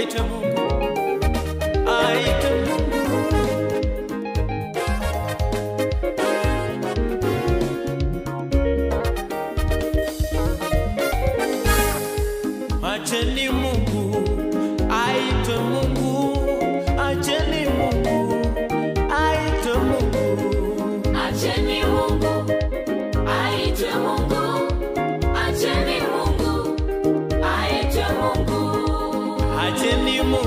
aitwe Mungu, aitwe Mungu. Acheni Mungu aitwe Mungu, acheni Mungu aitwe Mungu. Acheni Mungu aitwe Mungu, acheni Mungu aitwe Mungu, Acheni Mungu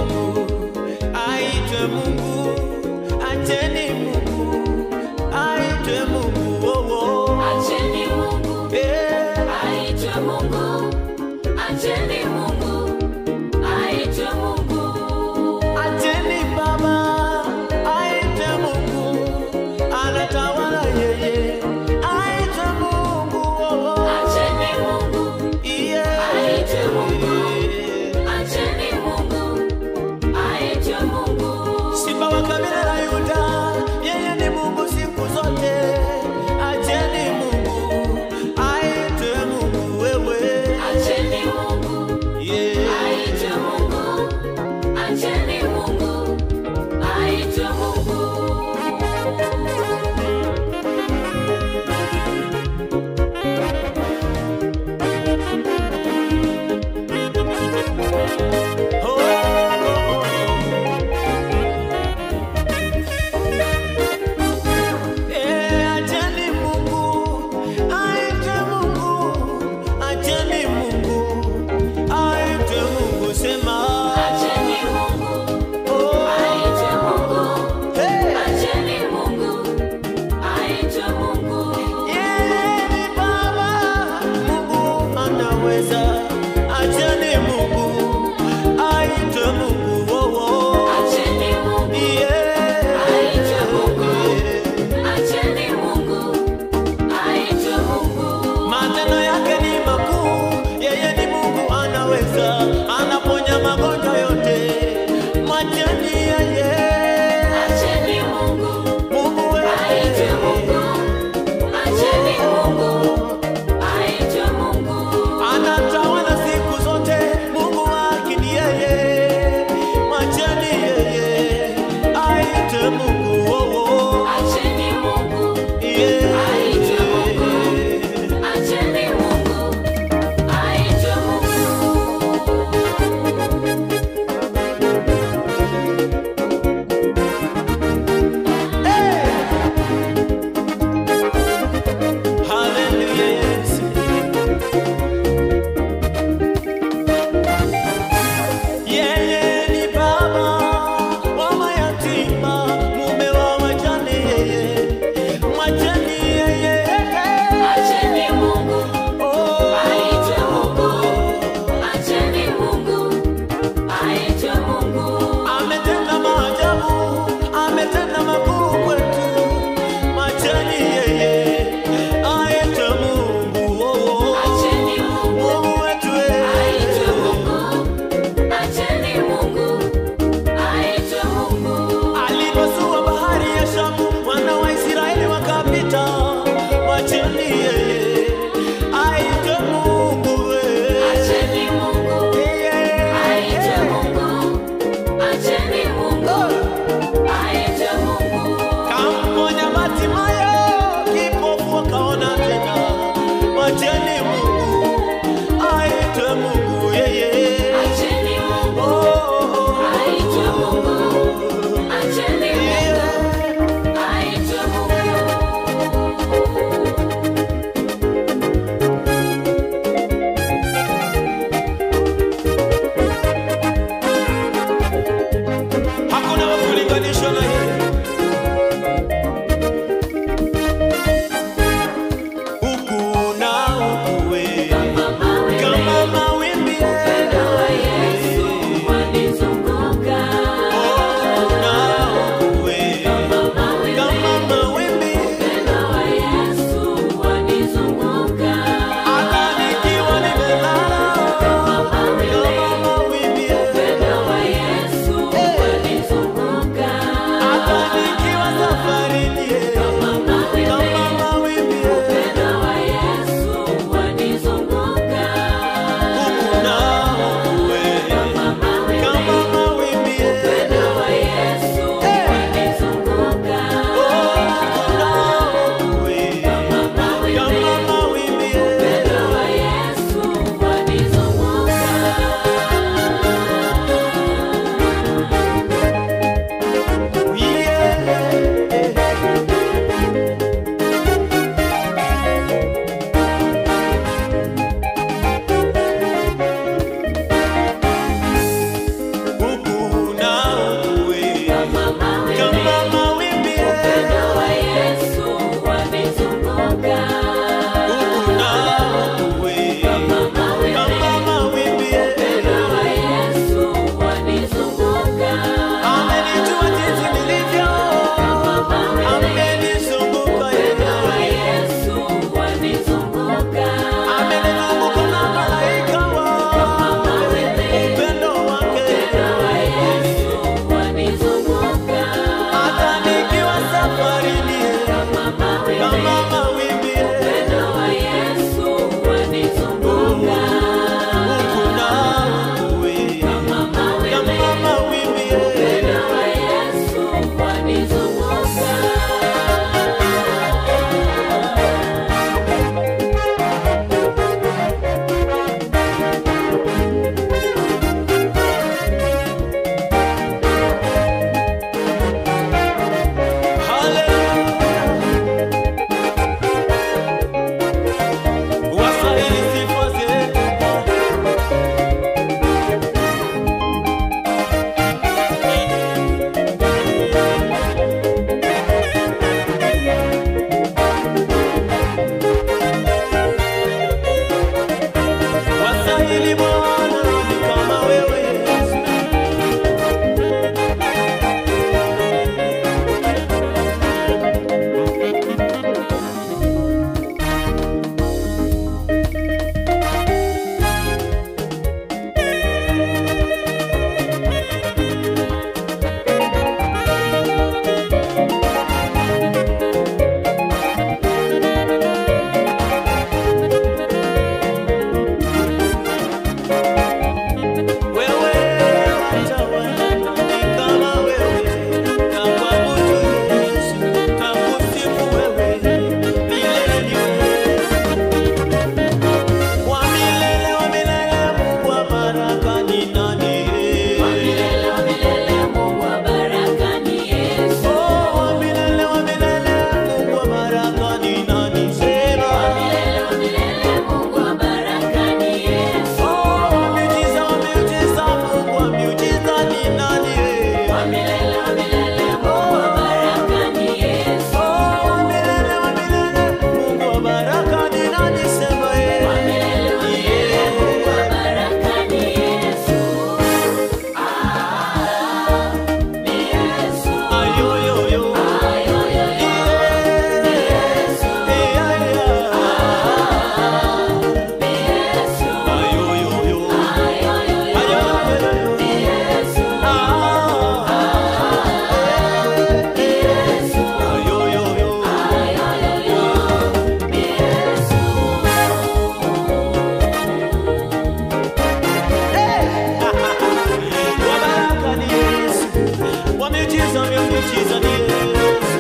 miujiza, miujiza ni Yesu.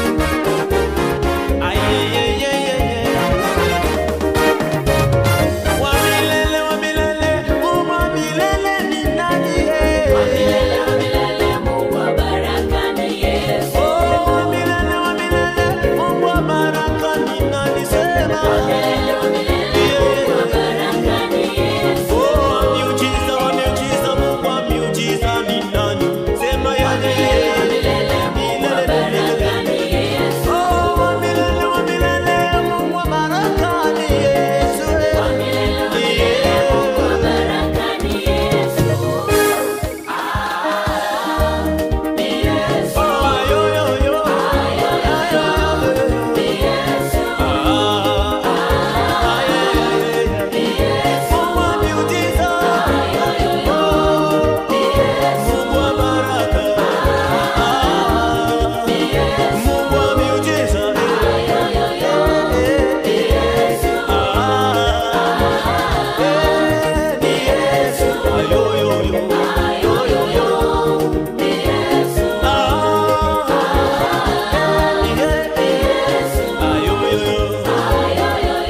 Ay, ay, ay, ay, ay, ay. Wa milele, wa milele, Mungu wa milele ni nani, eh? Milele wa milele, Mungu wa baraka ni Yesu. Oh, wa milele, wa milele, Mungu wa baraka ni nani? Sema. Milele wa milele, Mungu wa baraka ni Yesu. Oh, wa miujiza, wa miujiza, Mungu wa miujiza ni nani? Sema yale. Milele, Mungu wa baraka ni Yesu. Oh, wa milele, wa milele, Mungu wa baraka ni Yesu, eh. Milele wa milele, Mungu wa baraka ni Yesu. Ah, ni Yesu. Oh, ayo, yo, yo. Ayo, yo, yo. Ni Yesu. Ah, ay, ay, ay, ay. Mungu wa miujiza. Oh, Mungu wa baraka. Ah, Mungu wa miujiza. Ah, eh, ni Yesu. Ayo, yo, yo. Yo, yo, yo. Ah, yeah. Ayo, yo, yo.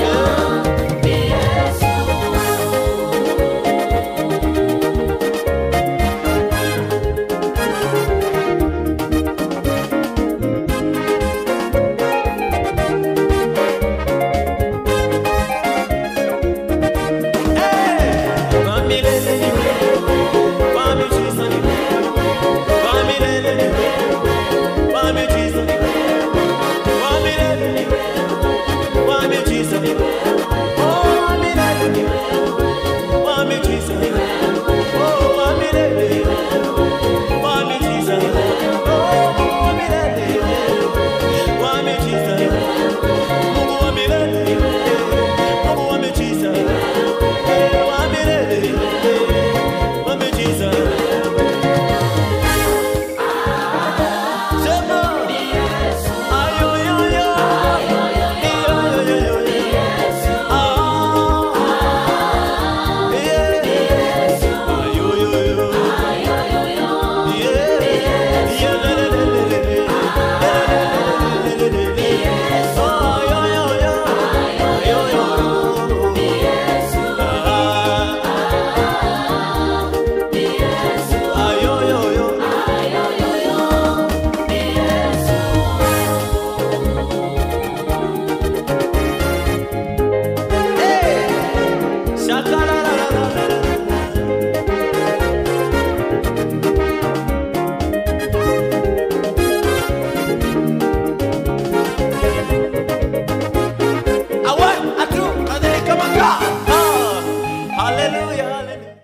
Hallelujah, hallelujah.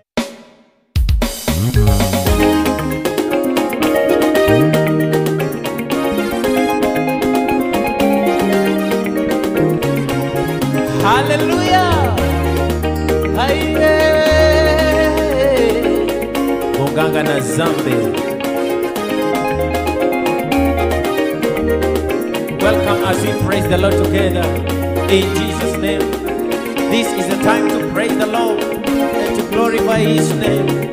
Hallelujah. Haiye. Muganga na zambe. Welcome as we praise the Lord together in Jesus' name. This is a time to praise the Lord and to glorify His name.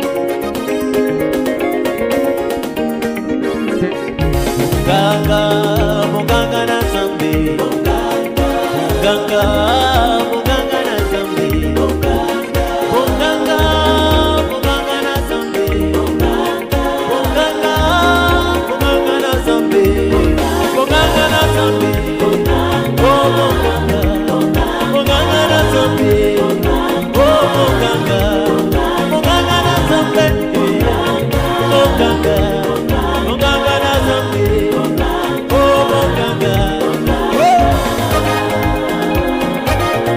Muganga, muganga na zambe. Muganga, muganga na zambe. Muganga, muganga na zambe. Muganga, muganga na zambe. Muganga na zambe. Oh, muganga. Muganga na zambe. Oh, muganga. Muganga na zambe. Muganga. Muganga na zambe. Oh, muganga. Oh.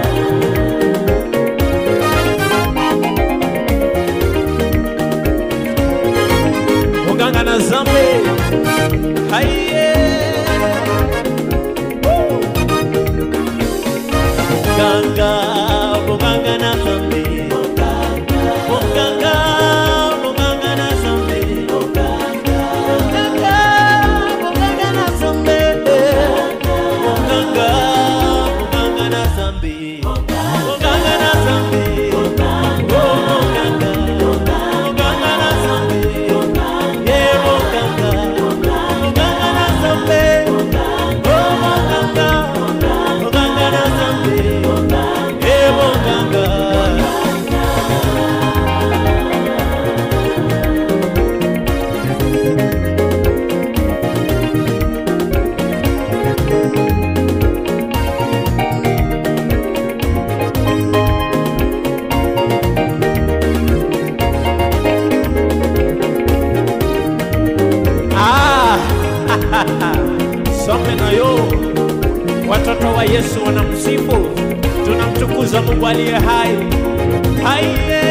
some nayo watoto wa Yesu wanamsifu, tunamtukuza Mungu aliye hai. Haiye,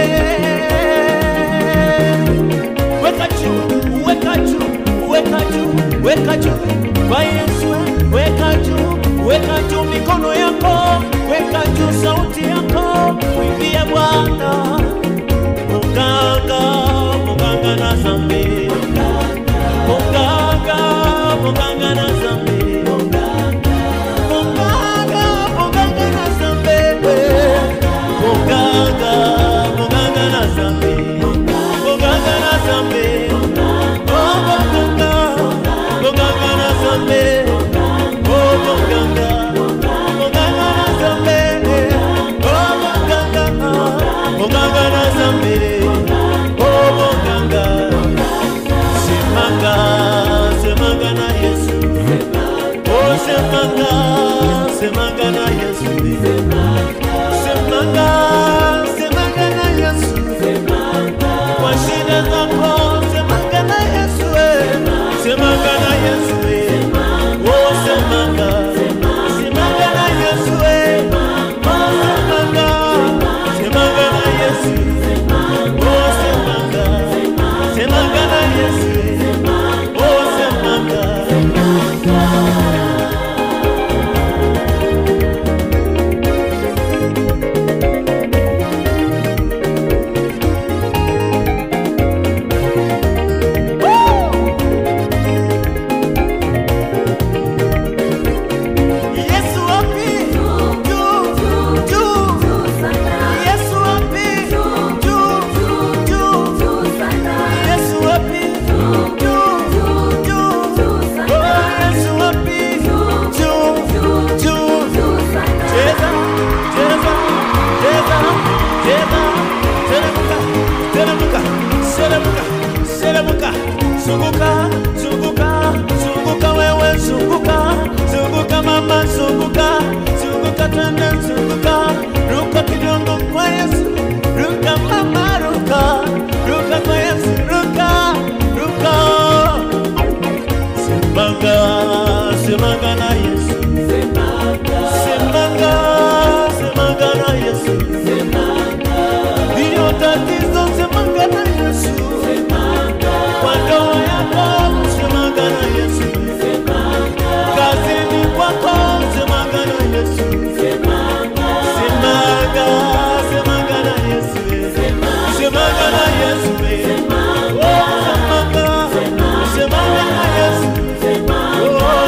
weka juu, weka juu, weka juu, weka juu kwa Yesu, weka juu, weka juu mikono yako, weka juu sauti yako, mwimbie Bwana. Muganga, muganga na zambi, muganga, muganga na zambi, muganga, muganga na zambi, muganga, muganga na zambi, muganga na zambi, oh muganga, muganga na zambi, oh muganga, muganga na zambi, oh muganga, muganga na zambi, oh muganga, semanga, semanga na Yesu. Oh, semanga, semanga na Yesu. Semanga, semanga na Yesu. Kwa shida zako, semanga na Yesu. eh. Semanga na Yesu. eh. Oh, semanga, semanga na Yesu. eh. Oh, semanga, semanga na Yesu. Oh, semanga, semanga na Yesu. eh. Oh, semanga. Yesu wapi? Juu, juu. Yesu wapi? Juu, juu. Yesu wapi? Juu, juu. Oh, Yesu wapi? Juu, juu. Cheza, cheza, cheza, cheza. Teremka, teremka, teremka, teremka. Zunguka, zunguka, zunguka wewe, zunguka, zunguka mama, zunguka, zunguka tena, zunguka, ruka kidogo kwa Yesu, ruka mama, ruka, ruka kwa Yesu, ruka, ruka. Semanga, semanga na Yesu, semanga, semanga na Yesu, ndiyo tatizo, semanga na Yesu, kwa ndoa yako, semanga na Yesu, kazini kwako, semanga na Yesu, semanga, semanga na Yesu, semanga na Yesu, oh, semanga, semanga na Yesu. Oh,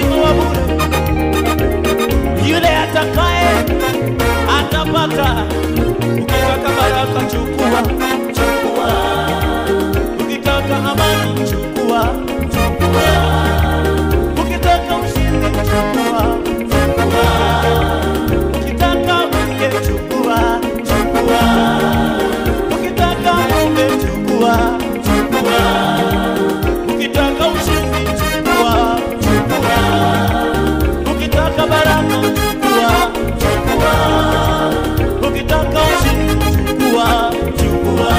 uzima wa bure. Yule atakaye atapata. Ukitaka baraka chukua, chukua. Ukitaka amani chukua, chukua. Ukitaka ushindi chukua, chukua. Ukitaka mke chukua, chukua. Ukitaka mume chukua, chukua. Ukitaka ushindi chukua, chukua. Ukitaka baraka chukua, chukua. Ukitaka ushindi chukua, chukua.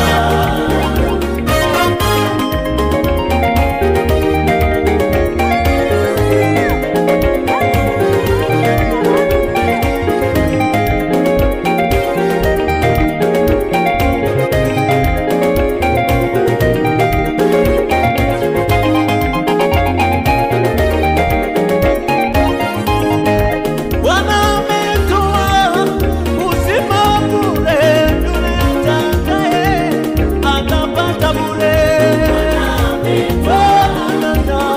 Bwana ametoa uzima bure, yule atakaye atapata bure. Bwana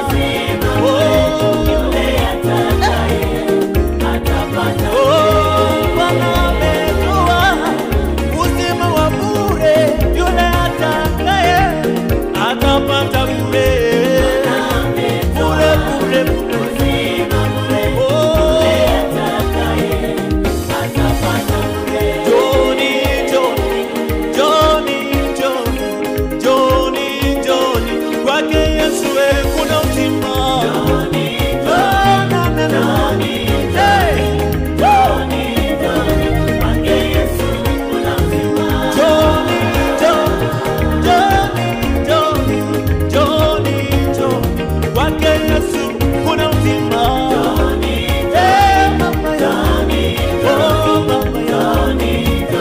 Oh, Bwana ametoa uzima wa bure, yule atakaye atapata bure. Bure, bure, bure. Oh, Johnny, Johnny, Johnny, Johnny, Johnny, Johnny, kwake Yesu we kuna uzima. Oh, na, na, na. Hey! Johnny, Johnny, Johnny, Johnny, Johnny, Johnny, kwake Yesu kuna uzima. Eh, mama yangu. Oh, mama yangu.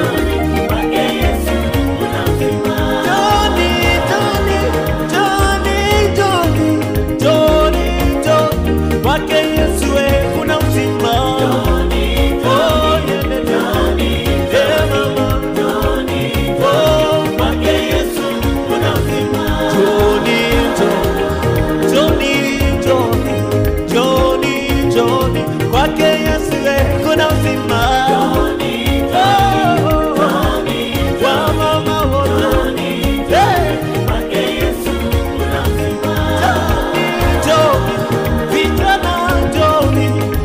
Johnny, Johnny, Johnny, Johnny, Johnny, Johnny, kwake Yesu we kuna uzima. Oh, yeah, yeah, yeah. Eh, mama. Oh, kwake Yesu kuna uzima. Johnny, Johnny, Johnny, Johnny, Johnny, kwake Yesu we kuna uzima. Oh, oh, oh. Wa mama wote. Hey! Johnny, vijana Johnny,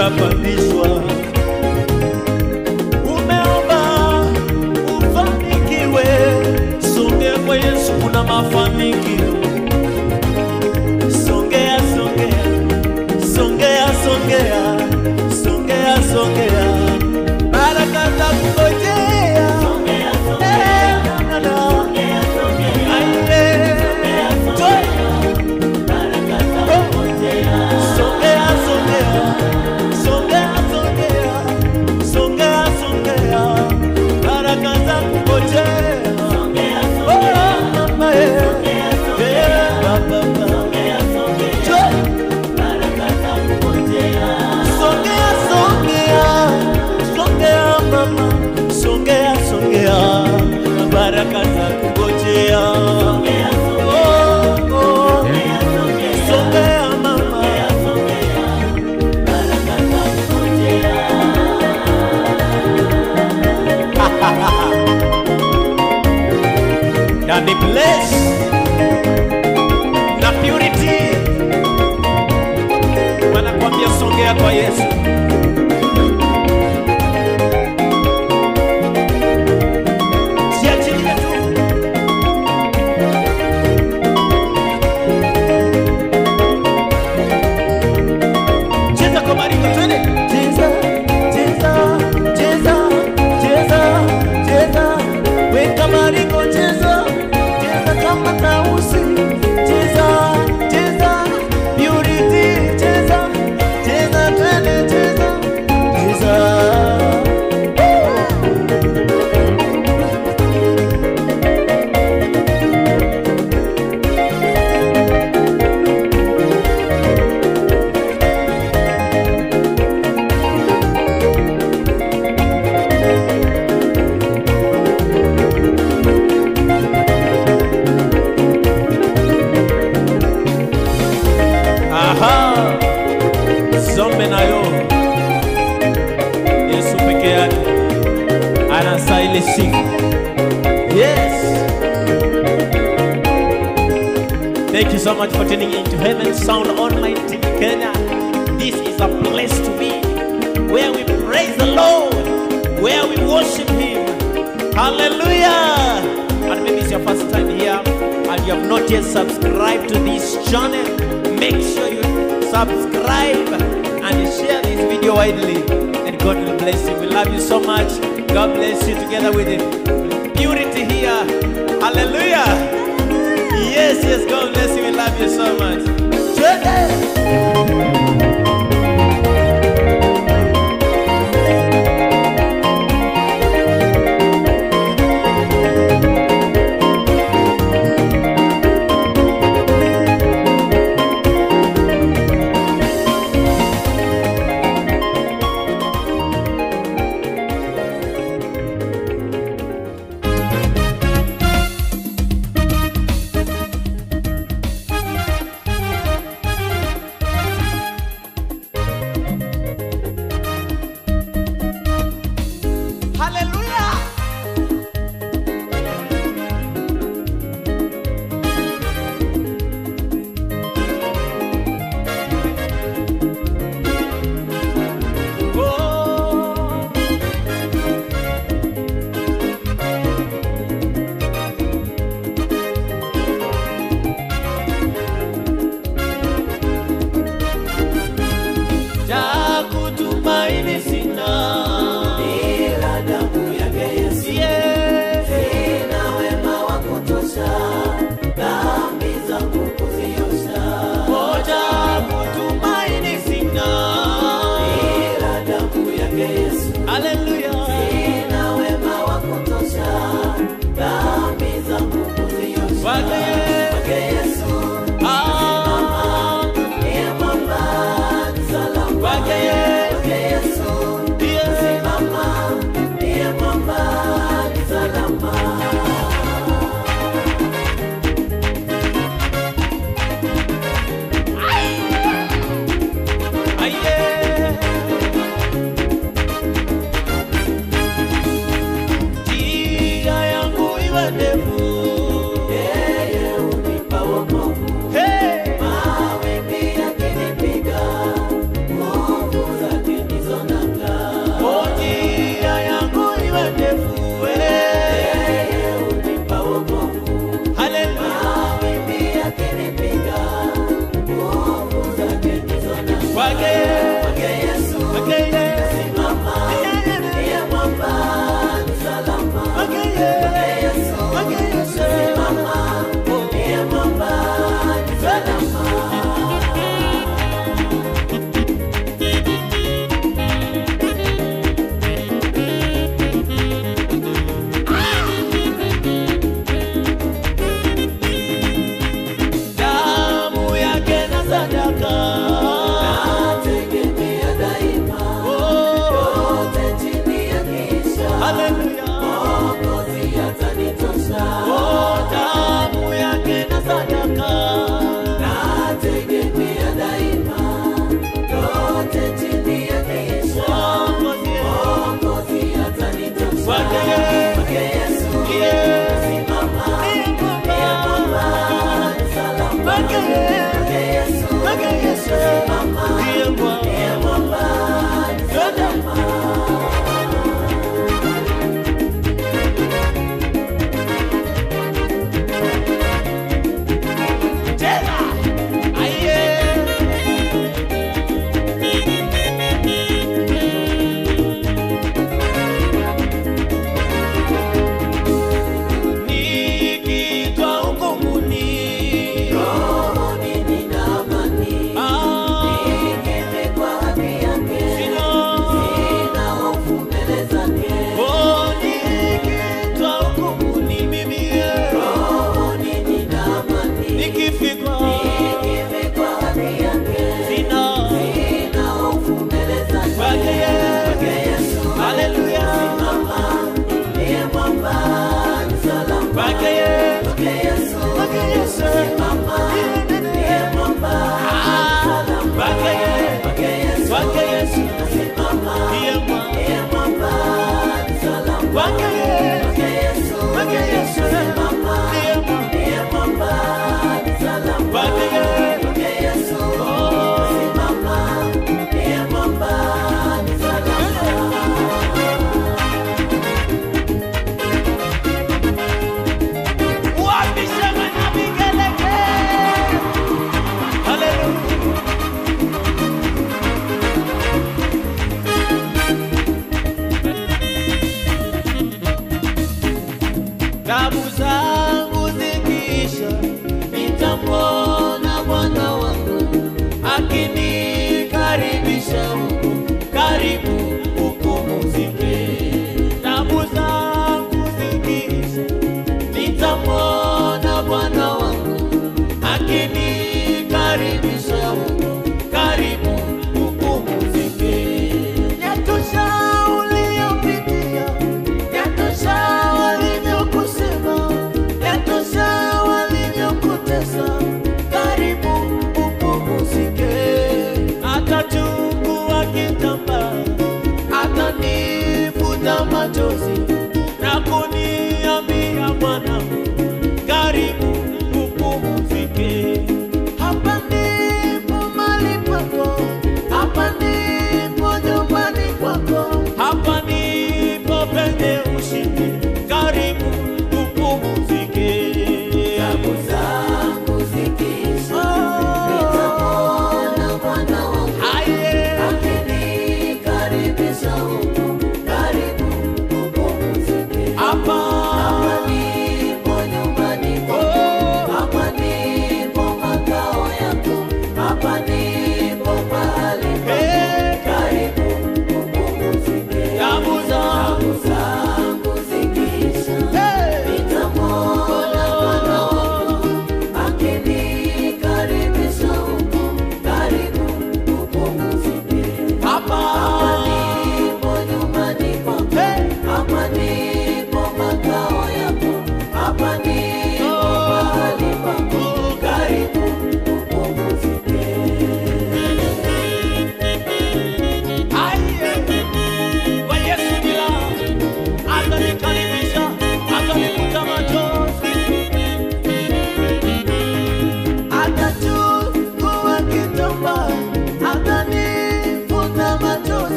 utapandishwa. Umeomba ufanikiwe, songea kwa Yesu, kuna mafanikio. Songea, songea, songea, songea, songea, songea, baraka za kungojea. Eh, na, na, na. Aye. Toi. Songea, songea, songea, songea, songea, songea, baraka za kungojea. Oh, mama, eh. Eh, baba, baba. Toi. Songea, songea, songea mama, songea, songea, baraka za kungojea. Oh, oh. Songea mama, na ni bless na purity wanakwambia songea kwa Yesu. Jiachilie tu. Cheza kwa maringo twende. Cheza, cheza, cheza, cheza, cheza. Weka maringo cheza. Cheza kama tausi. Cheza, cheza. Purity cheza. Cheza twende cheza. Cheza. Aha. Zombe nayo. Yesu peke yake anastahili sifa. Yes. Thank you so much for tuning in to Heaven Sound Online TV Kenya. This is a place to be where we praise the Lord, where we worship Him. Hallelujah. And maybe it's your first time here and you have not yet subscribed to this channel, make sure you subscribe and share this video widely. And God will bless you. We love you so much. God bless you together with it. Purity here. Hallelujah. Yes, yes, God bless you. We love you so much. Twende. kwake Kwake Yesu kwake Yesu simama, ndiye mwamba ni salama. kwake Kwake Yesu Yesu kwake Yesu simama, ndiye mwamba ni salama. damu yake na sadaka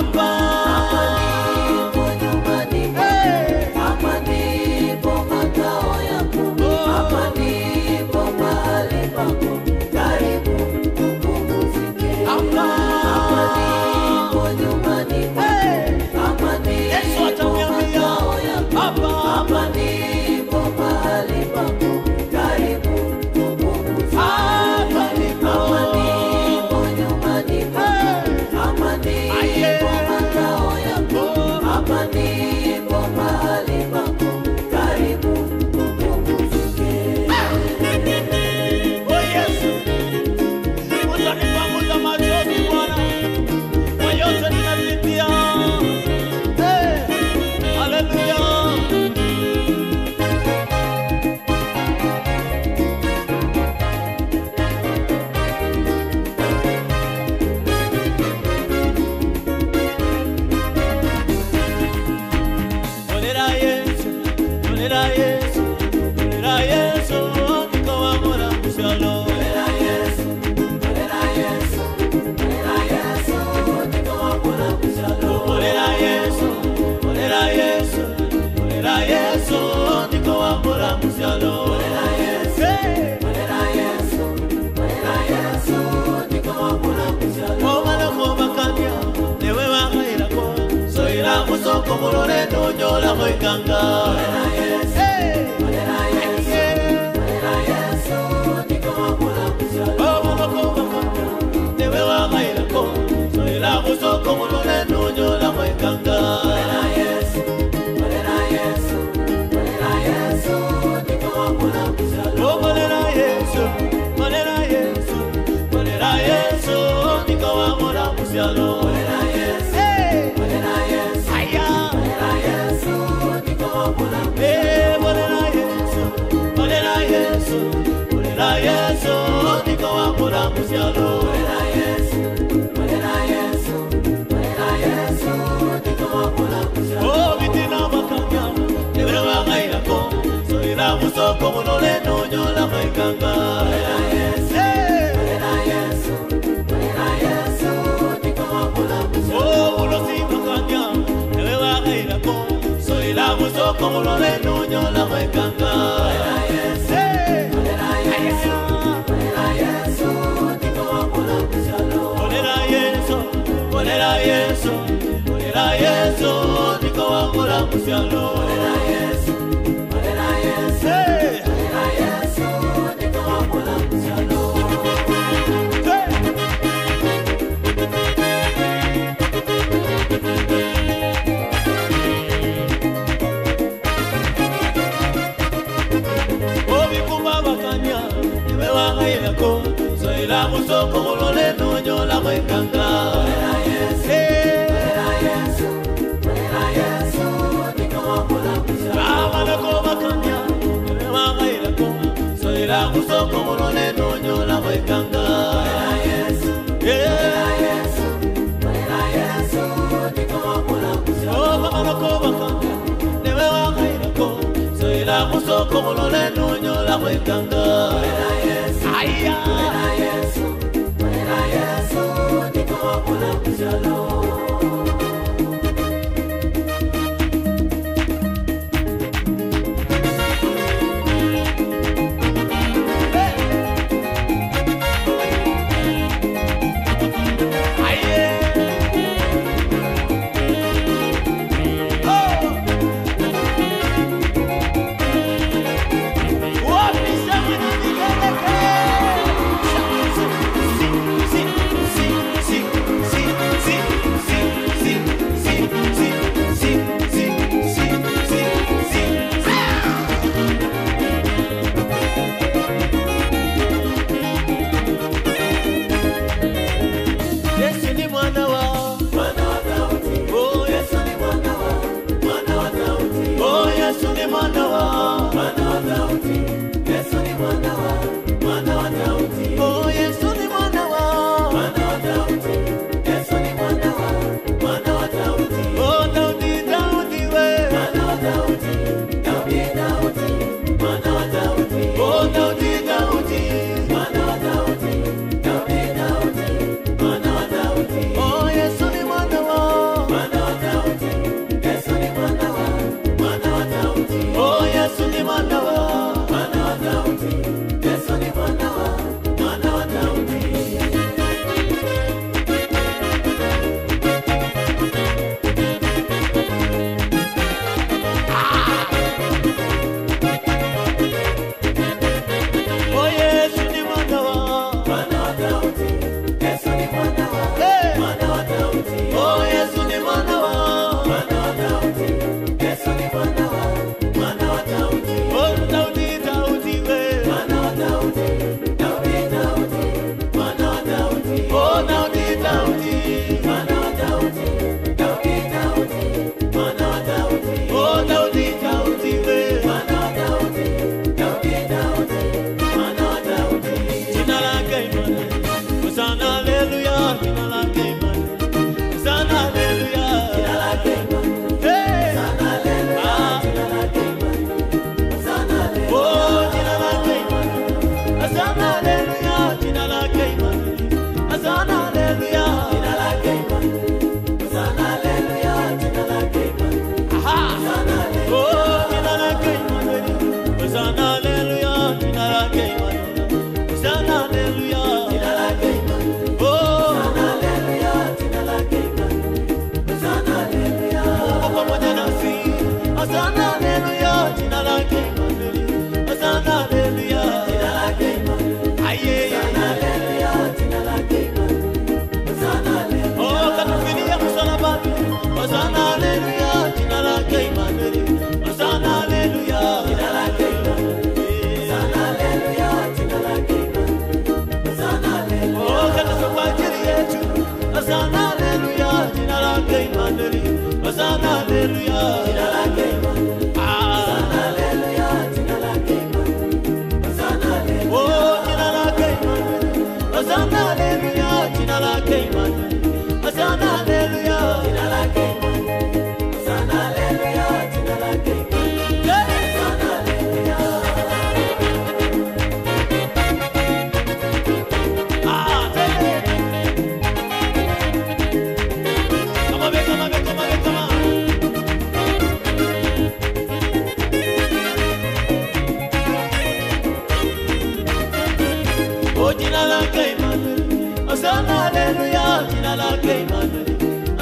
hapa ndipo nyumbani mwako. Hey! Hapa ndipo makao yako. Oh. Hapa ndipo mahali pako. Karibu upumzike. Hapa. Hapa ndipo nyumbani mwako. Hey! Hapa Yesu ndipo ataniambia makao yako. hapa Hapa ndipo mahali pako. Karibu upumzike. hapa ndipo Hapa ndipo nyumbani mwako. Hey! Hapa ndipo Aye. makao yako. Oh. Hapa ndipo mahali pako. Karibu upumzike. Oh Yesu, utanipanguza machozi Bwana kwa yote ninapitia. Hey, haleluya. Olera Yesu, olera Yesu, olera Yesu, nikawamora mushalo. Olera Yesu, olera Yesu, olera Yesu, nikawamora mushalo. Olera Yesu, olera Yesu, olera Yesu, nikawamora mushalo. Olera Yesu, Hey! olera Yesu, olera Yesu, nikawamora mushalo. Omwana komakanya, newe wakairako, soira kusoko mulole nonyola mwekanga. Olera Yesu, Hey! olera Yesu, olera Yesu, nikawamora mushalo. Omwana komakanya, newe wakairako, soira kusoko mulole nonyola mwekanga. Olera Yesu, olera Yesu, olera Yesu, nikawamora mushalo. Olera Yesu, olera Yesu, olera Yesu, nikawamora musyalo. Olera Yesu, Hey! olera Yesu, Aya! olera Yesu, nikawamora mushalo. Eh, olera Yesu, olera Yesu, olera Yesu, nikawamora musyalo. Olera Yesu, olera Yesu, olera Yesu, nikawamora mushalo. Oh, bitina makanya, newe wakairako, soira musoko munole nonyola mwekanga. Olera Yesu, Hey! olera Yesu, olera Yesu, nikawamora mushalo. Oh, ulosimanganya, newe wakairako, soira musoko munole nonyola mwekanga. Olera Yesu, Hey! olera Yesu, olera Yesu, nikawamora mushalo. Olera Yesu, olera Yesu, olera Yesu, nikawamura musyalo. Olera Yesu, olera Yesu, Hey! olera Yesu, nikawamora mushalo. Hey! Obikumba bakanya, niwe wakairako, soira musoko mulole nonyola mwekanga. Olera Yesu, Hey! olera Yesu, olera Yesu, nikawamora mushalo. Amanako bakanya, niwe wakairako, soira musoko mulole nonyola mwekanga. Olera Yesu, Yeah! olera Yesu, olera Yesu, nikawamora mushalo. obamanakobakanga newe wakairako soira musoko mulole nonyola mwekanga Olera Yesu, aya olera Yesu, olera Yesu, nikawamora mushalo. aye Oh! Wapi shangwe na vigelegele? Si, si, si, si, si, si, si, si, si, si, si, si, si, si, si. Yesu ni mwana wa Mwana wa Daudi, Oh Yesu Yesu ni mwana wa, mwana wa Daudi. Oh Yesu ni mwana wa Mwana wa Daudi, Yesu ni mwana wa, mwana wa Daudi. Oh Yesu ni mwana wa Mwana wa Daudi, Yesu ni mwana wa, mwana wa Daudi. Oh Daudi Daudi we Mwana wa Daudi, Daudi, Daudi, mwana wa Daudi. Oh Daudi Daudi Mwana wa Daudi, Daudi, Daudi, mwana wa Daudi. Oh Yesu ni mwana wa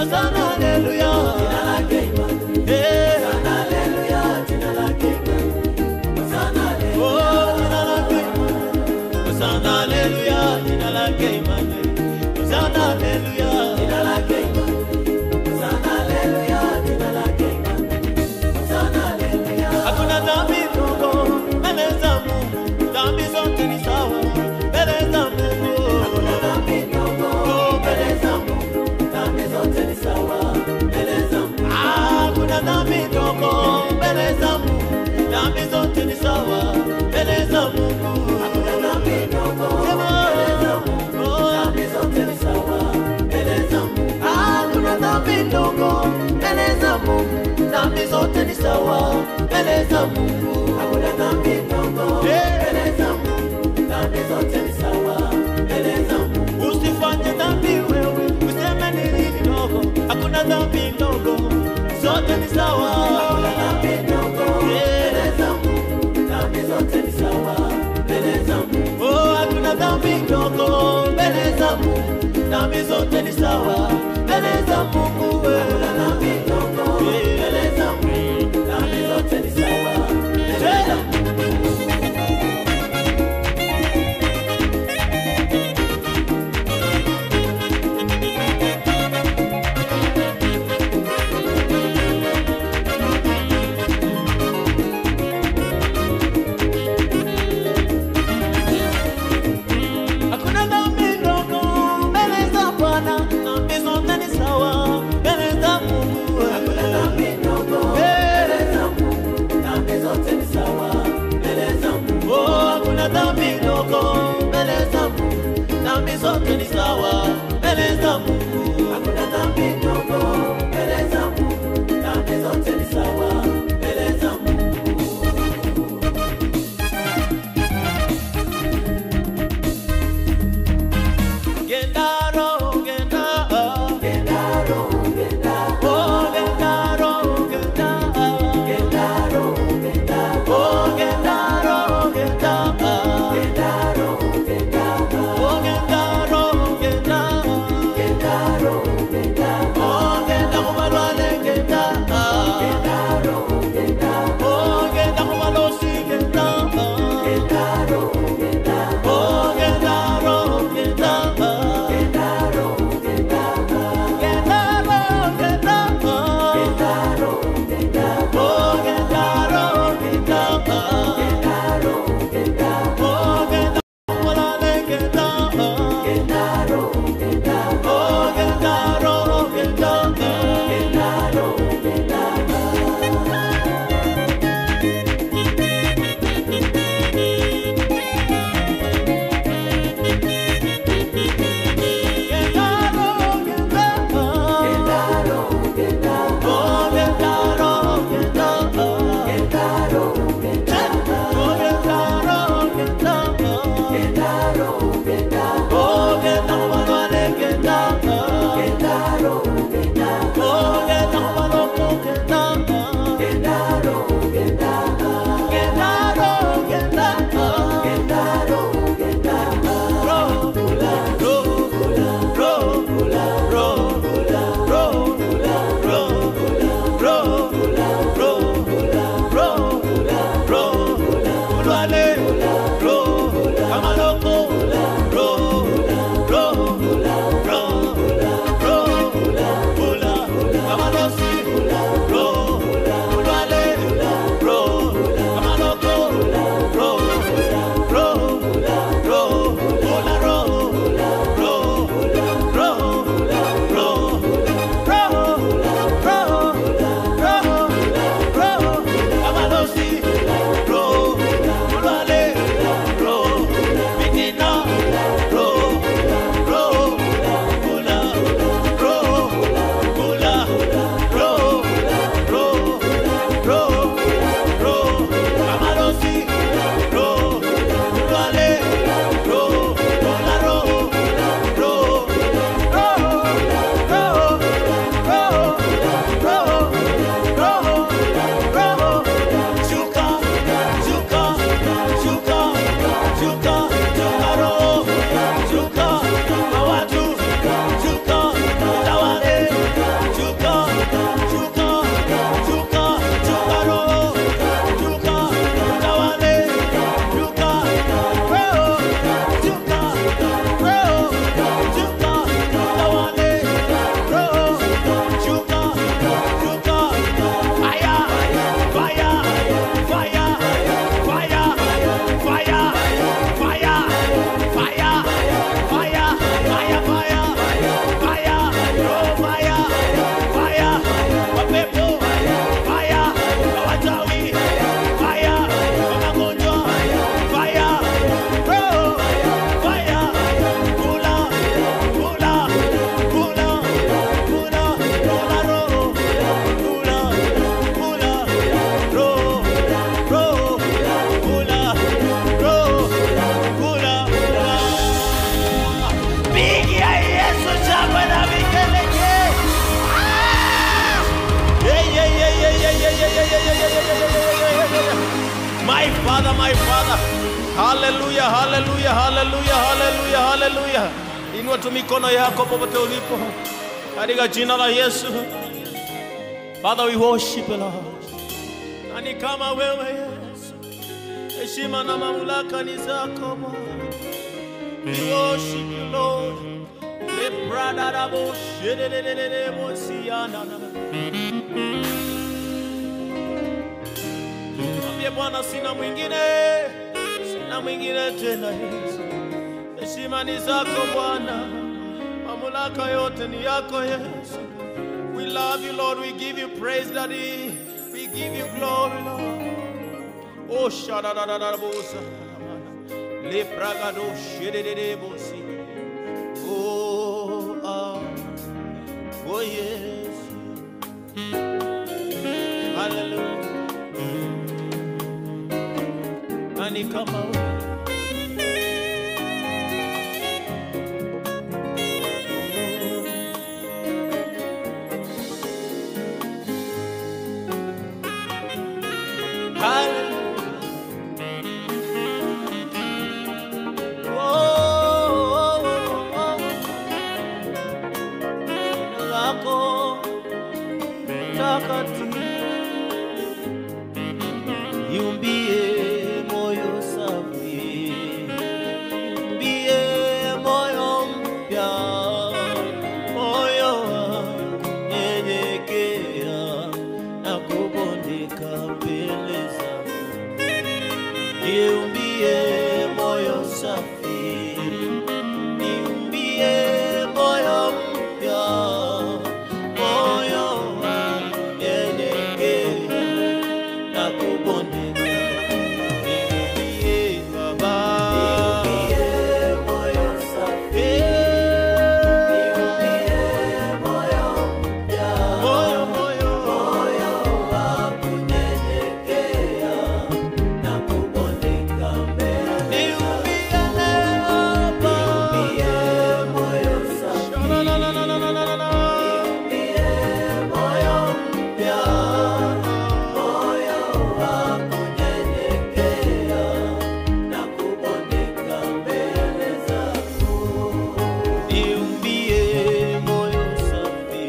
Hosana haleluya. Jina lake Emmanuel. Eh, Hosana haleluya, jina lake Emmanuel. Hosana haleluya. oh, jina lake. Hosana haleluya, jina lake Emmanuel. Hosana haleluya. Jina lake Emmanuel. Hosana haleluya, jina lake Emmanuel. Hosana haleluya. Hakuna dhambi ndogo mbele za Mungu, dhambi zote ni sawa mbele za Mungu. Hakuna dhambi ndogo mbele za Mungu. Dhambi zote ni sawa mbele za Mungu. Ah, Hakuna dhambi ndogo mbele za Mungu, dhambi zote ni sawa mbele za Mungu. Hakuna dhambi ndogo Sema, mbele za Mungu. oh, Dhambi zote ni sawa mbele za Mungu. Hakuna dhambi ndogo mbele za Mungu, dhambi zote ni sawa mbele za Mungu. Hakuna dhambi ndogo Eh. mbele za Mungu. Dhambi zote ni sawa mbele za Mungu. Usifanye dhambi wewe, useme ni nini ndogo. Hakuna dhambi ndogo, zote ni sawa. Hakuna dhambi ndogo mbele za Mungu. Dhambi zote ni sawa mbele za Mungu. Oh, hakuna dhambi ndogo mbele za Mungu, dhambi zote ni sawa mbele za Mungu. Hakuna dhambi ndogo mbele za Mungu. Dhambi zote ni sawa haleluya, haleluya, haleluya. Inua tu mikono yako popote ulipo katika jina la Yesu. Father, we worship you, Lord. Nani kama wewe Yesu, heshima na mamlaka ni zako Bwana. We worship you, Lord. Lepradadaboshelelelelebosiana. Mwambie Bwana, sina mwingine, sina mwingine tena Yesu. Heshima ni zako Bwana, mamlaka yote ni yako Yesu. We love you Lord, we give you praise Daddy, we give you glory Lord. Oh shadadadadabosa, lepragado shedededebosi. Oh ah, oh yes, hallelujah. Nani kama wewe? Hallelujah. Oh, oh, oh. Jina lako takatifu. Niumbie moyo safi, niumbie moyo mpya, moyo wa kunyenyekea na kubondeka mbele zako. Niumbie moyo safi, niumbie moyo mpya, moyo wa kunyenyekea na kubondeka. Niumbie Baba, moyo safi, moyo moyo Niumbie leo Baba, Sha-la-la-la-la-la-la-la. Niumbie moyo safi,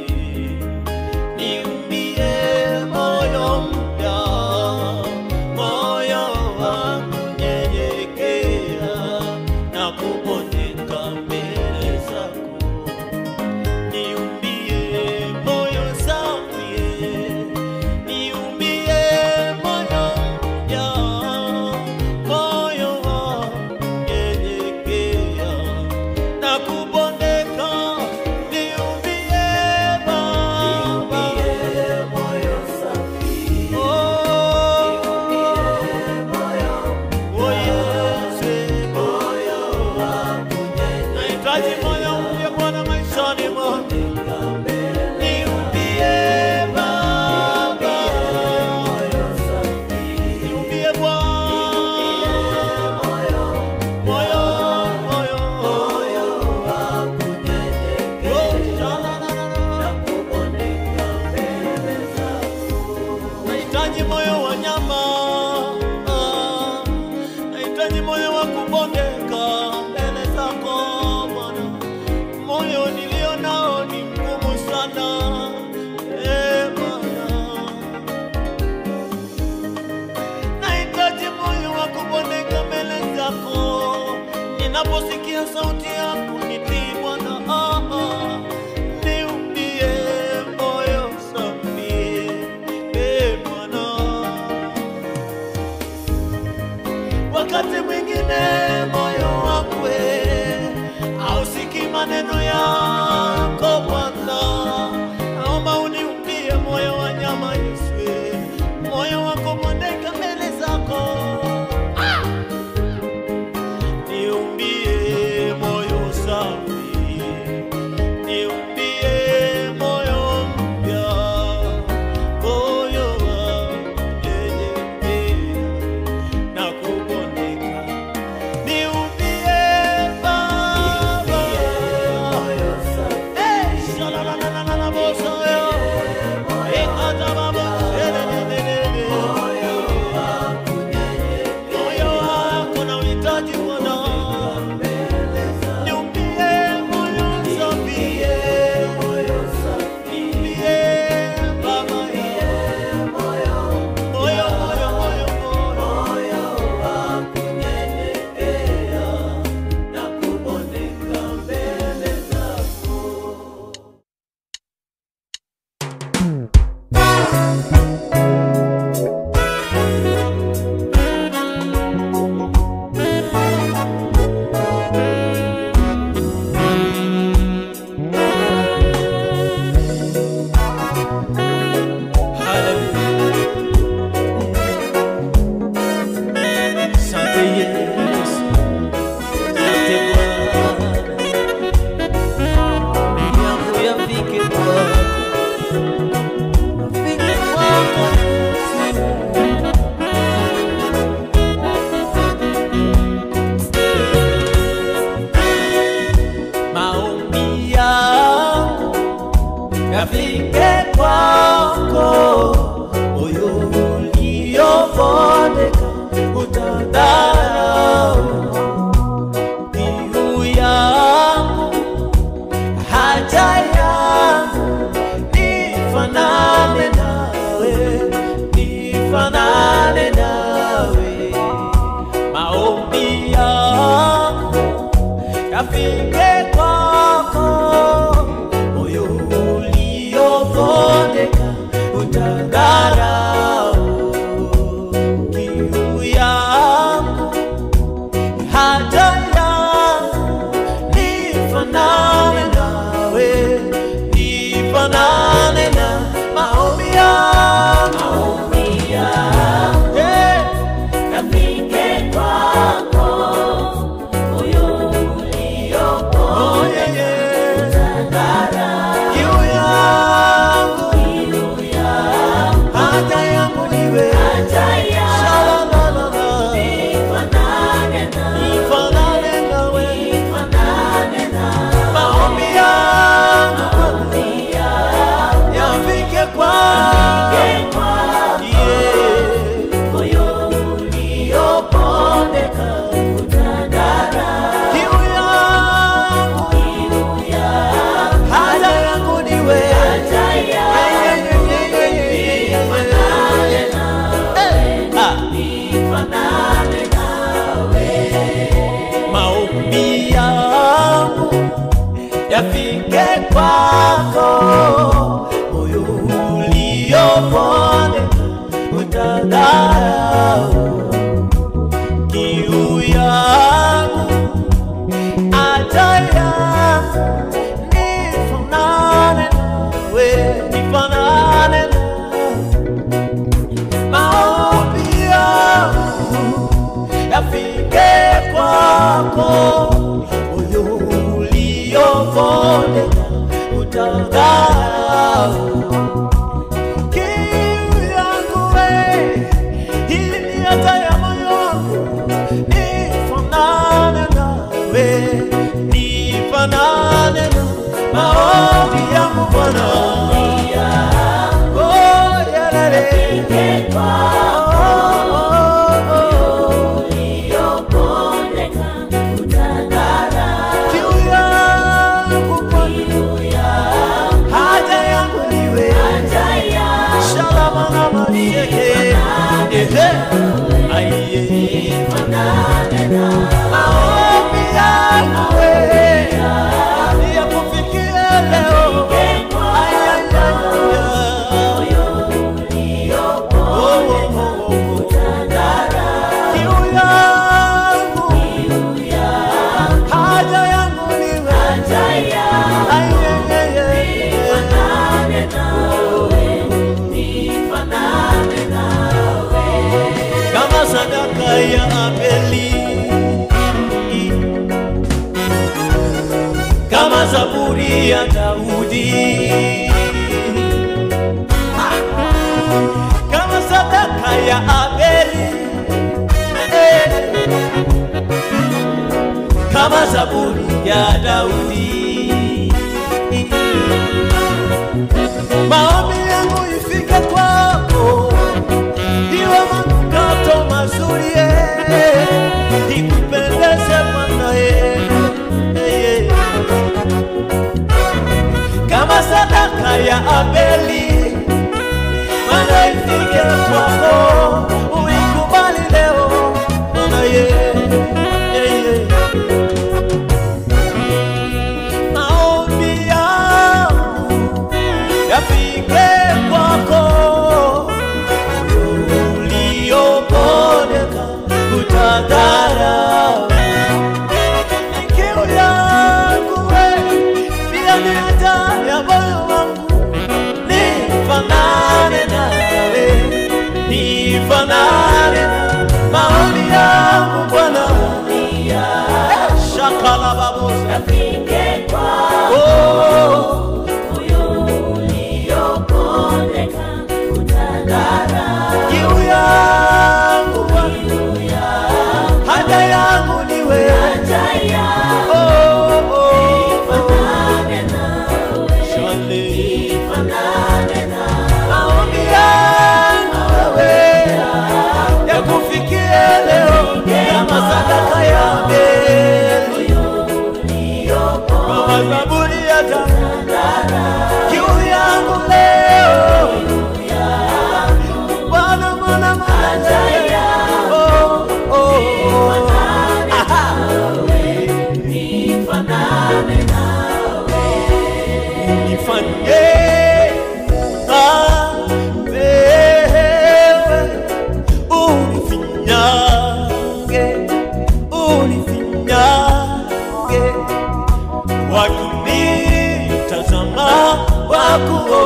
niumbie moyo mpya, moyo wa kunyenyekea na kubondeka mbele zako. Niumbie moyo safi, niumbie moyo mpya, moyo wa kunyenyekea na kubondeka. Niumbie Baba, oh, oh Yesu, nahitaji moyo mpya Bwana maishani mwangu. Niumbie Baba, niumbie Bwana, moyo, moyo, oh, sha-la-la-la-la. Nahitaji moyo wa nyama, ah, nahitaji moyo wa kubondeka mbele zako Bwana. Moyo nilio nao ni mgumu sana, eh, Bwana. Nahitaji moyo wa kubondeka mbele zako, ninaposikia sauti yako nitii Bwana. Ah, ah. Niumbie moyo safi, eh, Bwana. Wakati mwingine moyo wakwe hausikii maneno yako Bwana, naomba uniumbie moyo wa nyama Yesu, moyo wa kubondeka mbele zako. Ah! Niumbie moyo yafike kwako, moyo uliovondeka utadharau kiu yangu, haja yangu, nifanane nawe, nifanane nawe, maombi yangu yafike kwako, moyo uliovondeka utadharau kiu yangu, haja yangu, nifanane nawe, nifanane na maombi yangu, Eh, oh, yeah, yeah. Kiu yangu, haja yangu niwe, Sha-la-la-la-la. Nifanane nawe, maombi yangu yafike kwako, yeah. Kiu yangu, haja yangu niwe, Yeah, yeah, yeah, yeah, yeah, yeah, yeah. Eh, ah. maombi yangu yafike kwako, moyo uliopondeka utadharau kiu yangu, haja yangu, nifanane nawe, nifanane nawe. maombi yangu yafike kwako, moyo uliovondeka utadharau kiu yangu we, hii ni hata ya moyo wangu, nifanane nawe, nifanane na maombi yangu Bwana. Oh, yalele. Oh, oh, oh. Kiu yangu Bwana, haja yangu niwe, shalama na masheke, ehe, aiye. Maombi yangu we, yakufikie leo, ayayaya. Oh, oh, oh, oh. Kiu yangu, haja yangu niwe, ayayaya. kama sadaka ya Abeli, kama zaburi ya Daudi, kama sadaka ya Abeli, eh, kama zaburi ya Daudi. Maombi yangu ifike kwako iwe manukato mazuri eh, ikupendeze Bwana eh, eh, eh. kama sadaka ya Abeli, Bwana ifike kwako, uikubali leo Bwana eh, eh, eh. Maombi yangu yafike kwako uliopondeka utadharau kiu yangu we, pia ni haja ya moyo wangu, nifanane nawe, nifanane na maombi yangu Bwana, Eh, shakala babosa oh, kiu yangu Bwana, haja yangu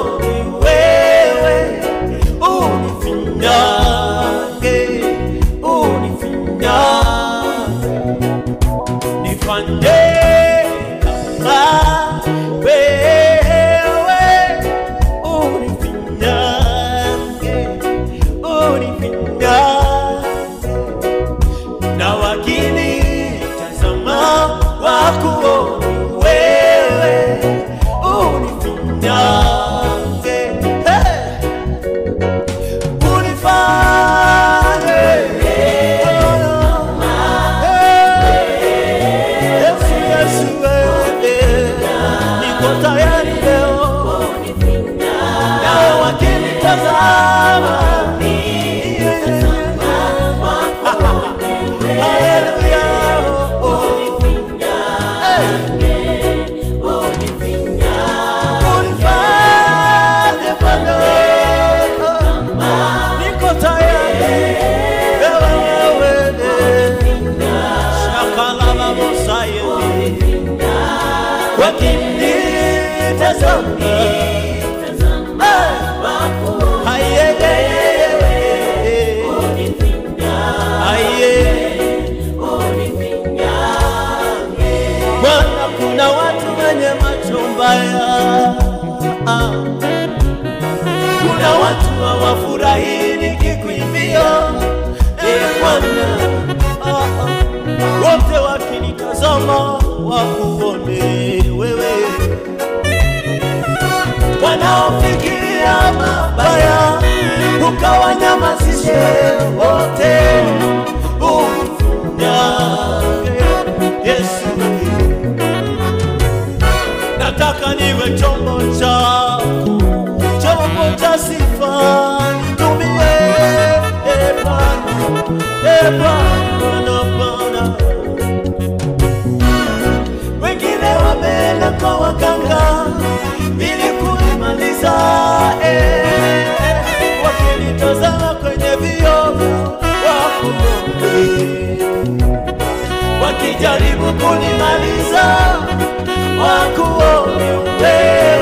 wakuoni wewe, unifinyange, unifinyange, nifanye kama wewe, unifinyange, unifinyange na wakini tazama wakuoni wewe unifinyange hey! unifanye Yesu Yesu wewe niko tayari leo na wakini tazama Hallelujah. Oh, oh. Unifanye Bwana. Niko tayari. Wewe, wewe. Shakalala Mosaye. Wakinitazama. Eh. Aye, aye, aye. Aye. Bwana, kuna watu wenye macho mbaya, Ah. kuna watu hawafurahi nikikuimbia, Eh, Bwana, Ah, ah. wote wakinitazama wakuone wewe, wanaofikiria mabaya ukawanyamazishe wote, unifunyange Yesu nataka niwe chombo chako, chombo cha sifa, nitumie e Bwana, e Bwana, Bwana. Wengine wameenda kwa waganga ili kuimaliza eh, wakinitazama kwenye vioo wakuombe wakijaribu kunimaliza wakuone wewe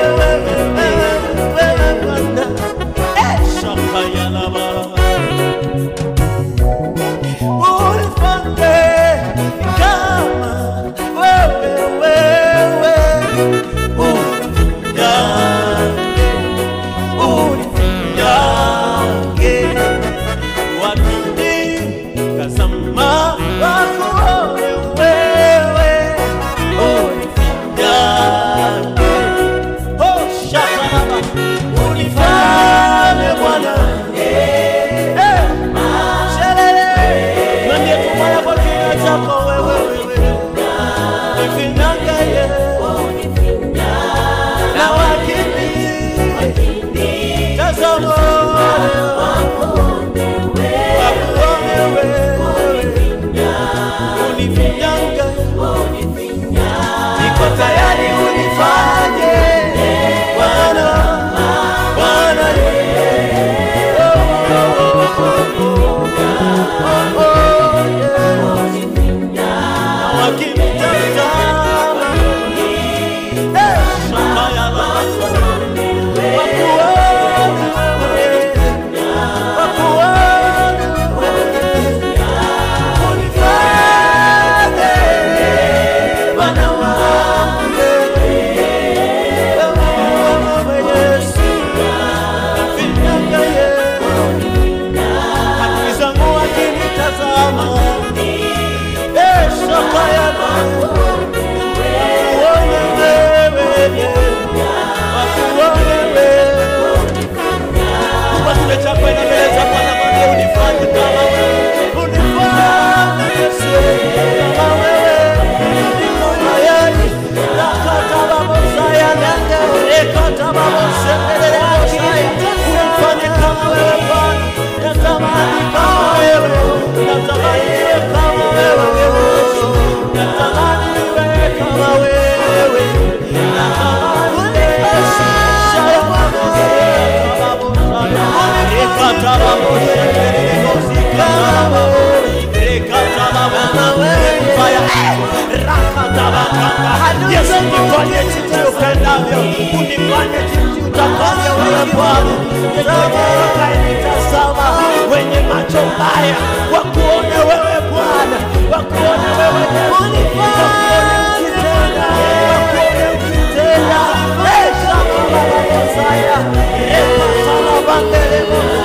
Bwana, yeyote atakayenitazama wenye macho mbaya, wakuone wewe Bwana, wakuone wewe Yesu, wakuone ukitenda, wakuone ukitenda. Eh, shaka baba Mosaya, reka sana bandele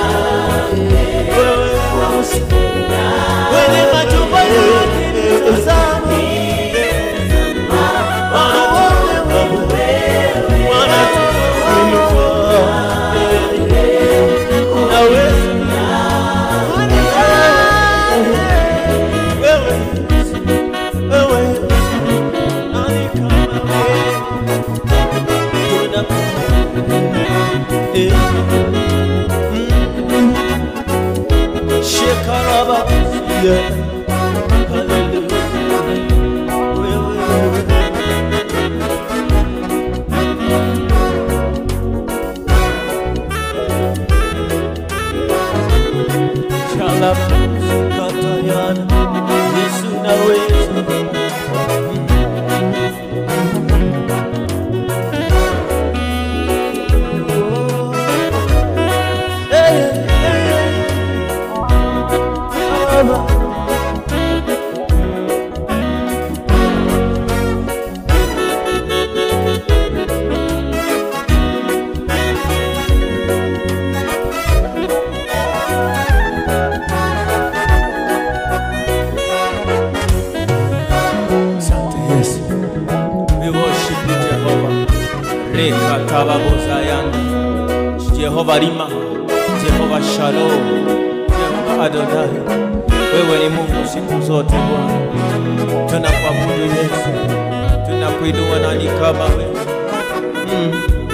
wewe Yesu, wenye macho mbaya wakinitazama Shekaraba, yeah. Hallelujah. Wewe, wewe. Shalabakatayana, Yesu naweza. Eh, eh, Baba. Asante Yesu. We worship you Jehovah. Reka tababozayana. Jehovah Rima, Jehovah Shalom, Jehovah Adonai. Wewe ni Mungu siku zote Bwana. Tunakuabudu Yesu. Tunakuinua nani kama wewe? Mm.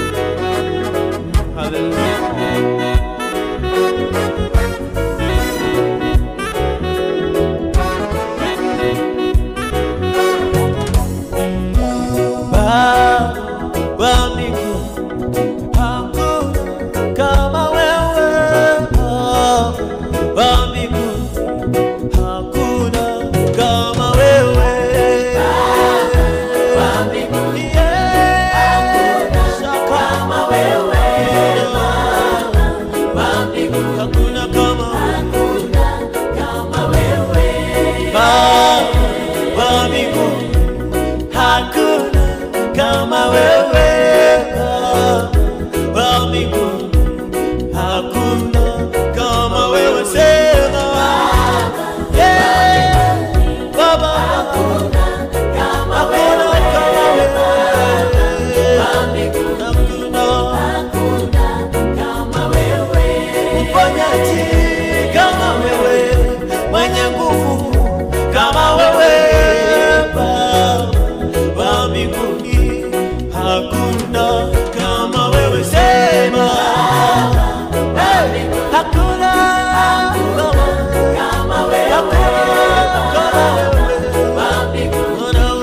Hallelujah. Baba mbinguni, hakuna kama wewe. Baba mbinguni, hakuna kama wewe. Yes, kama wewe. Hakuna kama Baba mbinguni, hakuna kama wewe Baba mbinguni, hakuna kama wewe sema Yeah, Baba hakuna kama wewe hakuna mponyaji kama wewe mwenye nguvu kama wewe Baba mbinguni hakuna kama wewe sema hey, hakuna kama wewe hakuna kama wewe Bwana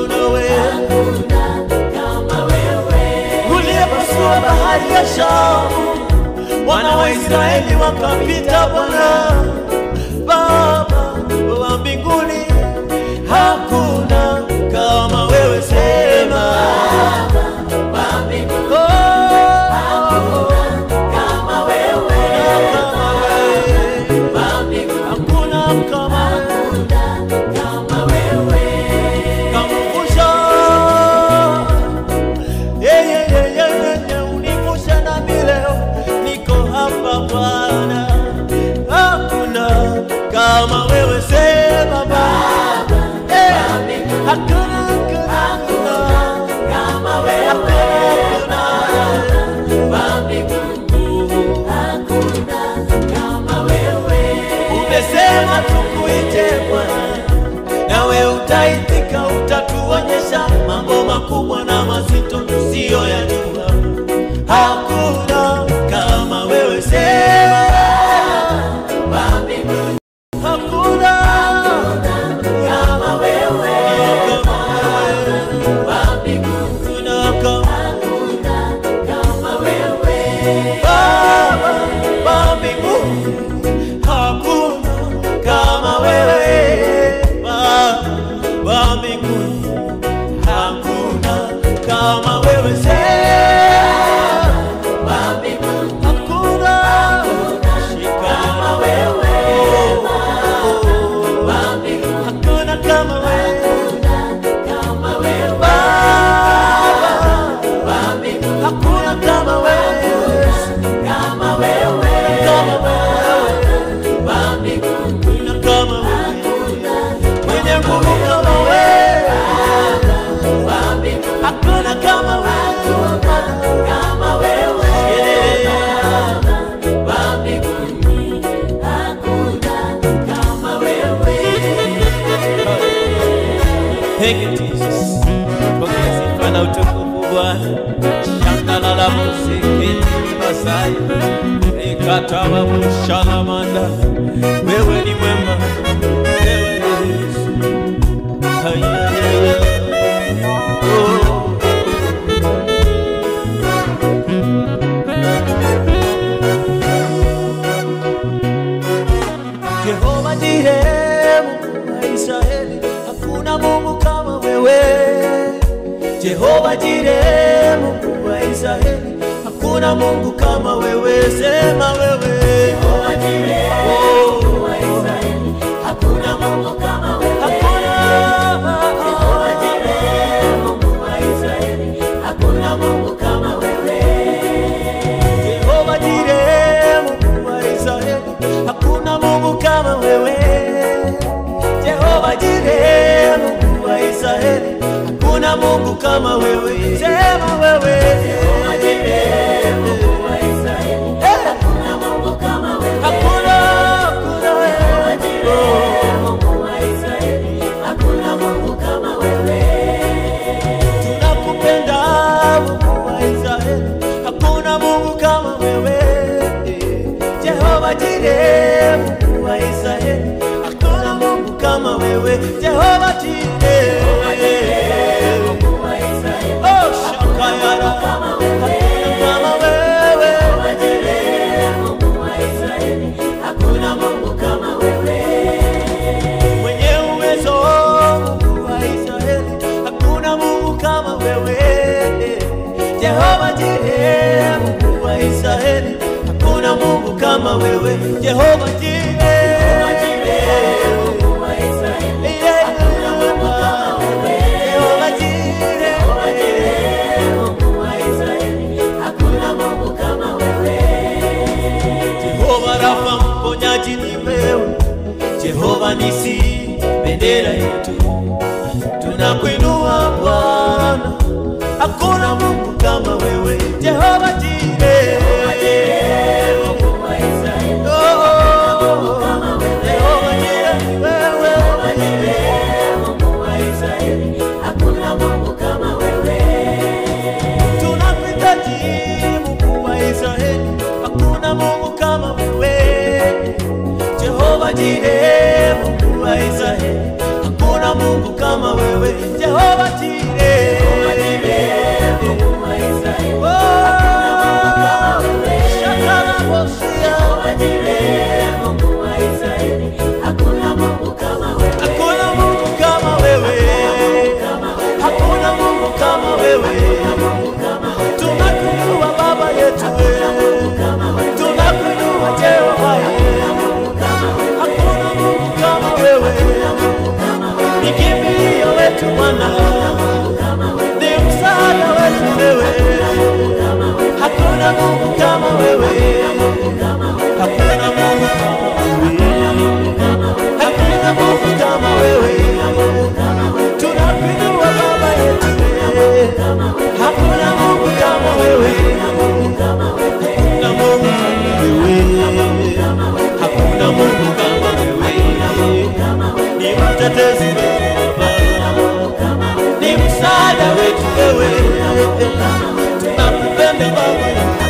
unaweza uliyepasua bahari ya Shamu, wana wa Israeli wakapita. Bwana Baba wa mbinguni, hakuna kama wewe, sema Oh, kama wewe, hakuna kama wewe, kamvusha Yeah, yeah, yeah, yeah, yeah, yeah, univusha nami leo, niko hapa Bwana, hakuna kama wewe, sema Baba, Eh, hakuna, hakuna, hakuna, hakuna, umesema tukuite Bwana, nawe utaitika, utatuonyesha mambo makubwa na mazito tusiyoyajua. Hakuna kama wewe, sema hakuna kama wewe, hakuna kama Baba wa mbinguni, hakuna kama wewe Baba wa mbinguni, hakuna kama wewe sema Pokea utukufu Bwana. Shandalala musikiti Masai. Ikatawa mushalamanda. Wewe ni mwema. Wewe ni Yesu. Hayaya. Oh. Jehova Jireh, Mungu wa Israeli, hakuna Mungu kama wewe. Jehova Jireh, Mungu wa Israeli, hakuna Mungu kama wewe. Sema wewe. Jehova Jireh, Mungu wa Israeli, hakuna Mungu kama wewe. Jehova Jireh, Mungu wa Israeli, hakuna Mungu kama wewe. Jehova Jireh, Mungu wa Israeli, hakuna Mungu kama wewe. Jehova Jireh, Mungu wa Israeli, hakuna Mungu kama wewe. Sema wewe. Jehova Jireh, Mungu wa Israeli, hakuna Mungu kama wewe. Hakuna, hakuna Jehova wewe. Jireh, Mungu wa Israeli, hakuna Mungu kama wewe. Tunakupenda Mungu wa Israeli, hakuna Mungu kama wewe. Jehova Jireh, Mungu wa Israeli, hakuna Mungu kama wewe. Jehova Jireh, Mungu wa Israeli, oh shakayara, kama wewe. kama wewe. Jehova Jireh, Mungu wa Israeli, hakuna Mungu kama wewe. mwenye uwezo Mungu wa Israeli, hakuna Mungu kama wewe. Jehova Jireh, Mungu wa Israeli, hakuna Mungu kama wewe. Jehova Jireh, Mungu wa Israeli, yeah. kama wewe. Jehova Jireh, Mungu wa Israeli, hakuna Mungu kama wewe. Jehova Rafa, mponyaji ni wewe. Jehova Nisi, bendera yetu, tunakuinua Bwana, hakuna Mungu kama wewe. Jehova Jireh, Mungu wa Israeli, oh, Jehova Jireh, wewe. Mungu wa Israeli, hakuna Mungu kama wewe. Tunakuhitaji Mungu wa Israeli, hakuna Mungu kama wewe. Jehova Jireh, Mungu wa Israeli, hakuna Mungu kama wewe. Jehova Jireh, Mungu wa Israeli, oh, Shakara Bosia, Mungu wa Israeli, hakuna Mungu kama wewe. hakuna Mungu kama wewe, hakuna Mungu kama wewe. Tunakuinua Baba yetu, tunakuinua Jehova Hakuna Mungu kama wewe, ni kimbilio wetu Bwana, ni msaada wetu wewe. Hakuna Mungu kama wewe, hakuna Mungu kama wewe, hakuna Mungu kama wewe. Tunakuinua Baba yetu, hakuna Mungu kama wewe, hakuna Mungu kama wewe, hakuna Mungu kama wewe, ni mtetezi wetu Baba, ni msaada wetu wewe, tunakupenda Baba,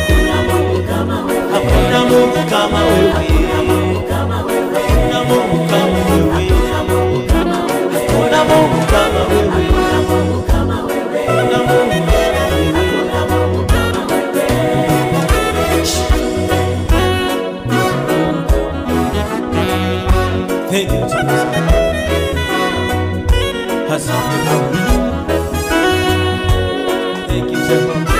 hakuna Mungu kama wewe, hakuna Mungu kama wewe, hakuna Mungu kama wewe, hakuna Mungu Thank you, Jesus. Asante Baba. Thank you, Jehovah.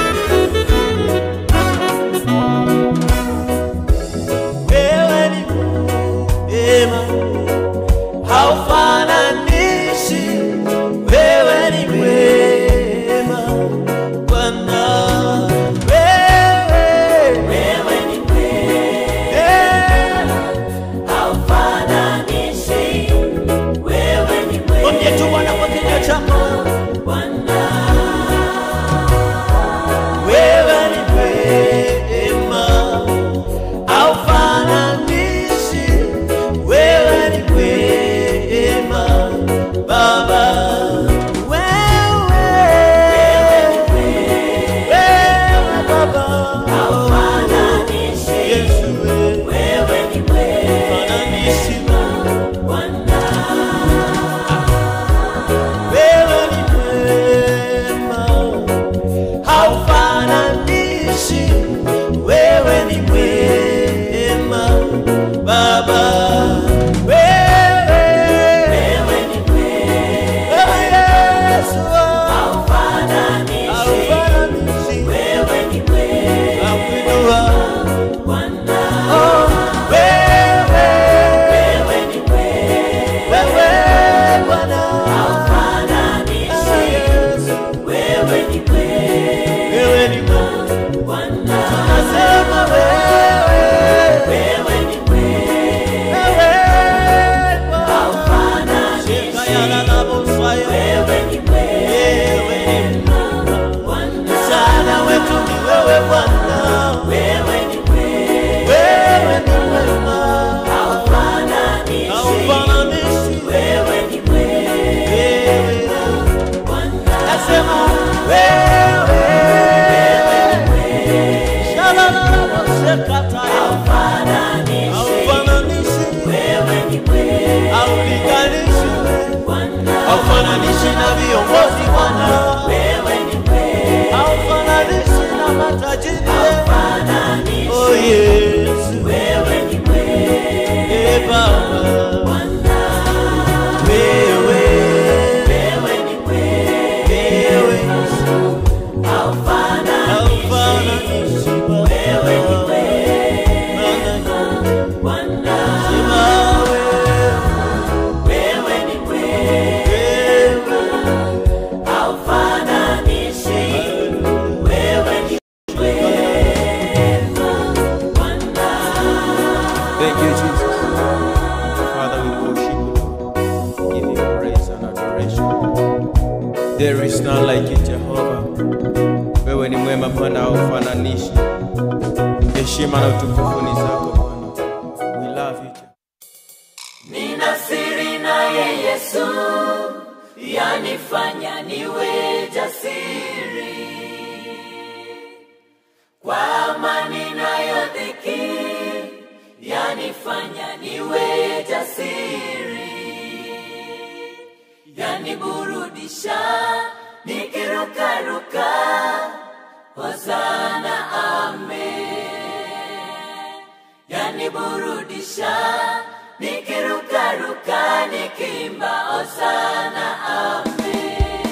Wewe ni mwema, haufananishi. Wewe ni mwema, Bwana. Wewe, Wewe ni mwema, eh, haufananishi. kataya Haufananishi, haufananishi wewe ni mwema haulinganishi Bwana, haufananishi na viongozi Bwana wewe ni mwema haufananishi na matajiri Haufananishi, oh Yesu wewe ni mwema eh Baba Bwana, wewe wewe ni mwema wewe Haufananishi, haufananishi wewe ni Baba Bwana, Sema wewe ni mwema wewe Haufananishi, wewe ni mwema Bwana. Thank you, Jesus. Father, we worship you. Give you praise and adoration. There is none like you, Jehovah. Wewe ni mwema Bwana, haufananishi. Heshima na utukufu ni zako Bwana. We love you. Jehovah. Nina siri naye Yesu, yanifanya niwe jasiri. Kwa amani nayo dhiki, yanifanya niwe jasiri. Yaniburudisha nikirukaruka, hosana amen yaniburudisha nikirukaruka nikimba osana ame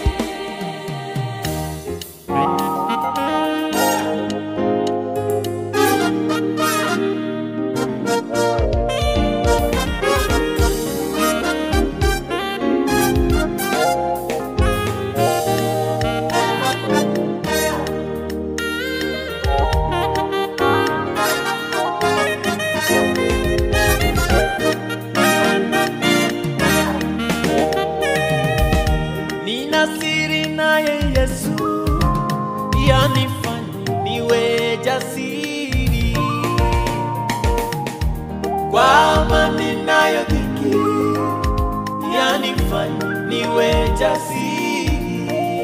Nina siri naye Yesu, yanifanya niwe jasiri. Kwa amani nayo dhiki, yanifanya niwe jasiri.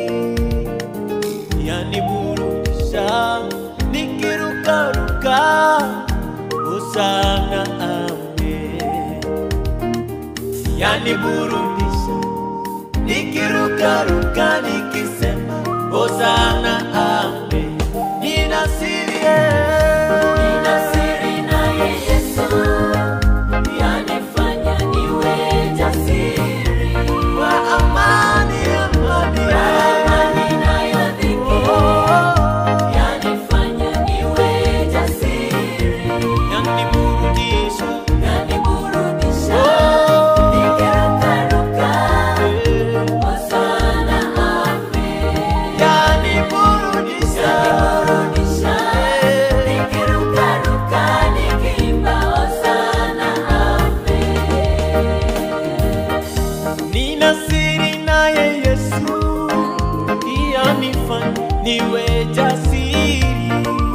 Yaniburudisha nikirukaruka, hosana amen. Yaniburudisha nikirukaruka nikisema hosana ame nina siri nina siri naye Yesu yanifanya niwe jasiri kwa amani amani amani nayo dhiki yanifanya niwe jasiri yaniburudisha yaniburudisha Oh. nikirukaruka hosana amen yaniburudisha Yaniburudisha, nikirukaruka, nikiimba hosana amen. nina siri naye Yesu yanifanya niwe jasiri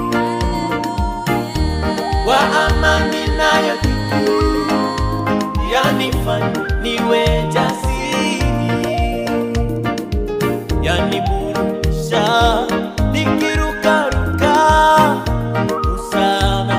kwa amani nayo dhiki yanifanya niwe jasiri yaniburudisha nikirukaruka usana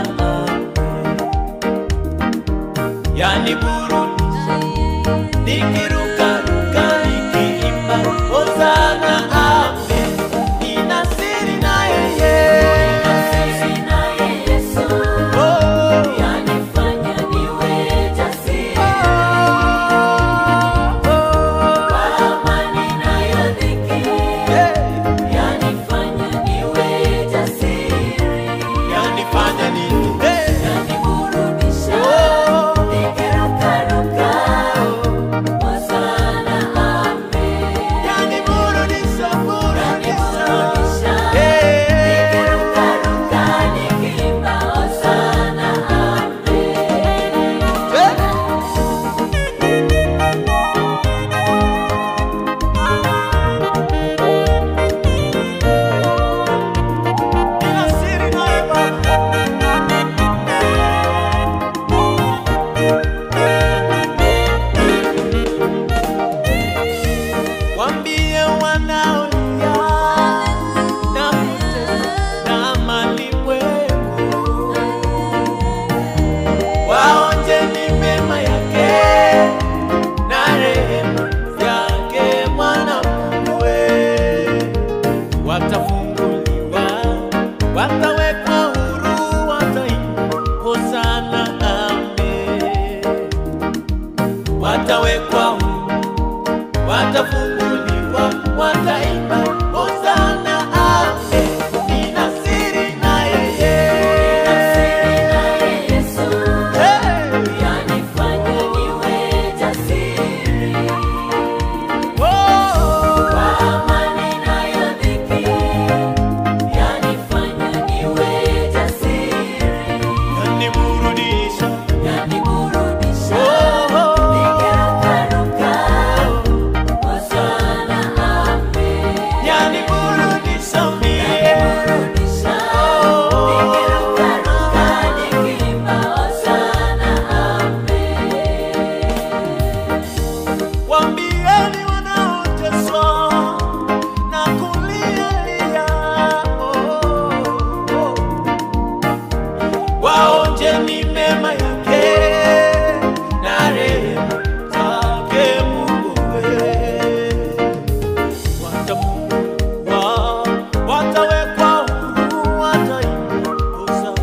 yaniburudisha nikirukaruka nikiimba hosana ame nina siri naye Sisi naye Yesu, Oh, yanifanya niwe jasiri. oh, waonjeni mema yake na rehema zake Mungu wewe watafungwa, watawekwa huru, wataimba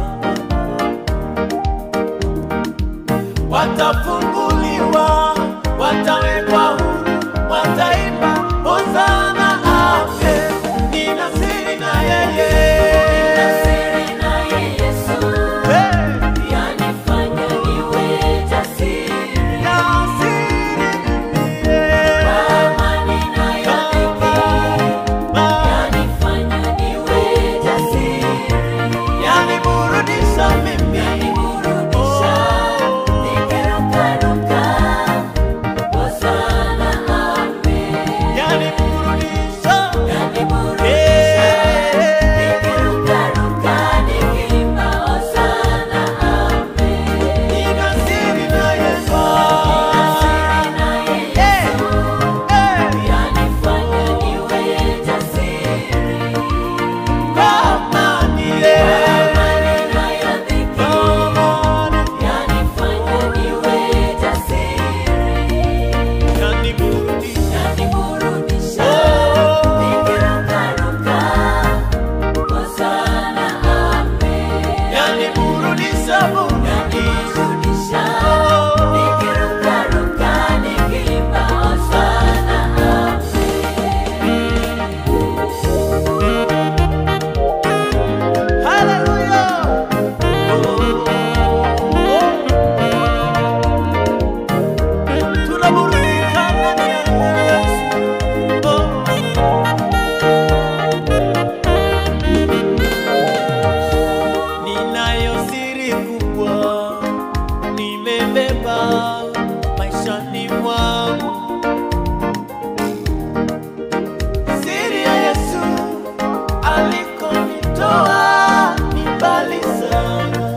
watafunguliwa, watawekwa huru, wataimba hosana, amen. Nina siri na yeye Siri naye Yesu Hey! yanifanya niwe jasiri. Na siri niye. Amani nayo dhiki Ma- yanifanya niwe jasiri. yaniburudisha mimi Yaniburudisha nikirukaruka. Hosana, amen. yaniburudisha Yaniburudisha nikirukaruka nikiimba hosana, amen. Nina siri na Yesu. Siri naye Yesu Hey! yanifanya niwe jasiri. Kama niye. Amani nayo dhiki Amani yanifanya niwe jasiri. yaniburudisha. Yaniburudisha Oh. nikirukaruka. Hosana, amen. Yaniburudisha, burudisha. Yaniburudisha Oh. nikirukaruka nikiimba hosana, amen. Hallelujah. Tunaburudika ndani ya Yesu. Ninayo siri kubwa nimebeba maishani mwangu, siri ya Yesu alikonitoa ni mbali sana.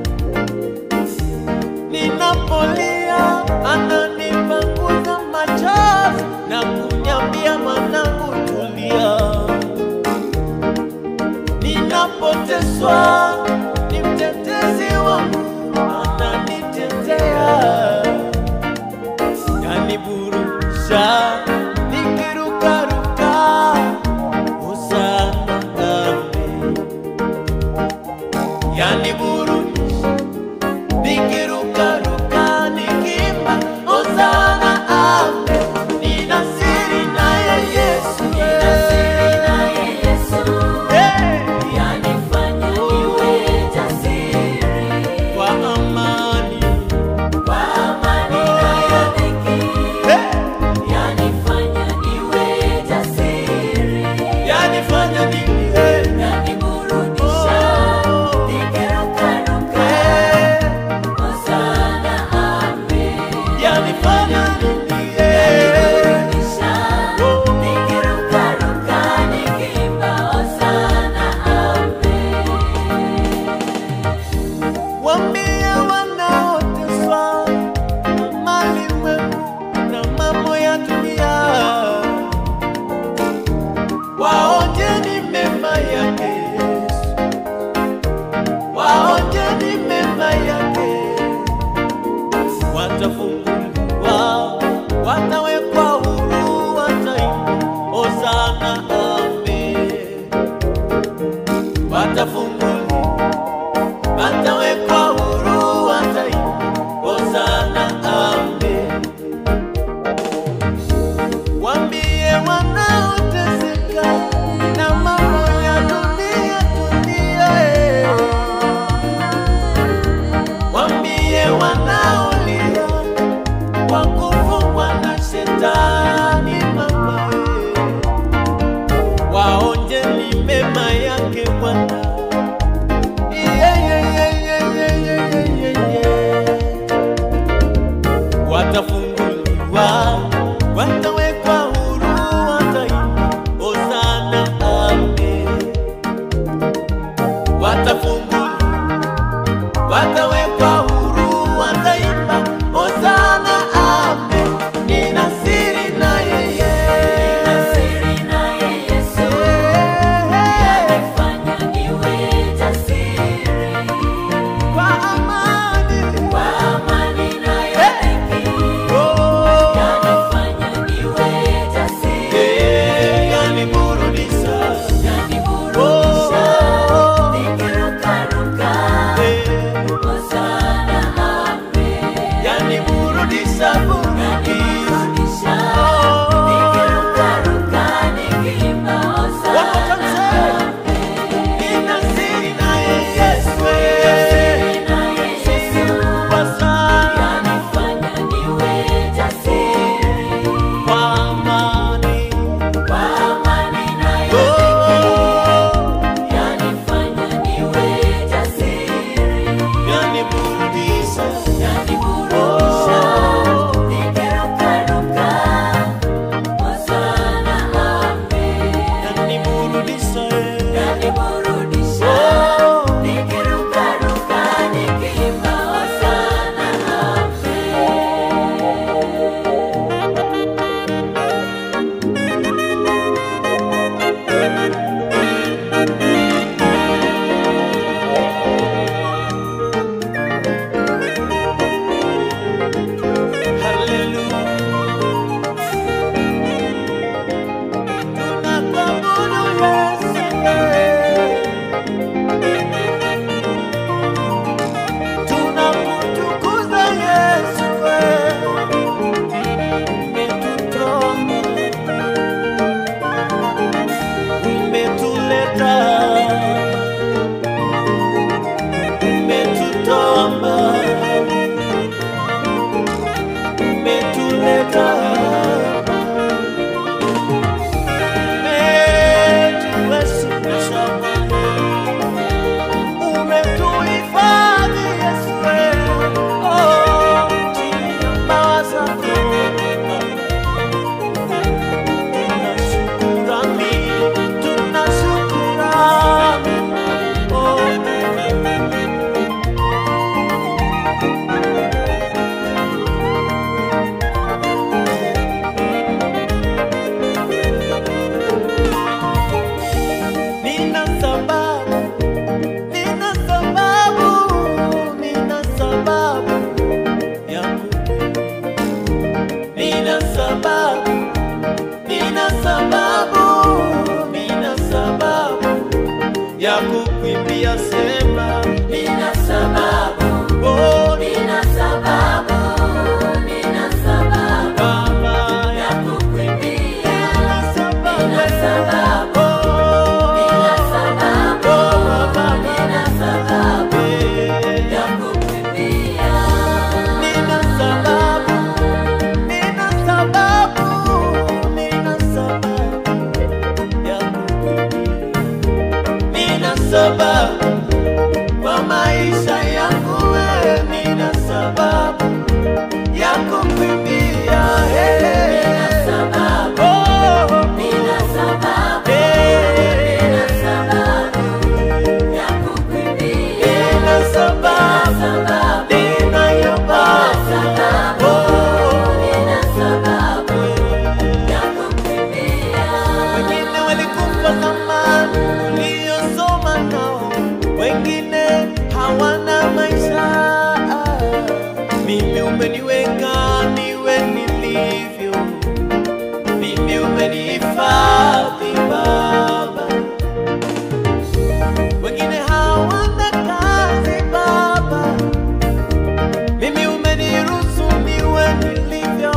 Ninapolia ananipanguza machozi na kuniambia, mwanangu, tulia. Ninapoteswa ni mtetezi wangu, ananitetea yaniburudisha nikirukaruka hosana amen yaniburudisha nikirukaruka nikimba hosana amen nina siri naye yesu Siri naye Yesu Hey! yanifanya niwe jasiri. kwa amani Kwa amani nayo dhiki Hey! yanifanya niwe jasiri. yanifanya nini Hey! Yaniburudisha nikirukaruka. Hey! Hosana, amen. yanifanya nini Hey! Yaniburudisha nikirukaruka nikiimba hosana, amen. Wambie wanaoteswa na malimwengu na mambo ya dunia, waonjeni mema yake Yesu, waonjeni mema yake, watafunguliwa, watawekwa huru, wataimba hosana, amen, watafunguliwa watawekwa huru, wataimba hosana, amen. Wambie wanaoteseka na mambo ya dunia, dunia, eh. Wambie wanaolia kwa kufungwa na shetani, mama, eh. waonjeni mema yake Bwana. Yeah, yeah, yeah, yeah, yeah, yeah, yeah, yeah, yeah. Watafunguliwa, watawekwa huru, wataimba hosana, amen. Watafunguliwa, watawekwa huru, wataimba hosana, amen. Nina siri na yeye. Siri naye Yesu yanifanya niwe jasiri. Kwa amani sababu ya kukimbia. Hey. Nina sababu, Oh, nina sababu, hey. nina sababu ya kukimbia. Nina sababu, Sababu, ninayo sababu, Oh. nina sababu ya kukimbia. Wengine walikufa zamani uliosoma nao, wengine hawana maisha. Mimi umeniweka niwe nilivyo, mimi umenihifadhi Baba. Wengine hawana kazi Baba, mimi umeniruhusu niwe nilivyo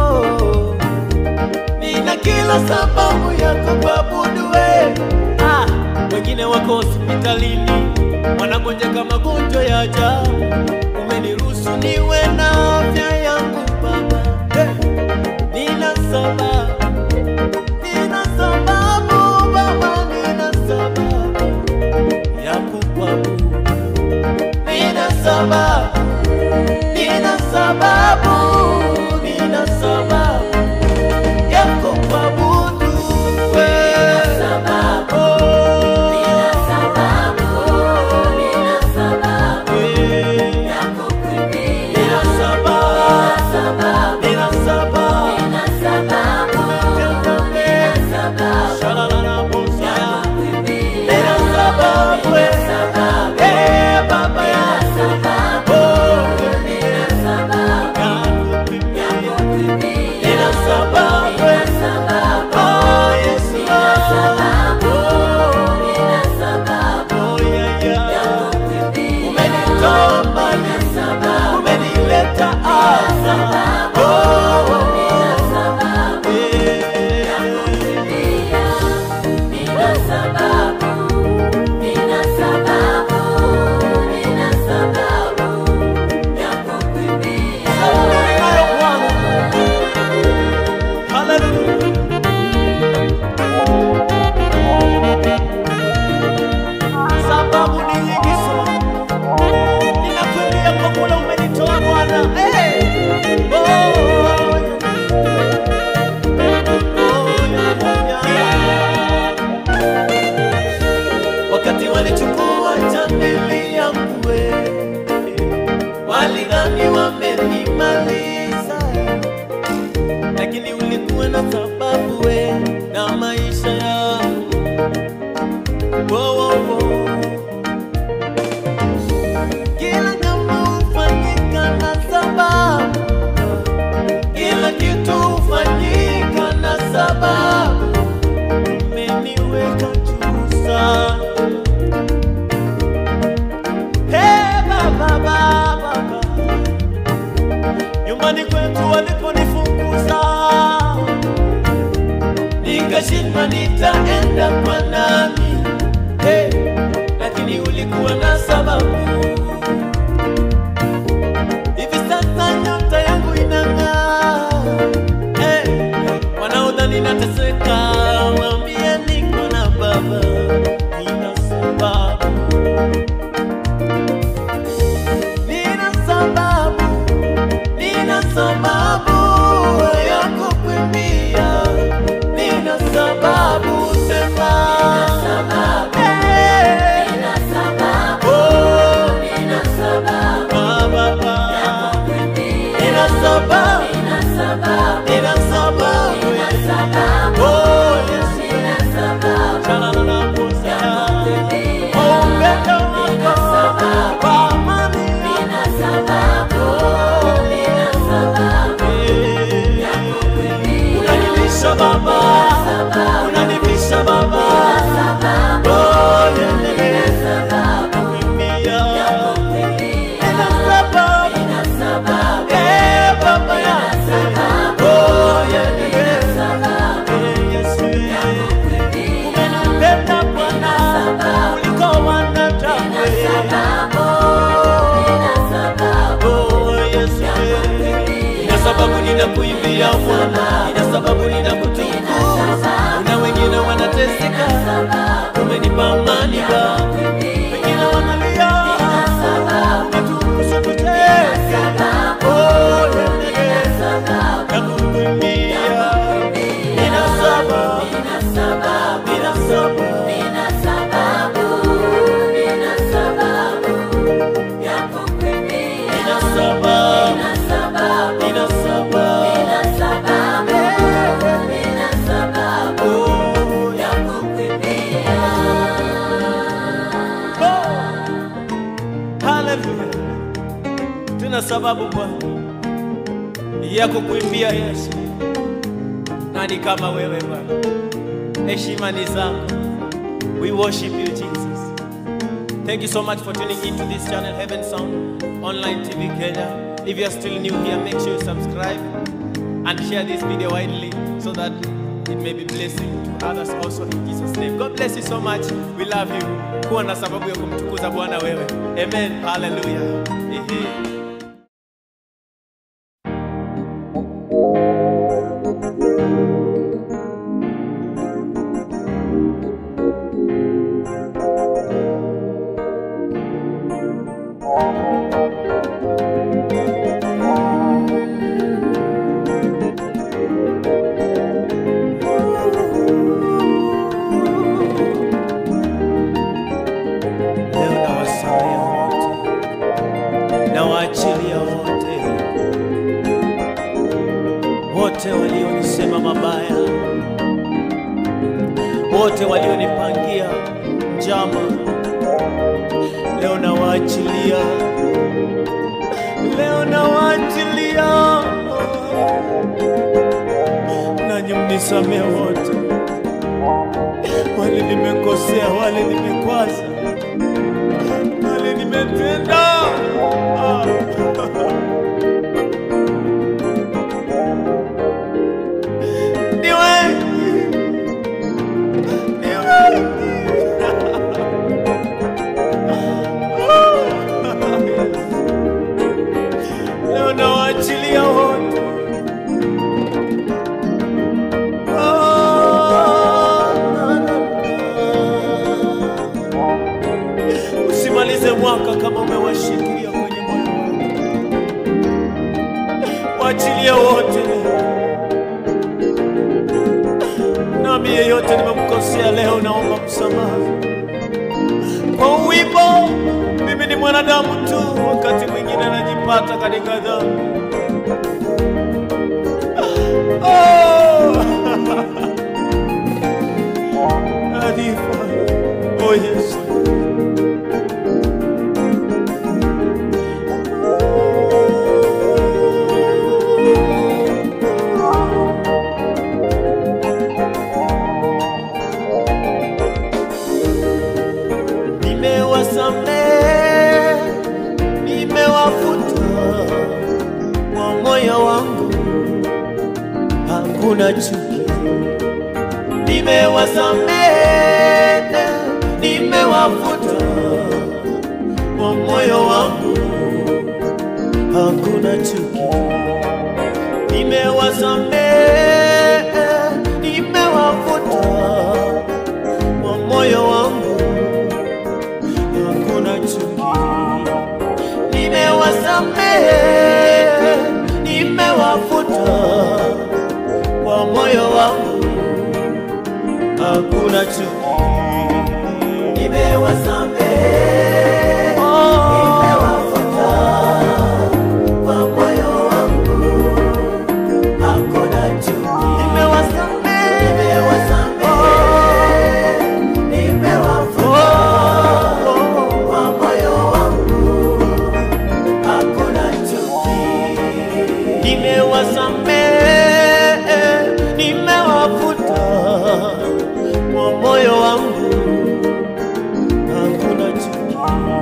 nina kila sababu ya kukuabudu wewe. Ah, wengine wako hospitalini wanagonjeka magonjwa ya ajabu, umeniruhusu niwe na afya yangu Baba. Hey, nina sababu, nina sababu Baba, nina sababu ya kukuabudu, nina sababu, nina sababu, nina sababu ya kukuabudu wewe. Sababu, Oh, nina sababu, nina sababu eh, ya kukimbia. nina sababu, Sababu, nina sababu. nina sababu, nina sababu Shalalala ya bosa. kukimbia. Nina sababu, eh, Sababu, eh, Baba ya sababu, Oh, nina sababu ya ya kukimbia. kukimbia. Nina sababu, eh, Nina sababu, oh, Yesu. nina sababu, Oh, nina sababu oh, yeah, ya yeah. kukimbia. Umenitoa mbali, Nina sababu, umenileta hapa. Oh, nina sababu eh, ya kukimbia. Nina sababu, nina sababu, nina sababu ya kukimbia. Ninayo Bwana. Hallelujah. Sababu ni nyingi sana. Ninakuimbia kwa kule umenitoa Bwana. Hey! Oh, yeah. Oh, yeah, yeah. Wakati walichukua chandeli yangu wewe, walidhani wamenimaliza lakini ulikuwa na sababu we na maisha yangu Wo, wo, wo. Kila jambo hufanyika na sababu, kila kitu hufanyika na sababu. Umeniweka juu sana Hey, baba, baba, baba nyumbani kwetu waliponifukuza, nikashindwa nitaenda kwa nani. Hey, lakini ulikuwa na sababu. Hivi sasa nyota yangu inang'aa. Hey, wanaodhani nateseka, waambie niko na Baba, nina sababu nina sababu, nina sababu ya kukimbia, nina sababu sema, Tuna sababu Bwana ya kukuimbia Yesu. Nani kama wewe Bwana? Heshima ni zako. We worship you Jesus. Thank you so much for tuning into this channel, Heaven Sound Online TV Kenya. If you are still new here, make sure you subscribe and share this video widely so that it may be blessing to others also in Jesus name. God bless you so much. We love you. Kuwa na sababu ya kumtukuza Bwana wewe. Amen. Hallelujah. Ehe. Leo nawasamehe wote, nawaachilia wote, wote walionisema mabaya, wote walionipangia njama, leo nawaachilia, leo nawaachilia, nanyi mnisamehe wote, wale nimekosea, wale nimekwaza wale nimetenda Ah. Ni wengi. Ni wengi. Leo nawaachilia wote. Ah, na, na, na. Usimalize mwaka kama umewashikilia kwenye moyo wako. Waachilie wote leo. Nami yeyote nimemkosea leo, naomba msamaha kwa wimbo. Mimi ni mwanadamu tu, wakati mwingine najipata katika dhambi. Oh! Adifa. Oh yes. Nimewasamehe, nimewafuta kwa moyo wangu, hakuna chuki. Nimewasamehe, nimewafuta kwa moyo wangu, hakuna chuki. Nimewasamehe, nimewafuta kwa moyo wangu hakuna chuki. Nimewasamehe, nimewafuta kwa moyo wangu, hakuna chuki. Nimewasamehe, nimewafuta kwa moyo wangu, hakuna chuki. Nimewasamehe, nimewasamehe, nimewafuta kwa moyo wangu hakuna chuki. Nimewasamehe, nimewafuta kwa moyo wangu hakuna chuki.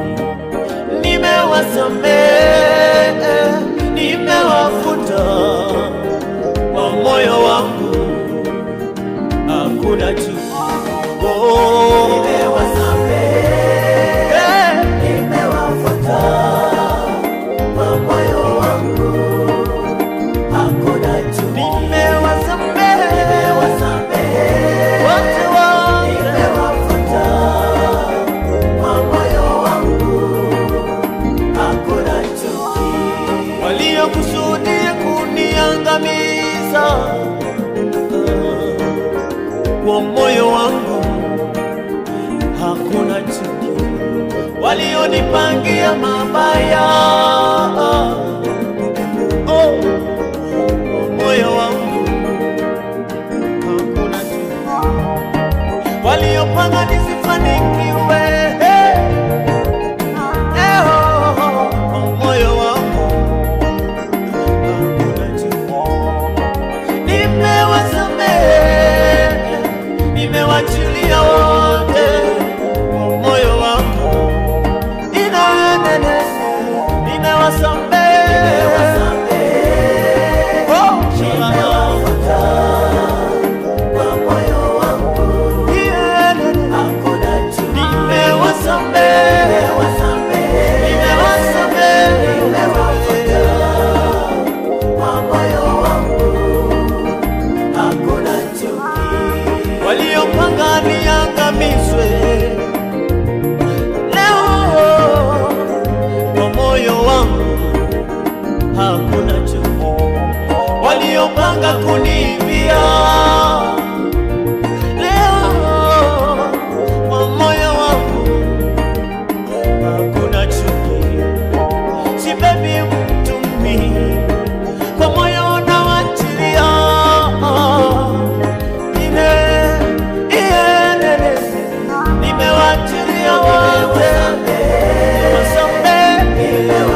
Nimewasamehe, nimewafuta kwa moyo wangu hakuna chuki. Oh, nimewasamehe, nimewafuta kwa moyo wangu hakuna chuki. Nimewasamehe, nimewasamehe wote wote, nimewafuta kwa moyo wangu hakuna chuki. Waliokusudia kuniangamiza kwa moyo wangu hakuna chuki, walionipangia mabaya oh, kwa moyo wangu hakuna chuki, waliopanga nisifanikiwe eh, eh, oh, kwa moyo wangu hakuna chuki. Waliopanga kuniibia leo kwa moyo wangu hakuna chuki, sibebi mtumi kwa moyo unawachilia nime iendeleze nimewachilia wote wasamehe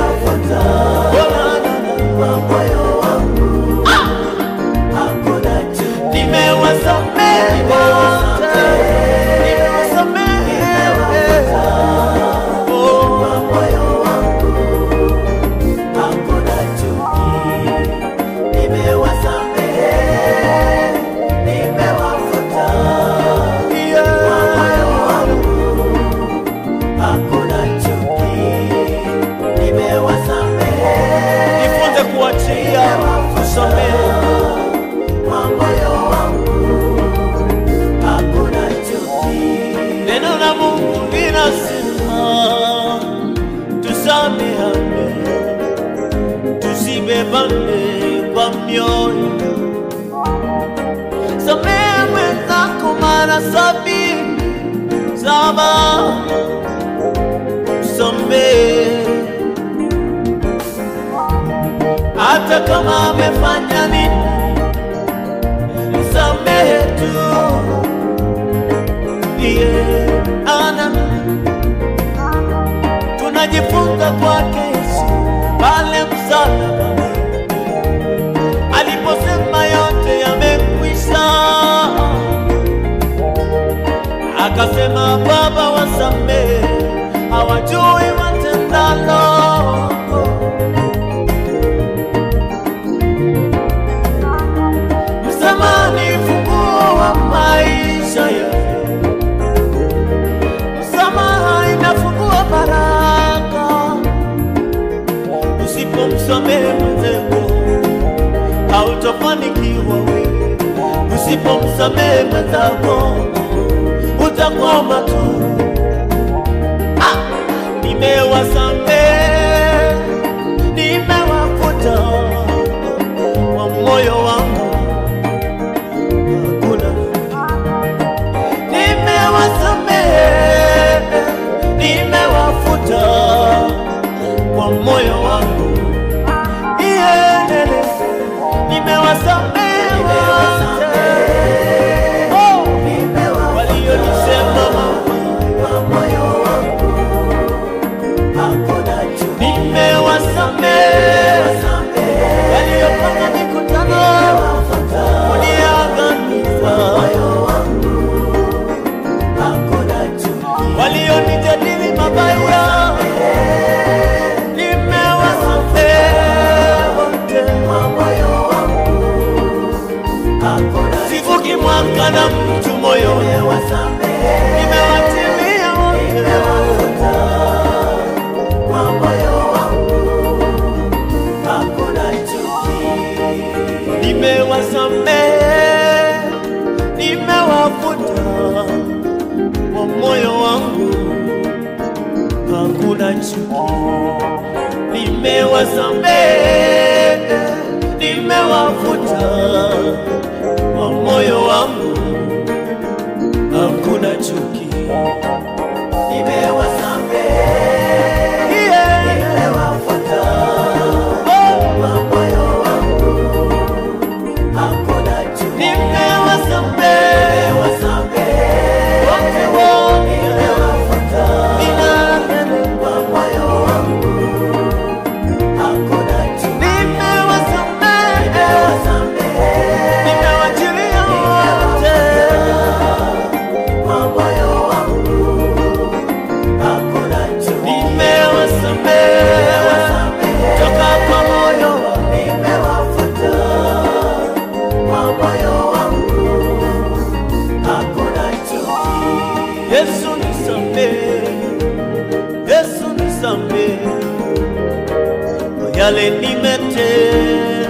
nimewasamehe wote nimewasamehe oh. Jifunze kuachia, kusamehe. Neno la Mungu linasema tusamehane, tusibebane kwa mioyo. Samehe mwenzako mara sabini saba, samehe hata kama amefanya nini, msamehe tu. Ndiye ana tunajifunza kwake Yesu pale msalaba aliposema yote yamekwisha, akasema Baba, wasamehe hawajui watendalo. Msamaha ni funguo wa maisha yangu. Msamaha inafungua baraka. Usipomsamehe mwenzako hautafanikiwa wewe. Usipomsamehe mwenzako utakwama tu. Ah! Nimewasamehe, nimewafuta kwa moyo wangu hakuna nimewasamehe, nimewafuta kwa moyo wangu iendelee. Nimewasamehe wote Oh, walionisema nimewasamehe, waliopanga mikutano kuniangamiza walionijadili mabaya, nimewasamehe wote. Sivuki mwaka na mtu moyoni, nimewatilia wote. Nimewasamehe, nimewafuta kwa moyo wangu, hakuna chuki. Nimewasamehe, nimewafuta kwa moyo wangu, hakuna chuki. Yeah. Oh. Nimewasamehe wote wote, ninapenda nimewasamehe, nimewachilia wote. Nimewasamehe toka kwa moyo wangu. Yesu nisamehe, Yesu nisamehe kwa yale nimetenda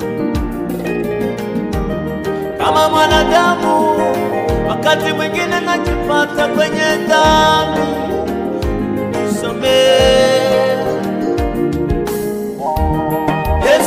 kama mwanadamu, wakati mwingine najipata kwenye dhambi. Nisamehe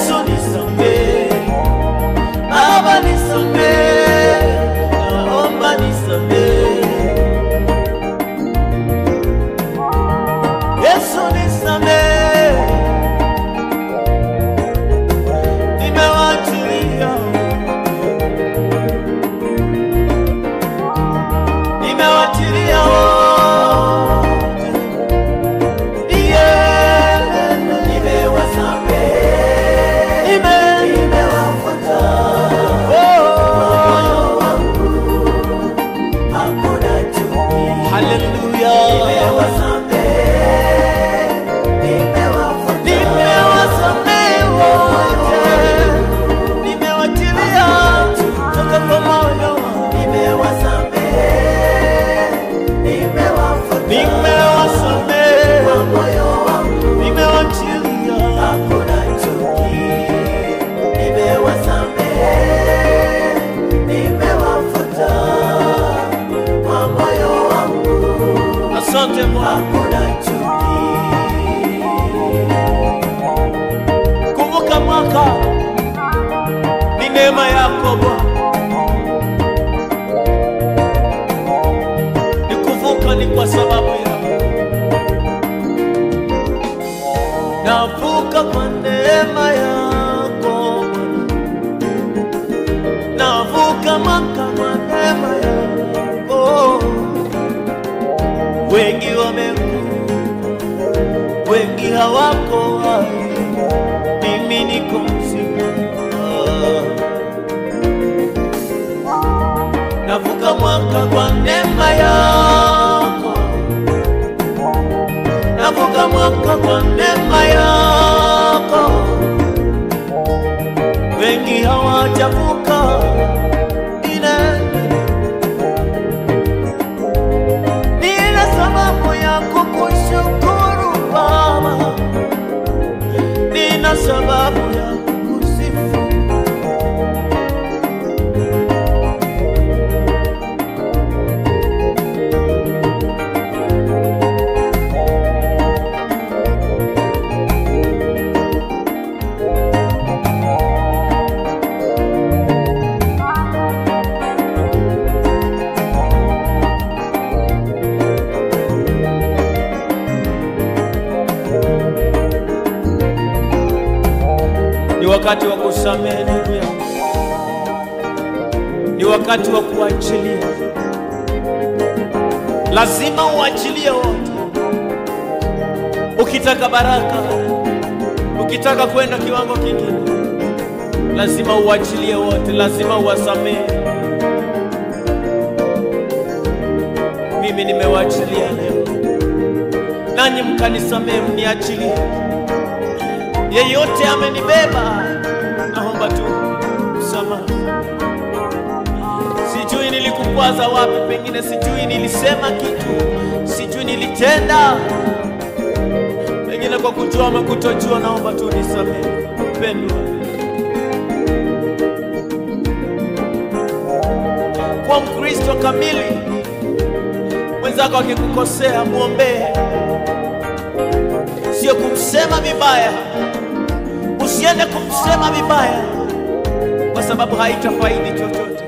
hakuna chuki. Kumbuka mwaka ni neema yako Bwana, ni kuvuka ni kwa sababu yako. Navuka kwa neema yako Bwana, navuka mwaka kwa neema yako. Wengi wamekufa, wengi hawako hai mimi niko mzima. Navuka mwaka kwa neema yako, navuka mwaka kwa neema yako. Wengi hawajavuka ine, nina sababu ya kukushukuru Baba nina sababu ya kukusifu. Ni wakati wa kusamehe ndugu yangu, ni wakati wa kuachilia. Lazima uachilie wote, ukitaka baraka, ukitaka kwenda kiwango kingine, lazima uachilie wote, lazima uwasamehe. Mimi nimewaachilia leo, nanyi mkanisamehe, mniachilie yeyote amenibeba, naomba tu msamaha. Sijui nilikukwaza wapi, pengine sijui nilisema kitu, sijui nilitenda, pengine kwa kujua ama kutojua, naomba tu nisamehe. Mpendwa, kwa Mkristo kamili, mwenzako akikukosea mwombee, sio kumsema vibaya usiende kumsema vibaya, kwa sababu haitafaidi chochote.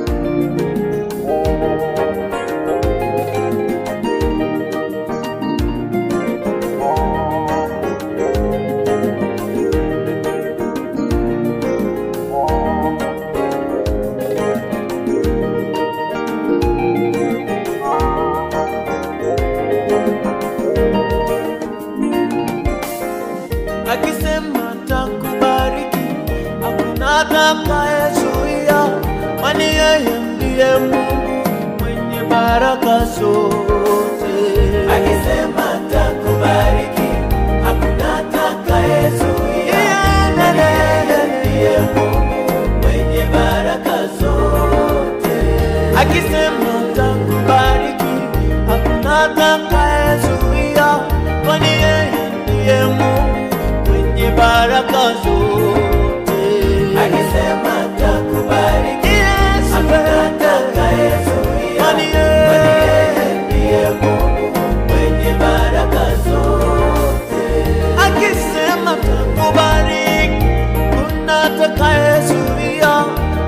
akisema takubariki, hakuna atakayezuia, kwani yeye ndiye Mungu mwenye baraka zote. Akisema takubariki, hakuna atakayezuia. Maana yeye ndiye Mungu mwenye baraka zote. Akisema takubariki, hakuna atakayezuia, kwani yeye ndiye Mungu mwenye baraka zote. Akisema takubariki, Yesu hakuna atakayezuia. kwani Maana yeye yeye ndiye Mungu mwenye baraka zote. akisema takubariki, kuna atakayezuia.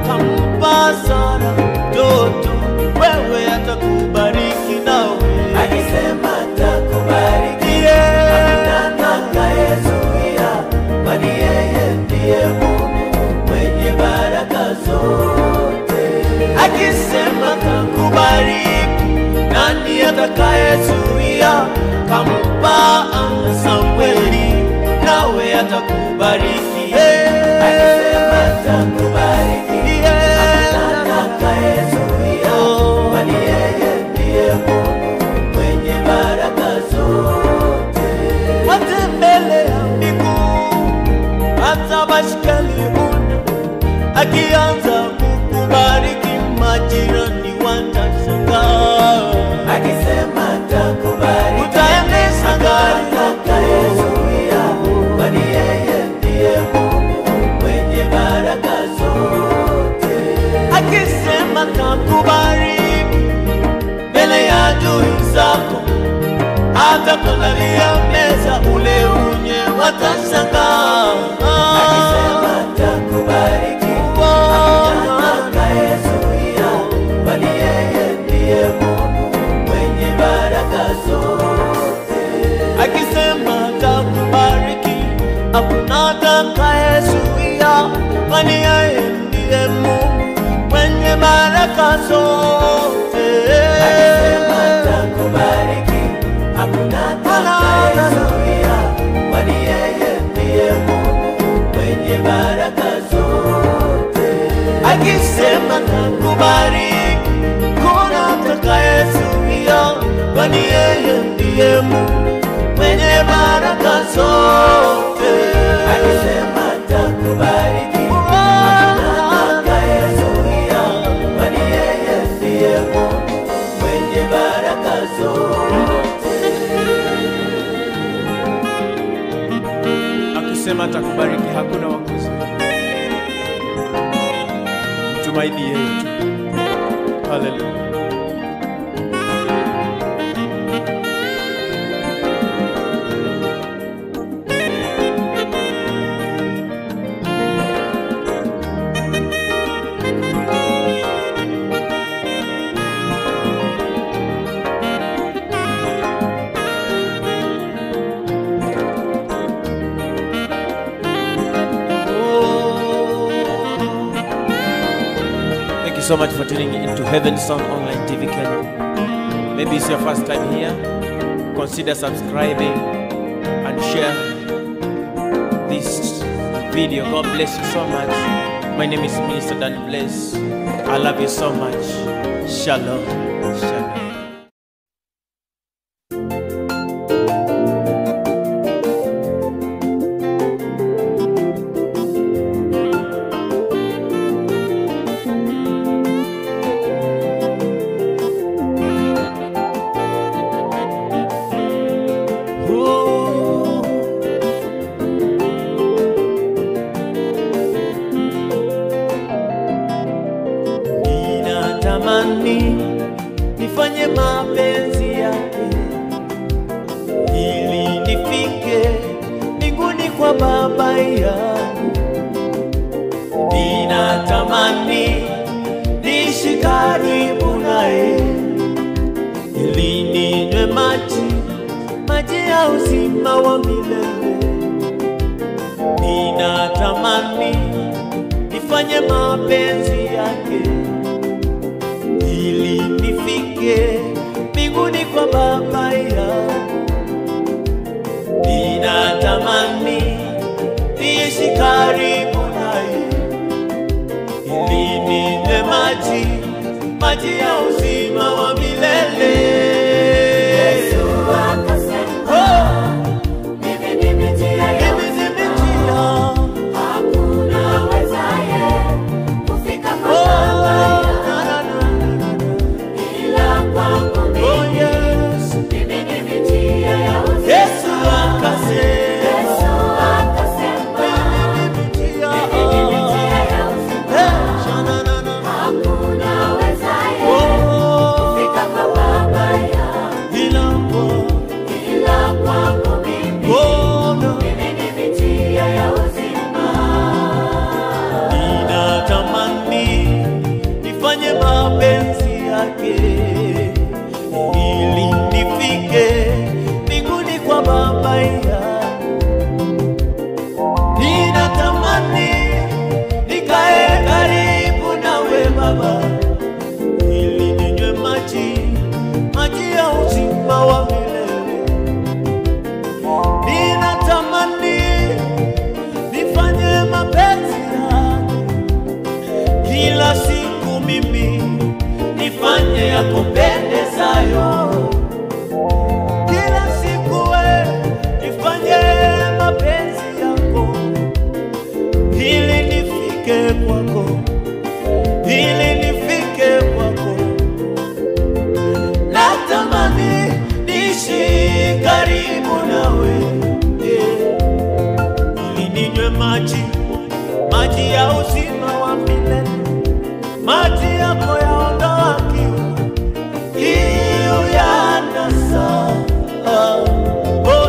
Kampa Sara mtoto, wewe atakubariki nawe. Akisema takubariki, Yeah. hakuna atakayezuia. Kwani yeye ndiye Mungu mwenye baraka zote. Akisema takubariki, nani atakayezuia? Kampa Ana Samweli, nawe atakubariki. Yeah. Akisema takubariki, Yeah. hakuna atakayezuia. Oh. Kwani yeye ndiye Mungu mwenye baraka zote. watembelea miguu hata baiskeli una akianza kukubariki majirani watashangaa Akisema takubariki, utaendesha gari atakayezuia. Kwani yeye ndiye Mungu mwenye baraka zote. akisema takubariki mbele ya adui zako ataandalia meza ule unye watashangaa akisema takubariki hakuna atakayezuia bali yeye ndiye Mungu mwenye baraka zote akisema atakubariki hakuna atakayezuia kwani yeye ndiye Mungu mwenye baraka zote akisema takubariki hakuna atakayezuia bali yeye ndiye Mungu mwenye baraka zote akisema takubariki kuna atakayezuia kwani yeye ndiye Mungu mwenye baraka zote akisema takubariki hakuna atakayezuia bali yeye ndiye Mungu mwenye baraka zote akisema atakubariki hakuna wakuzi mtumaini yeye tu haleluya Thank you so much for tuning into Heaven Sound Online TV Kenya. Maybe it's your first time here. Consider subscribing and share this video. God bless you so much. My name is Minister Dan Bless. I love you so much. Shalom. Shalom. Oh. Ninatamani nifanye mapenzi yake ili nifike mbinguni kwa Baba yangu. Ninatamani niishi karibu naye ili ninywe maji maji ya uzima wa milele. Ninatamani nifanye mapenzi yake ili nifike mbinguni kwa Baba yangu. Ninatamani niishi karibu naye ili ninywe maji maji ya uzima wa milele. Yesu akasema, Oh, mimi ndimi njia ya mimi ndimi njia. hakuna wezaye kufika kwa Oh, Baba na, na, na, na, na. ila kwangu Oh, mimi. yes. Mimi ndimi njia ya uzima. Yesu akasema, Yesu akasema, mimi ndimi njia. mimi ndimi njia ya uzima. Eh, shana, na, na. Hakuna wezaye Oh, kufika kwa Baba yangu ila kwa- ila kwangu mimi. oh, na. Mimi ndimi njia ya uzima. Ninatamani nifanye mapenzi yake ili nifike mbinguni kwa Baba yangu. Ninatamani nikae karibu nawe Baba ili ninywe maji maji ya uzima wa milele. Ninatamani nifanye mapenzi yako kila siku, mimi nifanye yakupendezayo kila siku, we nifanye mapenzi yako ili nifike kwako, ili nifike kwako. Natamani niishi karibu nawe yeah ili ninywe maji maji ya uzima wa milele, maji yako yaondoa kiu, kiu ya nasa. Oh,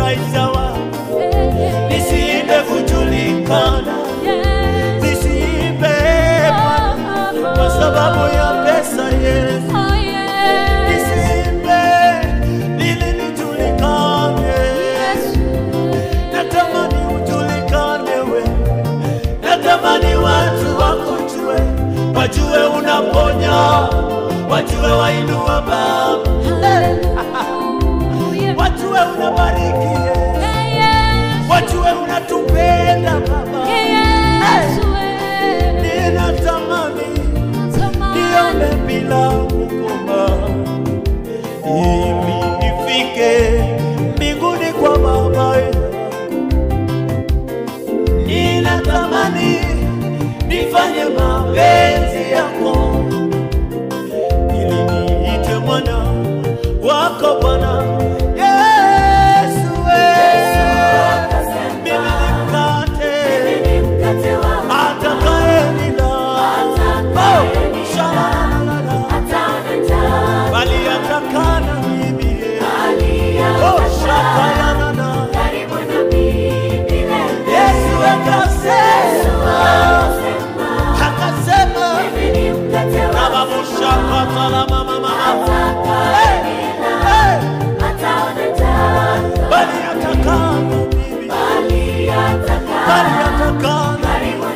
maisha wangu, nisiimbe kujulikana, nisiimbe kwa sababu ya pesa Yesu, nisiimbe ili nijulikane. Natamani ujulikane wewe, natamani watu wakujue, wajue unaponya, wajue wainua Baba, wajue unabariki Yesu, wajue unatupenda Baba. Ninatamani nione bila kukoma, ili nifike mbinguni kwa Baba yangu. Ninatamani nifanye mapenzi yako, ili niite mwana wako Bwana Yesu. Mimi ni mkate atakayenila Oh, shalalala. bali atakana mimi Oh, shakalalala. Yesu akasema akasema nababushakatala mama mama Hey, hey. bali atakana mimi bali atakana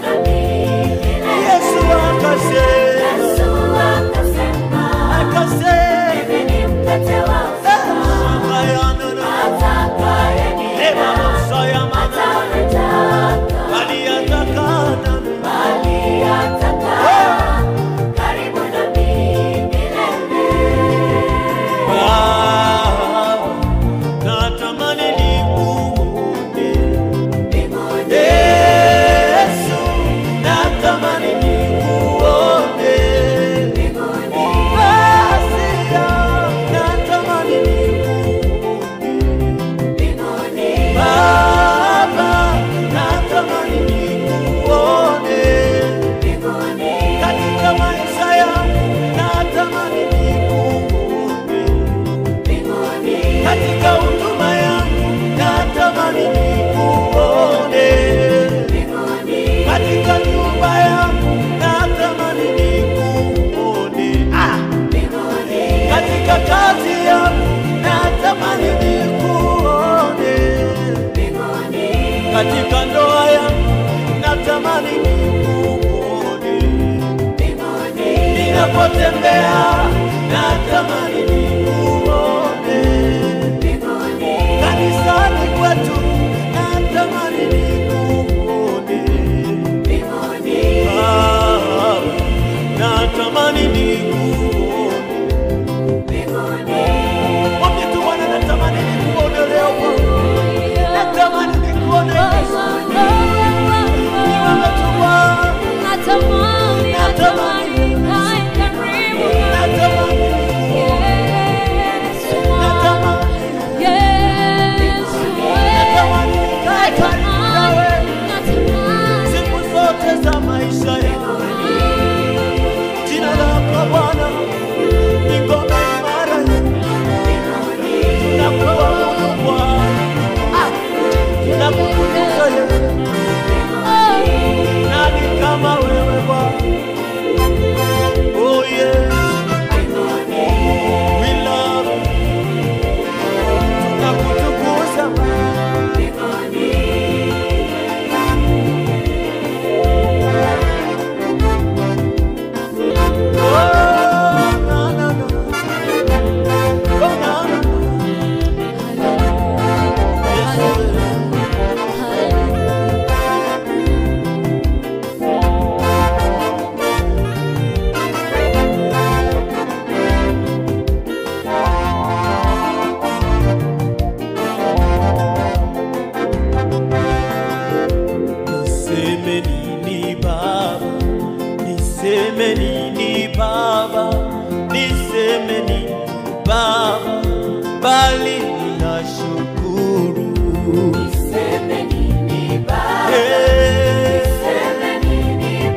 Yesu akasema akasema Baba, natamani nikuone katika maisha yangu, natamani nikuone katika huduma yangu, natamani nikuone katika nyumba yangu, natamani nikuone ah! katika kazi yangu, natamani nikuone katika ndoa yangu, natamani nikuone ninapotembea natamani nikuone kanisani kwetu natamani nikuone Ah, natamani nikuone mwambie tu Bwana natamani nikuone leo Bwana natamani nikuone Yesu ni wewe tu Bwana Natamani, natamani, nae karibu natamani Yesu, natamani Yesu, natamani nikae karibu nawe natamani, siku zote za maisha yangu. Jina lako Bwana ni ngome imara yetu. Tunakuabudu Bwana, Ah, tunakutukuza Yesu. Nani kama wewe Bwana? Oh yes, we love you. Tunakutukuza Oh, na, na, na. Oh, na, na, na. Yes, Niseme nini Baba, niseme nini Baba, niseme nini Baba, bali ninashukuru. Eh, eh,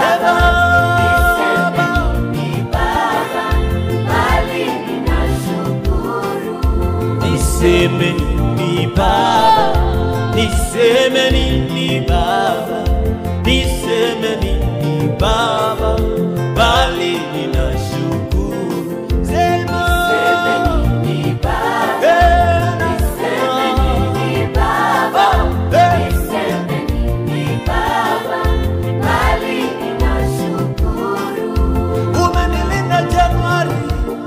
Baba, niseme nini nini Baba, niseme nini Baba, niseme nini Baba, bali ninashukuru. Sema Ni Baba, Eh, ni Baba, eh, niseme ni Baba, bali ninashukuru. umenilinda Januari,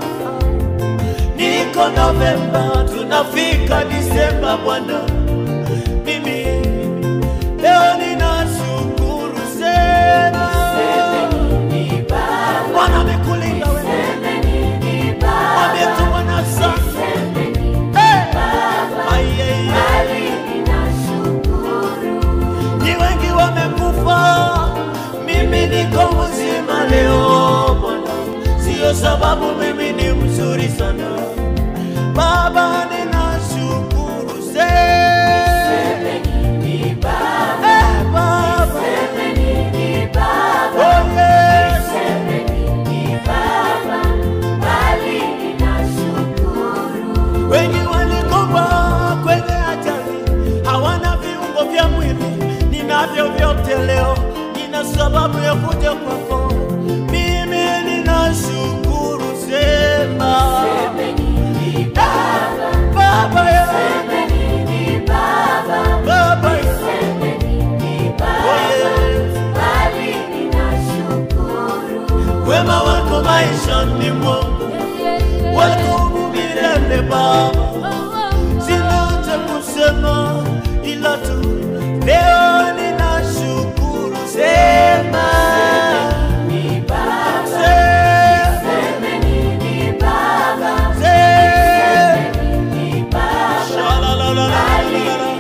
niko Novemba, tunafika Disemba Bwana, mimi leo ninashukuru sema Ni Baba, Bwana amekulinda wewe, ni Baba, mwambie tu Bwana asante. Eh, ai, ai, ai. bali ninashukuru. ni wengi wamekufa, mimi niko mzima leo Bwana, sio sababu mimi ni mzuri sana Baba, ninashukuru sema Ni Baba, eh, Baba, ni Baba, oh yes, ni Baba, bali ninashukuru. wengi walikufa kwenye ajali, hawana viungo vya mwili, ninavyo vyote leo, nina sababu ya kuja kwako, mimi ninashukuru sema Ni Baba, Baba ya ni Baba, Baba ya ni oh Baba, yes. bali ninashukuru. wema wako maishani mwangu wadumu milele Baba, sina cha kusema ila tu leo ninashukuru sema Ni Baba, sema ni Baba, sema ni Baba, Shalalalalala.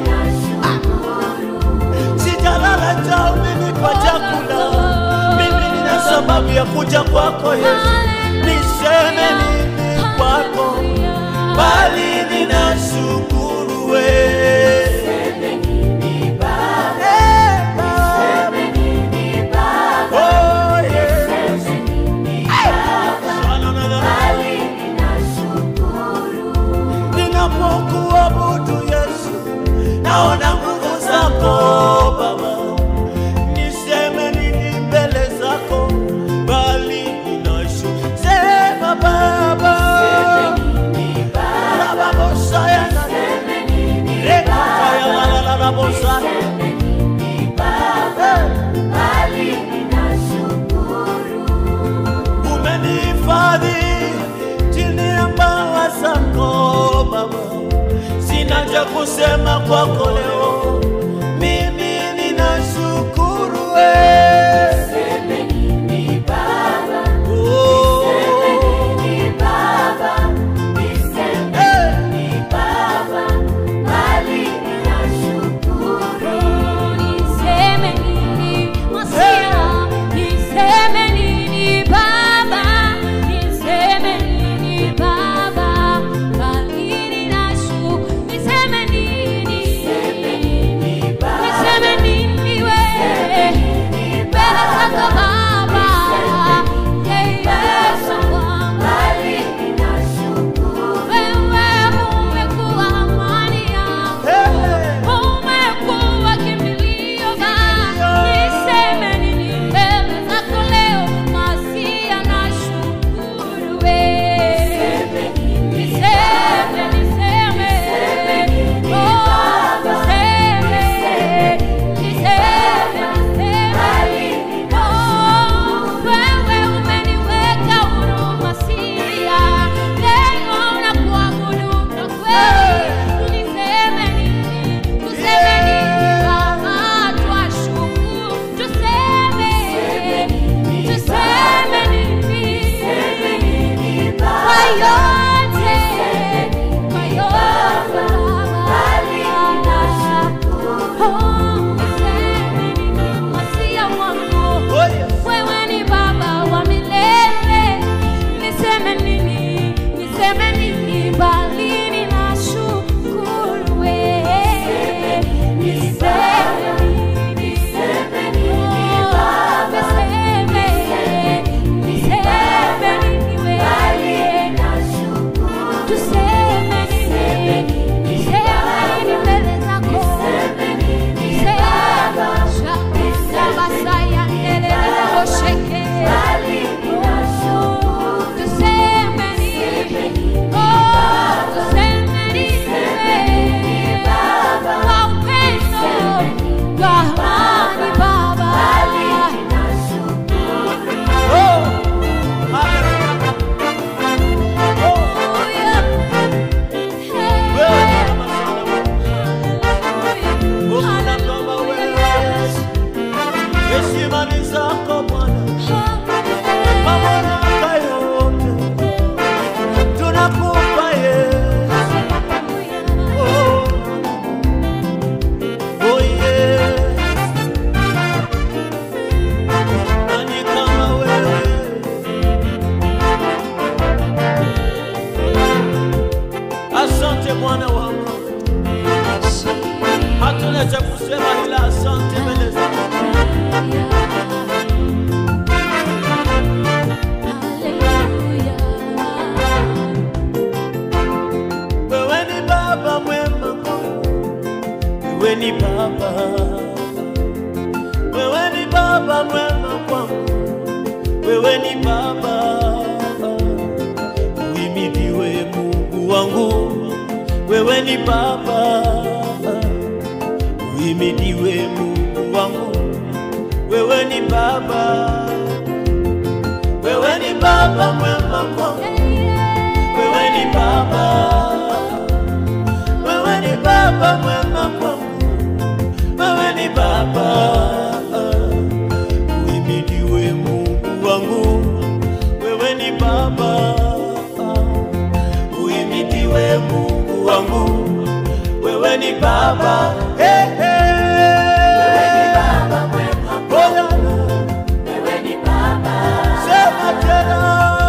sijalala njaa umenipa chakula mimi nina sababu ya kuja kwako Yesu niseme nini kwako bali ninashukuru wewe Ni Baba, Eh, Baba. ni Baba, Oh, yes. ni Baba, Shalalalalala. bali ninashukuru. ninapokuabudu Yesu, naona nguvu zako Baba, niseme nini mbele zako, bali ninashu sema Baba, Ni Baba, Baba Bosaya na Reka Kaya la la la la Bosaya. ni Baba, bali ninashukuru. Umenihifadhi chini ya mbawa zako Baba, sina cha kusema kwako leo, mimi ninashukuru wewe. Ni Baba, Oh, ni Baba, niseme eh, ni Baba, bali ninashukuru. Niseme nini Masia, niseme nini Baba, niseme nini Baba, bali ninashu, niseme nini Sina cha kusema ila asante mbele zako. Wewe ni baba mwema kwangu, wewe ni baba, wewe ni baba mwema kwangu, wewe ni baba. Uhimidiwe Mungu wangu, wewe ni baba. Uhimidiwe Mungu wangu, wewe ni baba, wewe ni baba mwema kwangu wewe ni baba, wewe ni baba mwema kwangu, wewe ni baba. Uhimidiwe Mungu wangu, wewe ni baba. Uhimidiwe Mungu wangu, wewe ni baba. Hey, hey. Bwana, sema tena.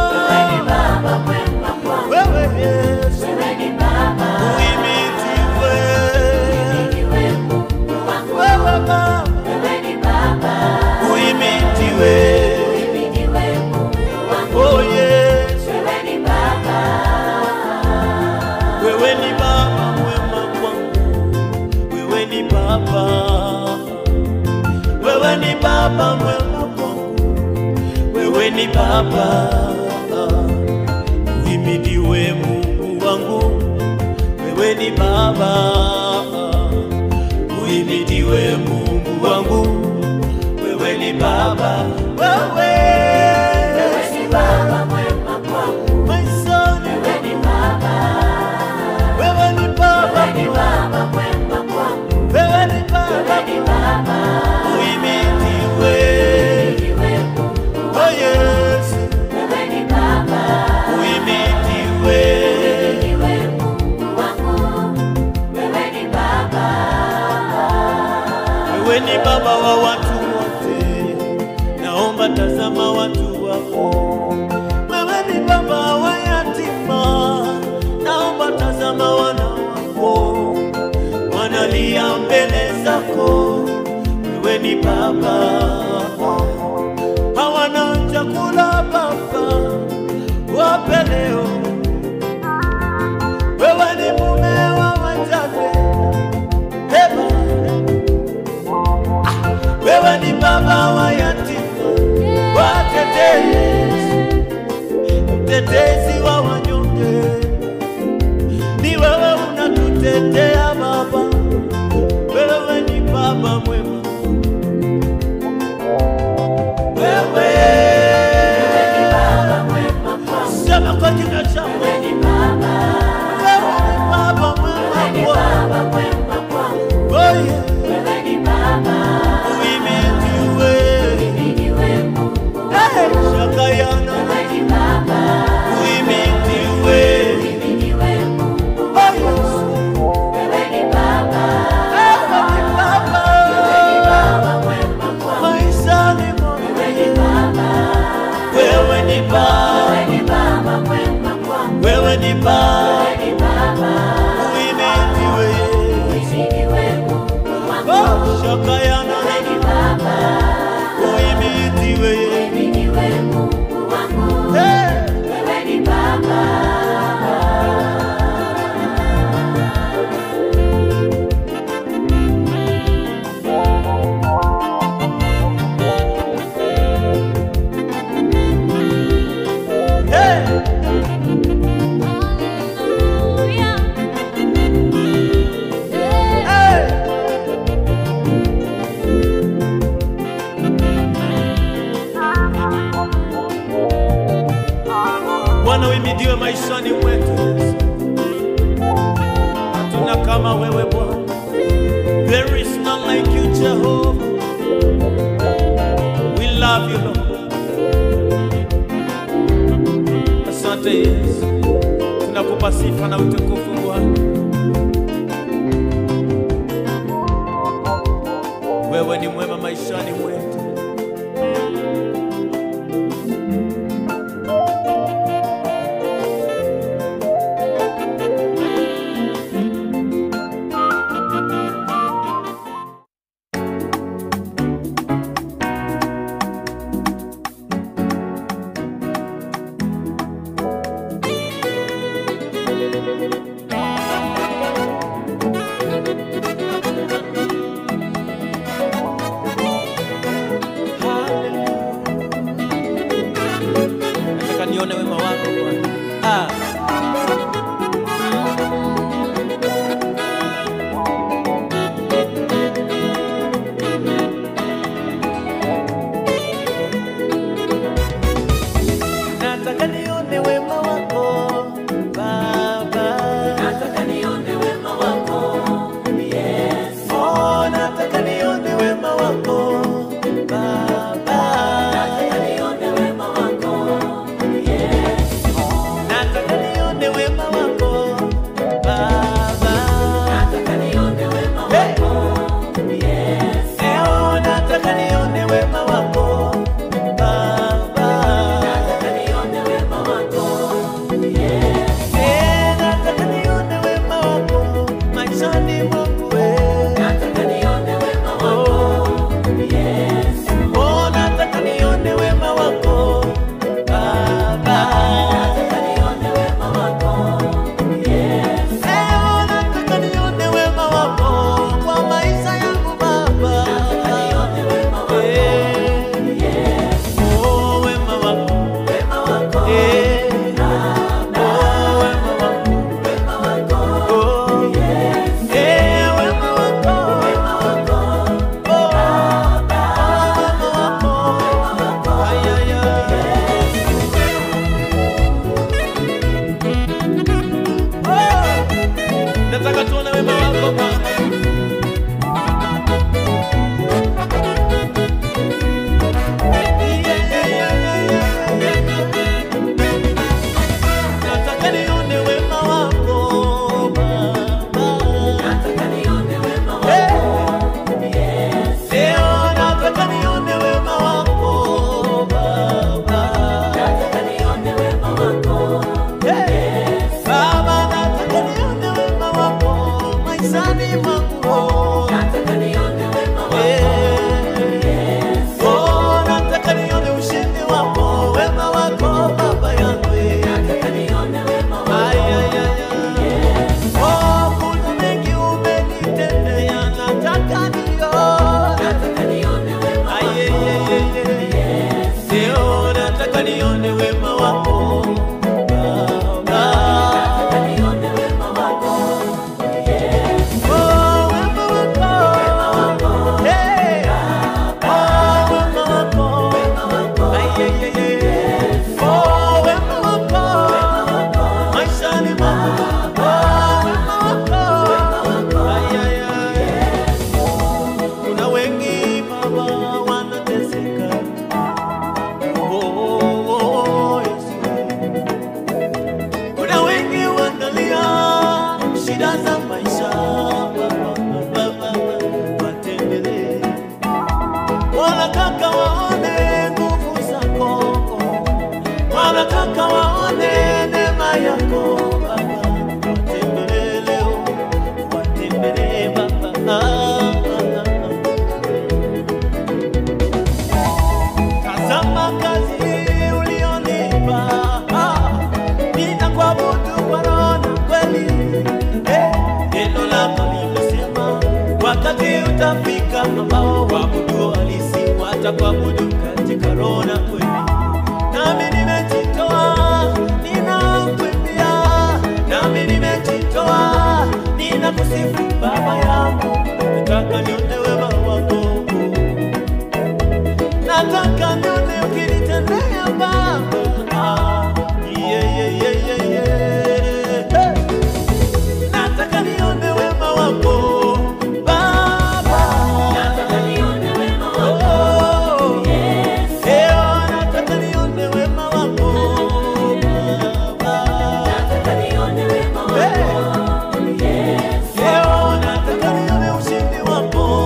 Wewe Yesu, uhimidiwe. Wewe Baba, uhimidiwe. Oh Yesu, wewe ni baba mwema kwangu, wewe ni baba, wewe ni baba mwema kwangu, wewe ni baba. Uhimidiwe Mungu wangu, wewe ni baba. Uhimidiwe Mungu wangu, wewe ni baba. Wewe my son, wewe ni baba. Wewe ni baba. Uhimidiwe. Oh Yesu, uhimidiwe. Wewe ni baba wa watu wote, naomba tazama watu wako. Wewe ni baba wa yatima, naomba tazama wana wako, wanalia mbele zako. Wewe ni baba, hawana chakula Baba, wape leo. Wewe ni mume wa wajane, Eba. Wewe ni baba wa yatima, watetezi, mtetezi wa wanyonge. Ni wewe unatutetea Baba, wewe ni baba mwema. Wewe sema kwa jina chako, wewe ni baba mwema kwangu. Oh yeah. Uhimidiwe. Hey, Shakayana. Uhimidiwe. Oh, Yesu. Wewe ni baba. Maishani mwangu. Wewe ni baba. Wewe ni baba. Uhimidiwe. Oh, Shakayana. Uhimidiwe. Hey. Hey. Hey. Bwana uhimidiwe maishani mwetu Yesu. Hatuna kama wewe Bwana. There is none like you Jehovah. We love you Lord. Asante Yesu. Tunakupa sifa na utukufu Bwana. Wewe ni mwema maishani mwetu. wako Bwana. Nataka nione wema wako Baba. Nataka nione wema wako. Leo nataka nione wema wako Baba. Nataka nione wema wako. Baba, nataka nione wema wako maishani mwangu. Nataka nione wema wako. Oh, nataka nione ushindi wako, wema wako Baba yangu. Nataka nione wema wako. Ay, ay, ay, ay. Oh, kuna mengi umenitendea, nataka nione. Nataka nione wema Ay, wako. ay, ay, ay, ay. Leo nataka nione wema wako Baba. Nataka nione wema wako. Oh, wema wako. Hey. Oh, wema wako. Wema wako. Ay, ay, ay, ay. Oh, wema wako. Maishani mwangu. Oh, wema wako. Ay, ay, ay. Kuna wengi Baba wanateseka. Oh, oh, oh, Yesu. Kuna wengi wanalia shida za maisha, Baba, Baba, watembelee. Wanataka waone nguvu zako, wanataka waone neema yako Baba, watembelee leo, watembelee Baba. Ah, ah, ah. Tazama kazi ulionipa, ah, ninakuabudu kwa roho na kweli. Eh, Neno lako limesema wakati utafika ambao waabudu halisi watakuabudu katika roho na kweli. Nami nimejitoa, ninakuimbia, nami nimejitoa, ninakusifu Baba yangu, nataka nione wema wako nataka nione ukinitendea Baba. Ah, yeah, yeah, yeah, yeah, yeah. Hey. Nataka nione wema wako Baba. Nataka nione wema wako. Oh. Leo nataka nione wema wako Baba. Nataka nione wema wako. Leo nataka nione ushindi wako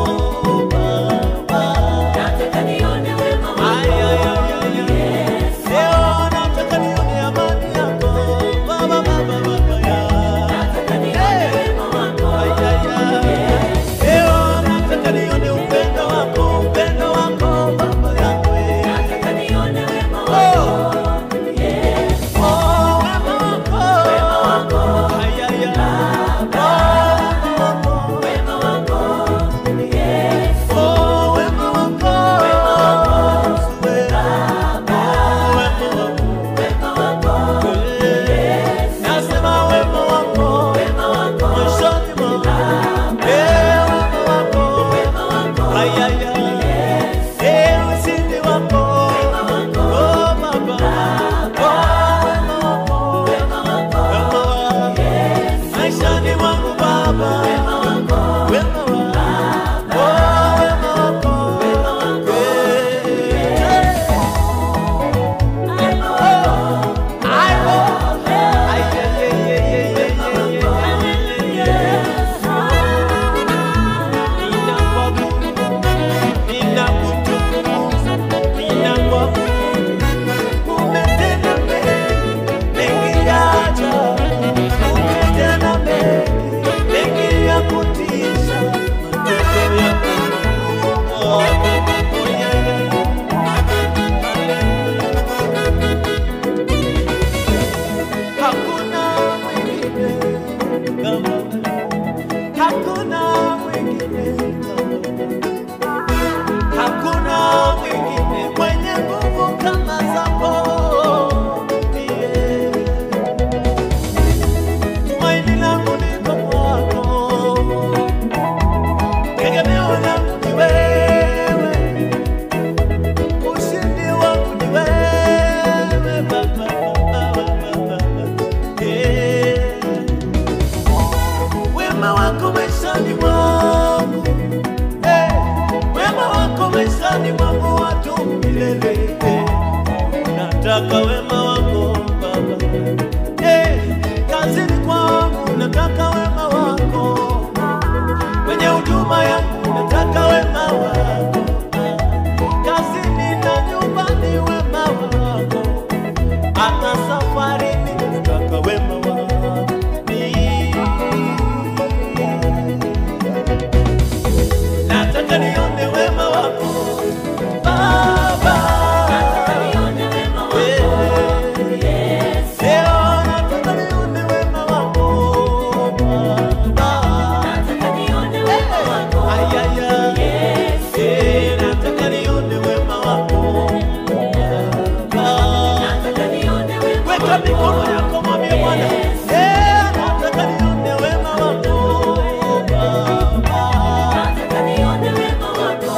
maishani mwangu Eh, wema wako maishani mwangu watu milele Eh, nataka wema wako Baba Eh, kazini kwangu nataka wema wako kwenye huduma yangu nataka wema wako kazini na nyumbani wema wako hata safarini nataka wema wako nataka nione wema wako Baba nione wema wako Eh, leo nataka nione wema wako Baba nataka nione wema wako Ayaya. Eh, nataka nione wema wako Baba. nataka nione wema Weka wako mikono yako mwambie Bwana. Eh, nataka nione wema wako Baba. nataka nione wema wako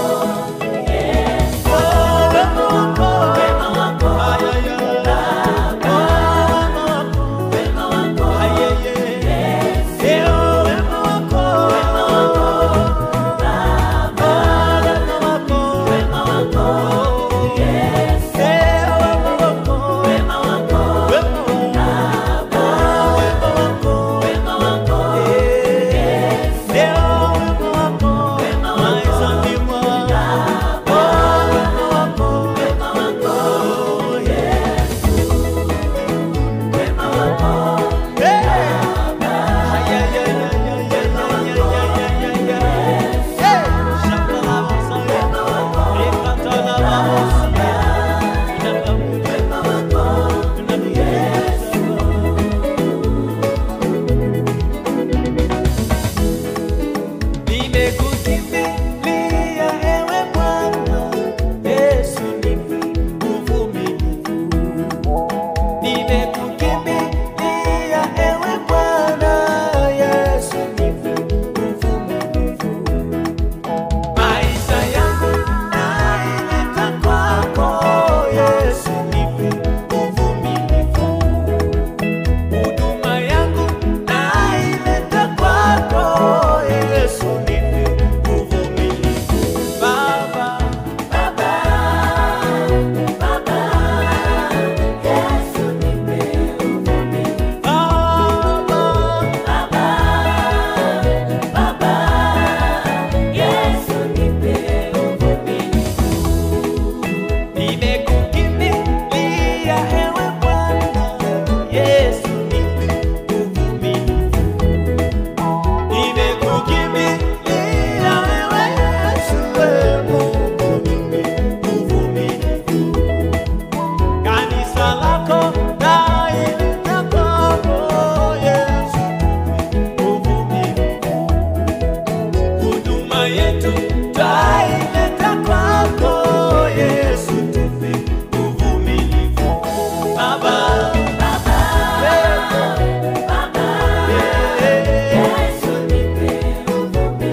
Oh, wema wako. wema wako Ayaya. Oh, wema wako. wema wako Ayeye. Eh, oh, wema wako. Oh, wema wako. wema wako Eh, wema wako. wema wako Wema wako. Wema wako. wema wako wema wako wema wako wema wako Nimekukimbilia ewe Bwana, Yesu nipe uvumilivu. Nimekukimbilia ewe Bwana, Yesu nipe uvumilivu. Maisha yangu naileta kwako, Yesu nipe uvumilivu. Huduma yangu naileta kwako, Yesu nipe uvumilivu. Baba, baba baba Yesu nipe uvumilivu Baba, baba baba Yesu nipe uvumilivu nimekukimbilia ewe Bwana, Yesu nipe uvumilivu. Nimekukimbilia ewe Yesu, ewe Mungu nipe uvumilivu. Kanisa lako naileta kwako, Yesu nipe uvumilivu. Huduma yetu twaileta kwako, Yesu tupe uvumilivu. Baba, baba eh, baba eh, Yesu nipe uvumilivu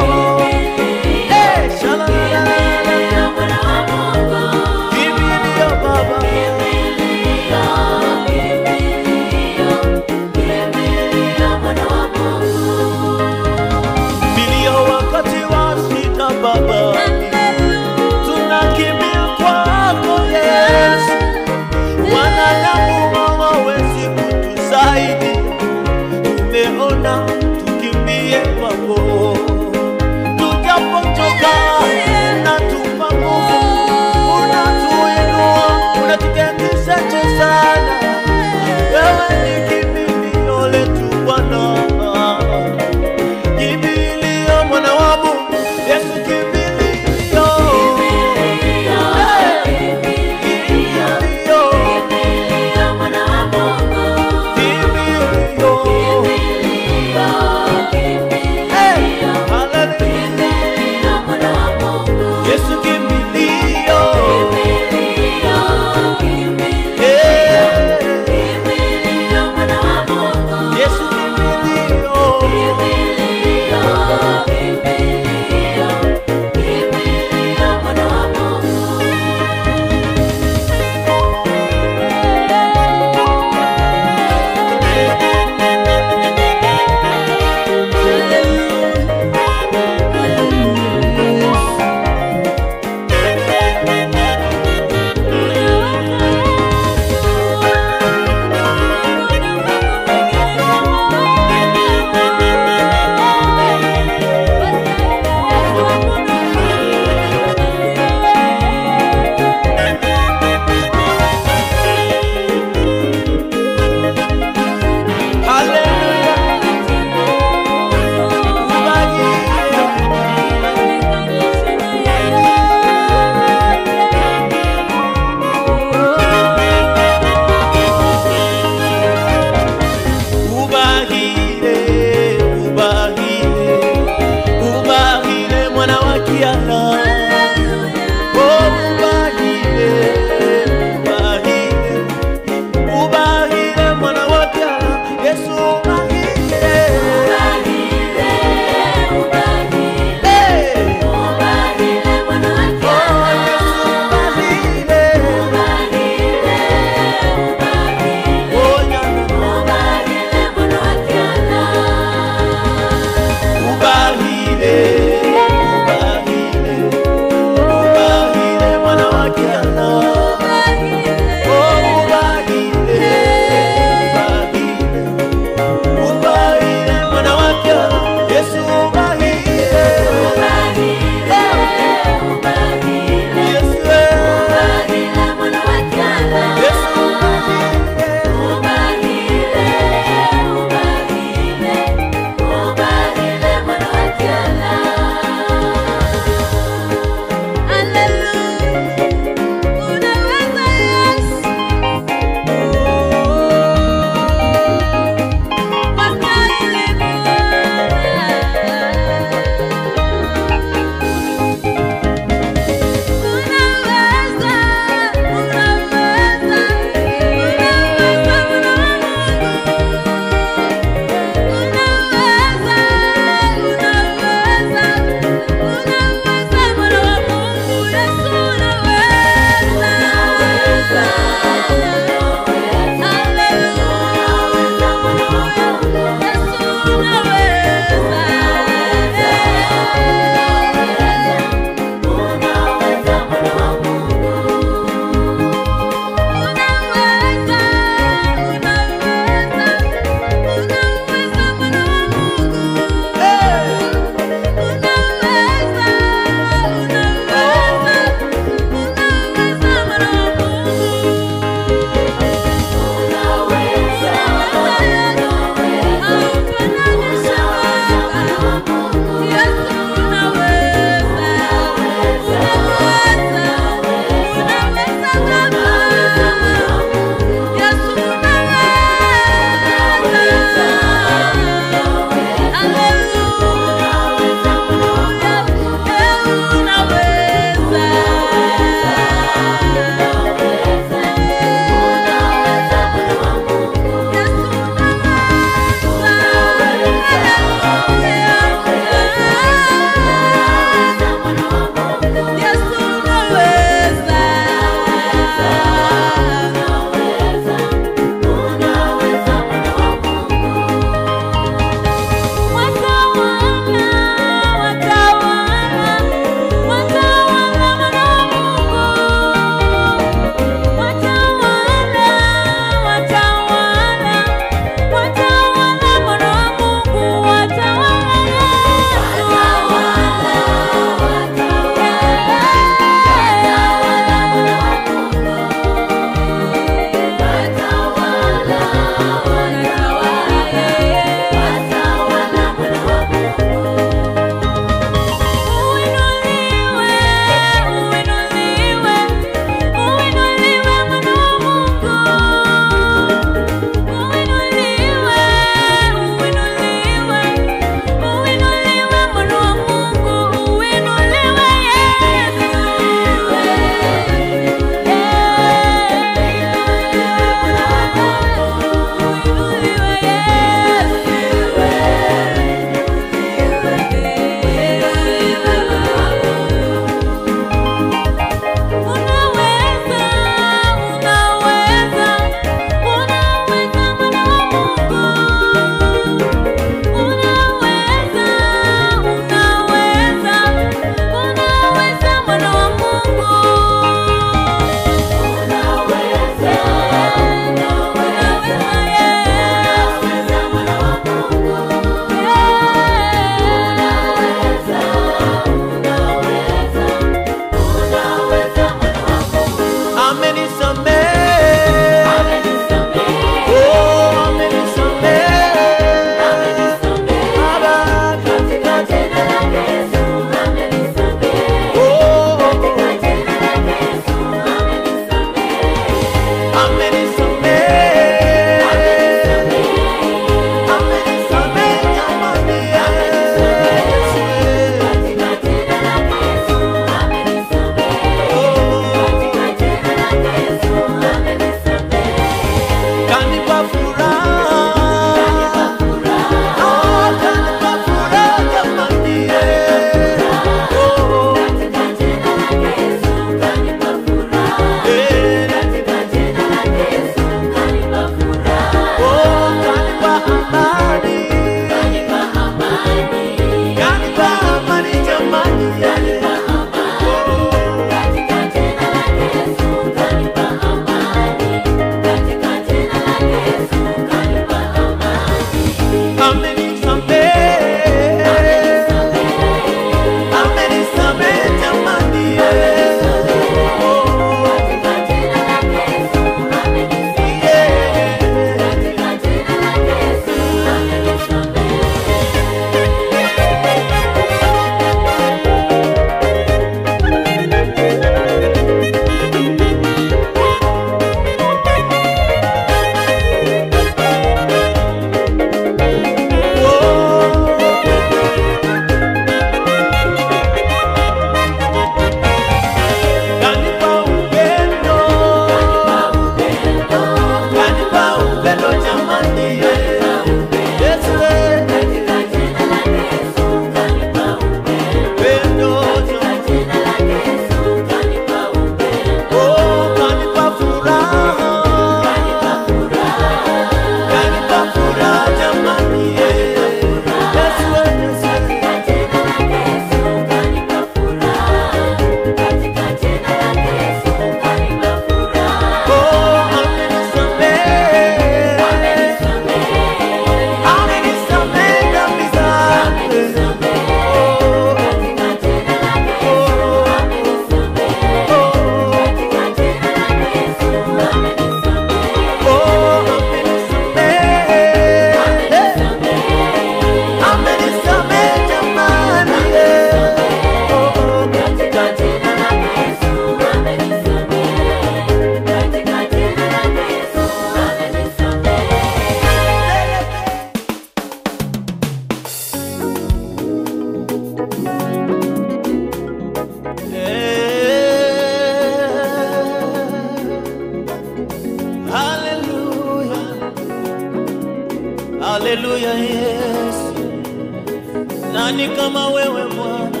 Haleluya Yesu, nani kama wewe Bwana?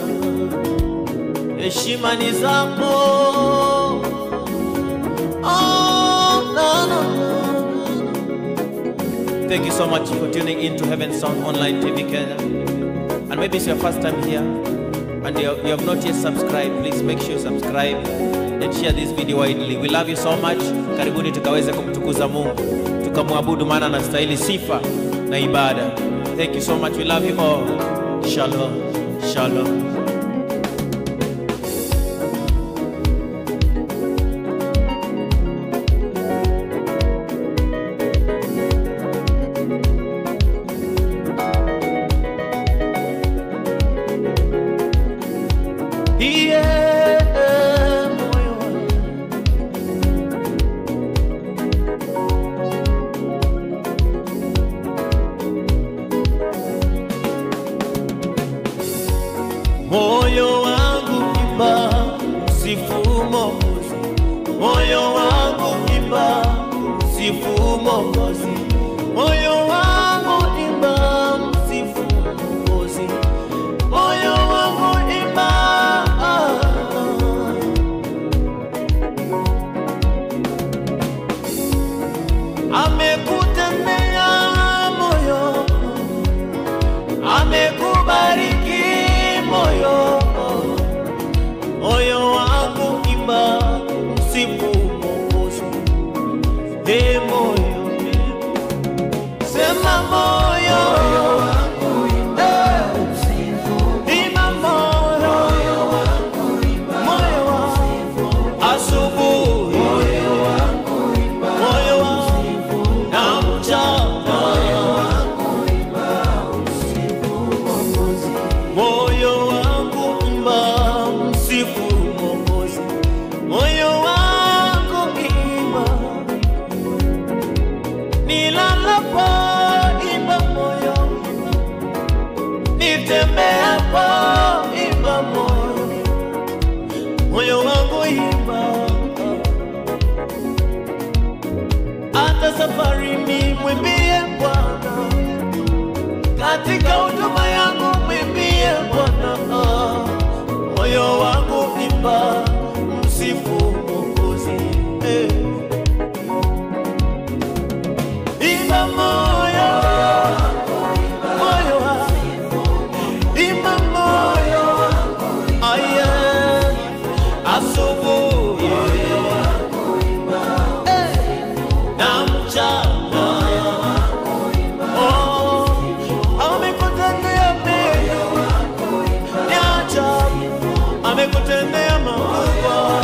Heshima ni zako. Oh, no, no, no. Thank you so much for tuning in to Heaven Sound Online TV Kenya. And maybe it's your first time here and you have, you have not yet subscribed, please make sure you subscribe and share this video widely. We love you so much. Karibuni tukaweze kumtukuza Mungu, tukamwabudu maana anastahili sifa na ibada. Thank you so much. We love you all. Shalom. Shalom. Yeah, moyo wangu. moyo wangu imba msifu Mwokozi, moyo wangu imba msifu Mwokozi, moyo wangu imba msifu Mwokozi, moyo wangu imba amekutendea moyo amekubariki moyo moyo wangu imba msifu Mwokozi e moyo sema moyo Eh, imba moyo moyo wangu asubuhi moyo wangu na mchana moyo wangu imba msifu Mwokozi, moyo wangu imba, nilalapo imba moyo, nitembeapo imba moyo, moyo wangu imba, hata safarini mwimbie Bwana katika huduma yangu mwimbie Bwana, moyo wangu imba msifu Mwokozi. Eh. Imba moyo, moyo wangu, imba moyo, aye, asubuhi Eh. na mchana Oh, amekutendea mema, ni ajabu, amekutendea makubwa.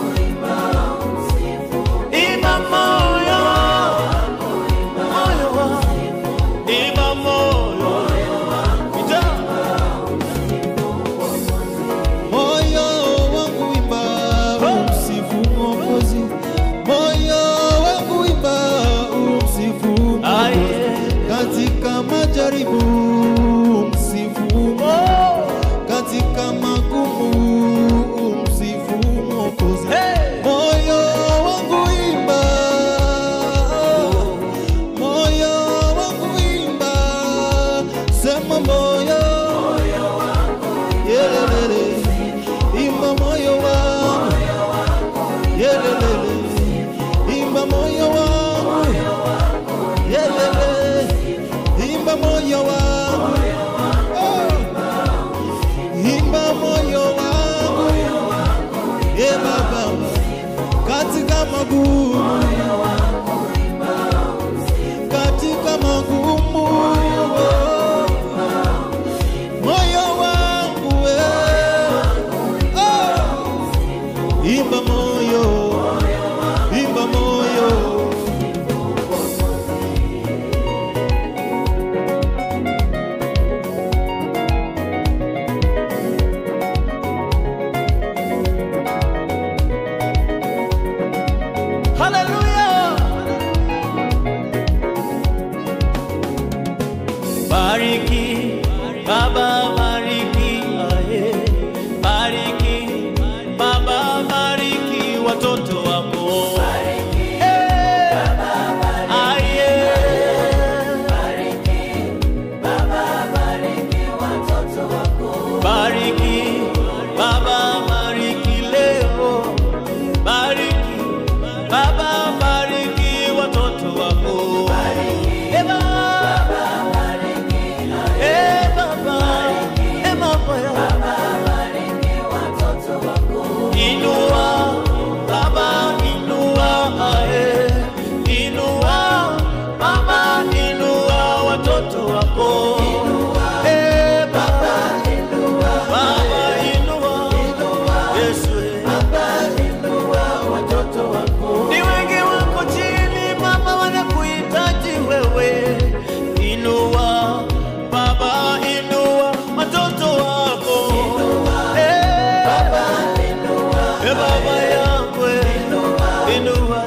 Imba moyo, moyo wangu, imba moyo, Ita. Moyo wangu imba umsifu Mwokozi, moyo wangu imba umsifu Mwokozi, Aye. katika majaribu umsifu Mungu, Oh, katika magumu umsifu Mwokozi. hey. Moyo wangu imba, moyo wangu imba, sema moyo, yelelele, imba moyo wangu, yelelele, imba moyo wangu, yelele, imba moyo wangu, oh, imba moyo wangu, ye baba katika magumu, katika magumu, moyo wangu we, oh, imba moyo, imba moyo. Hallelujah. Bariki, Baba bariki, aye. Bariki, Baba bariki. baba yangu inua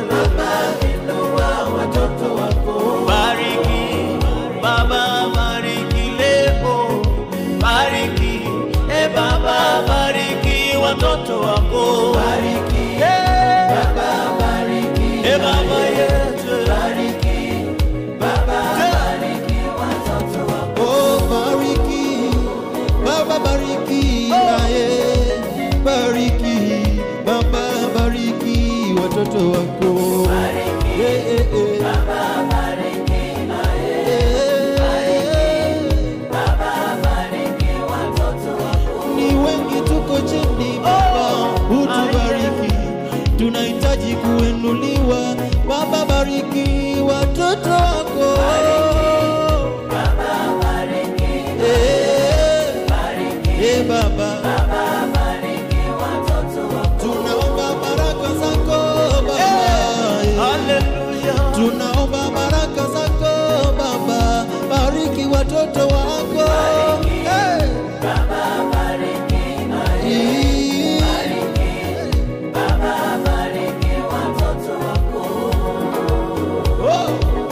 watoto wako bariki baba bariki leo bariki e baba bariki watoto wako bariki Eh, baba bariki e baba yetu bariki baba bariki watoto wako Oh, bariki Baba bariki naye bariki Baba bariki watoto wako bariki Eh, eh, eh. baba bariki naye Eh, baba bariki watoto wako ni wengi tuko chini Baba utubariki tunahitaji kuinuliwa Baba bariki watoto wako baba bariki Eh, bariki eh, Baba baba bariki watoto wako tunaomba baraka zako Baba haleluya tunaomba baraka zako Baba bariki watoto wako Eh, baba bariki naye eh, baba bariki watoto wako oh.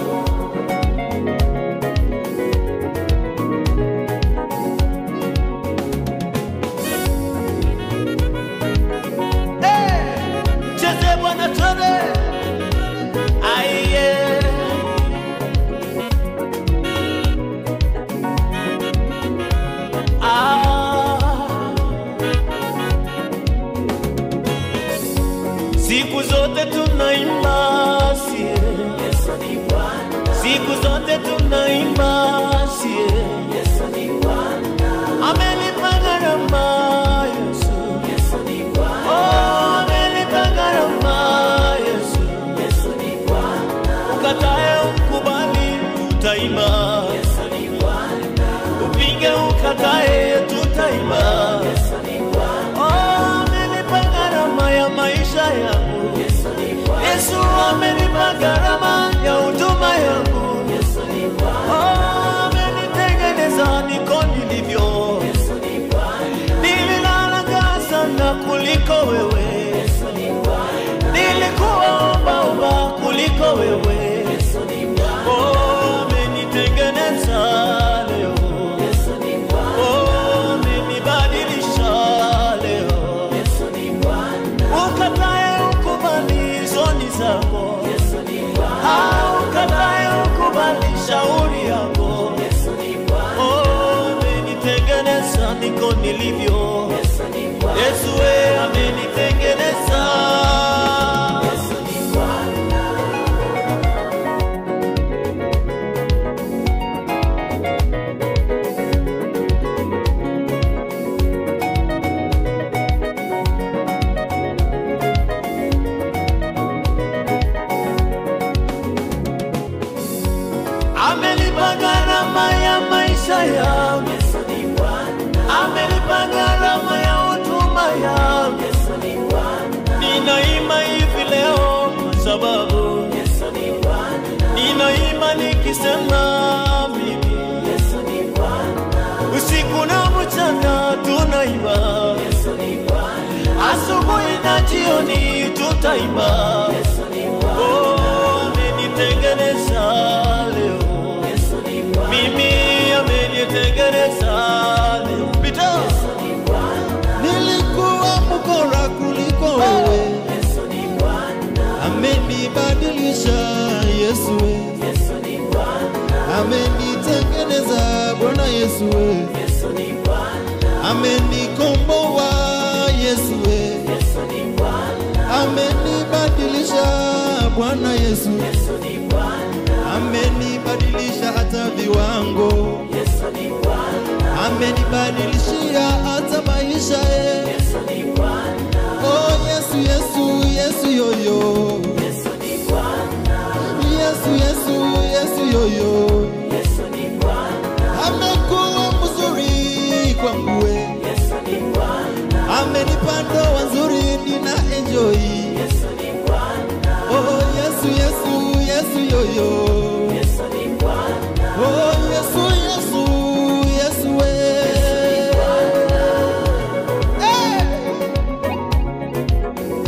cheze bwana twende aiye Ah. siku zote tunaimba sie Yesu ni Bwana siku zote tunaimba sie Yesu ni Bwana amelipa gharama yesu Yesu ni Bwana Oh, amelipa gharama yesu Yesu ni Bwana ukatae ukubali tutaimba Yesu ni Bwana upinge ukatae tutaimba Yesu ni Bwana Oh, amelipa gharama ya maisha yangu Yesu ni Bwana yesu amelipa gharama ya huduma yangu Yesu ni Bwana Oh, amenitengeneza niko nilivyo Yesu ni Bwana nililalaga sana kuliko wewe Yesu ni Bwana nilikuwa ombaomba kuliko wewe Yesu ni Bwana Oh, amenitengeneza leo Yesu ni Bwana Oh, amenibadilisha leo Yesu ni Bwana ukatae ukubali zoni zako Yesu ni Bwana Ah, ukatae ukubali shauri yako Yesu ni Bwana Oh, amenitengeneza niko nilivyo Yesu ni Bwana yesu we amenitengeneza Yesu ni Bwana amelipa gharama ya maisha yangu Yesu ni Bwana amelipa gharama ya huduma yangu Yesu ni Bwana ninaima hivi leo kwa sababu Yesu ni Bwana ninaima nikisema mimi Yesu ni Bwana usiku na mchana tunaimba Yesu ni Bwana asubuhi na jioni tutaimba Yesu ni Bwana Oh, amenitengeneza leo Yesu ni Bwana mimi amenitengeneza leo pita Yesu ni Bwana nilikuwa mkora kuliko wewe Yesu ni Bwana amenibadilisha Yesu we Yesu ni Bwana amenitengeneza Bwana Yesu we Yesu ni Bwana amenikomboa Yesu we Yesu ni Bwana amenibadilisha Bwana Yesu Yesu ni Bwana amenibadilisha hata viwango Yesu ni Bwana amenibadilishia hata maisha ye Yesu ni Bwana oh Yesu Yesu Yesu yoyo Yesu ni Bwana Yesu Yesu Yesu yoyo Yesu ni Bwana amekuwa mzuri kwangu we Yesu ni Bwana amenipa ndoa nzuri nina enjoy Yesu ni Bwana oh Yesu Yesu Yesu yoyo Yesu ni Bwana oh Yesu Yesu Yesu we hey!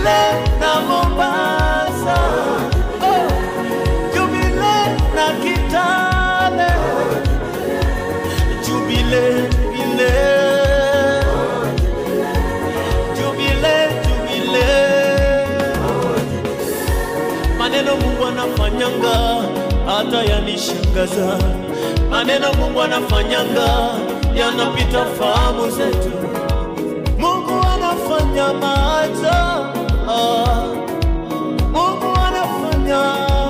Jubile na Mombasa, oh, Jubile na Kitale, Jubile, Jubile, Jubile, Jubile. Maneno Mungu anafanyanga hata yanishangaza, maneno Mungu anafanyanga yanapita fahamu zetu. Mungu anafanya maajabu, ah. Mungu anafanya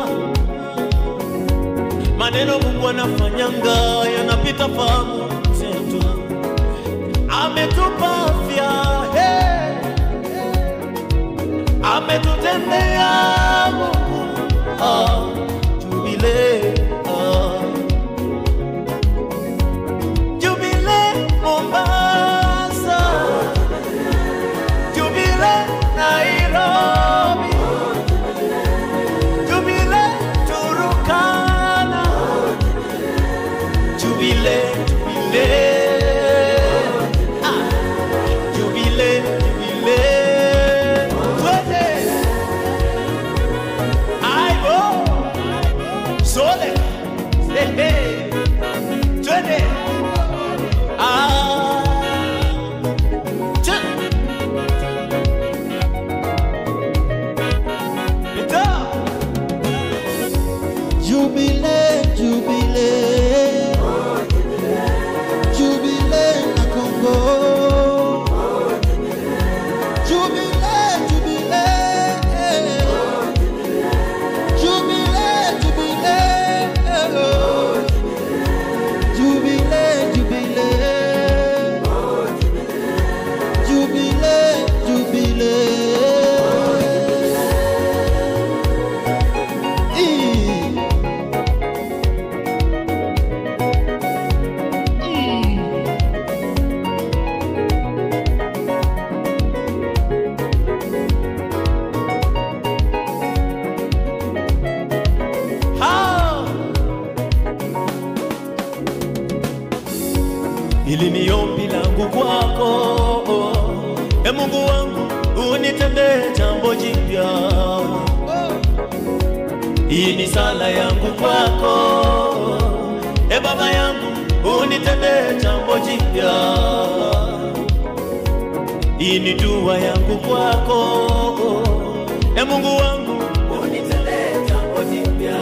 maneno Mungu anafanyanga yanapita fahamu zetu. Ametupa afya hey. Ametutendea Mungu ah. Jubile ah. Jubile Mombasa, Jubile Nairobi, Jubile Turukana, Jubile, Jubile, ah, Jubile, Jubile, twende, aibo, sole, hehe, twende. Ah, cha. Ita. Jubile, jubile, jubile na Kongo. Jubile, jubile, jubile, jubile, jubile, jubile, jubile, jubile. Ii. Ha! Hili ni ombi langu kwako, e Mungu wangu, unitendee jambo jipya. Hii ni sala yangu kwako, e Baba yangu, unitendee jambo jipya. Hii ni dua yangu kwako, e Mungu wangu, unitendee jambo jipya.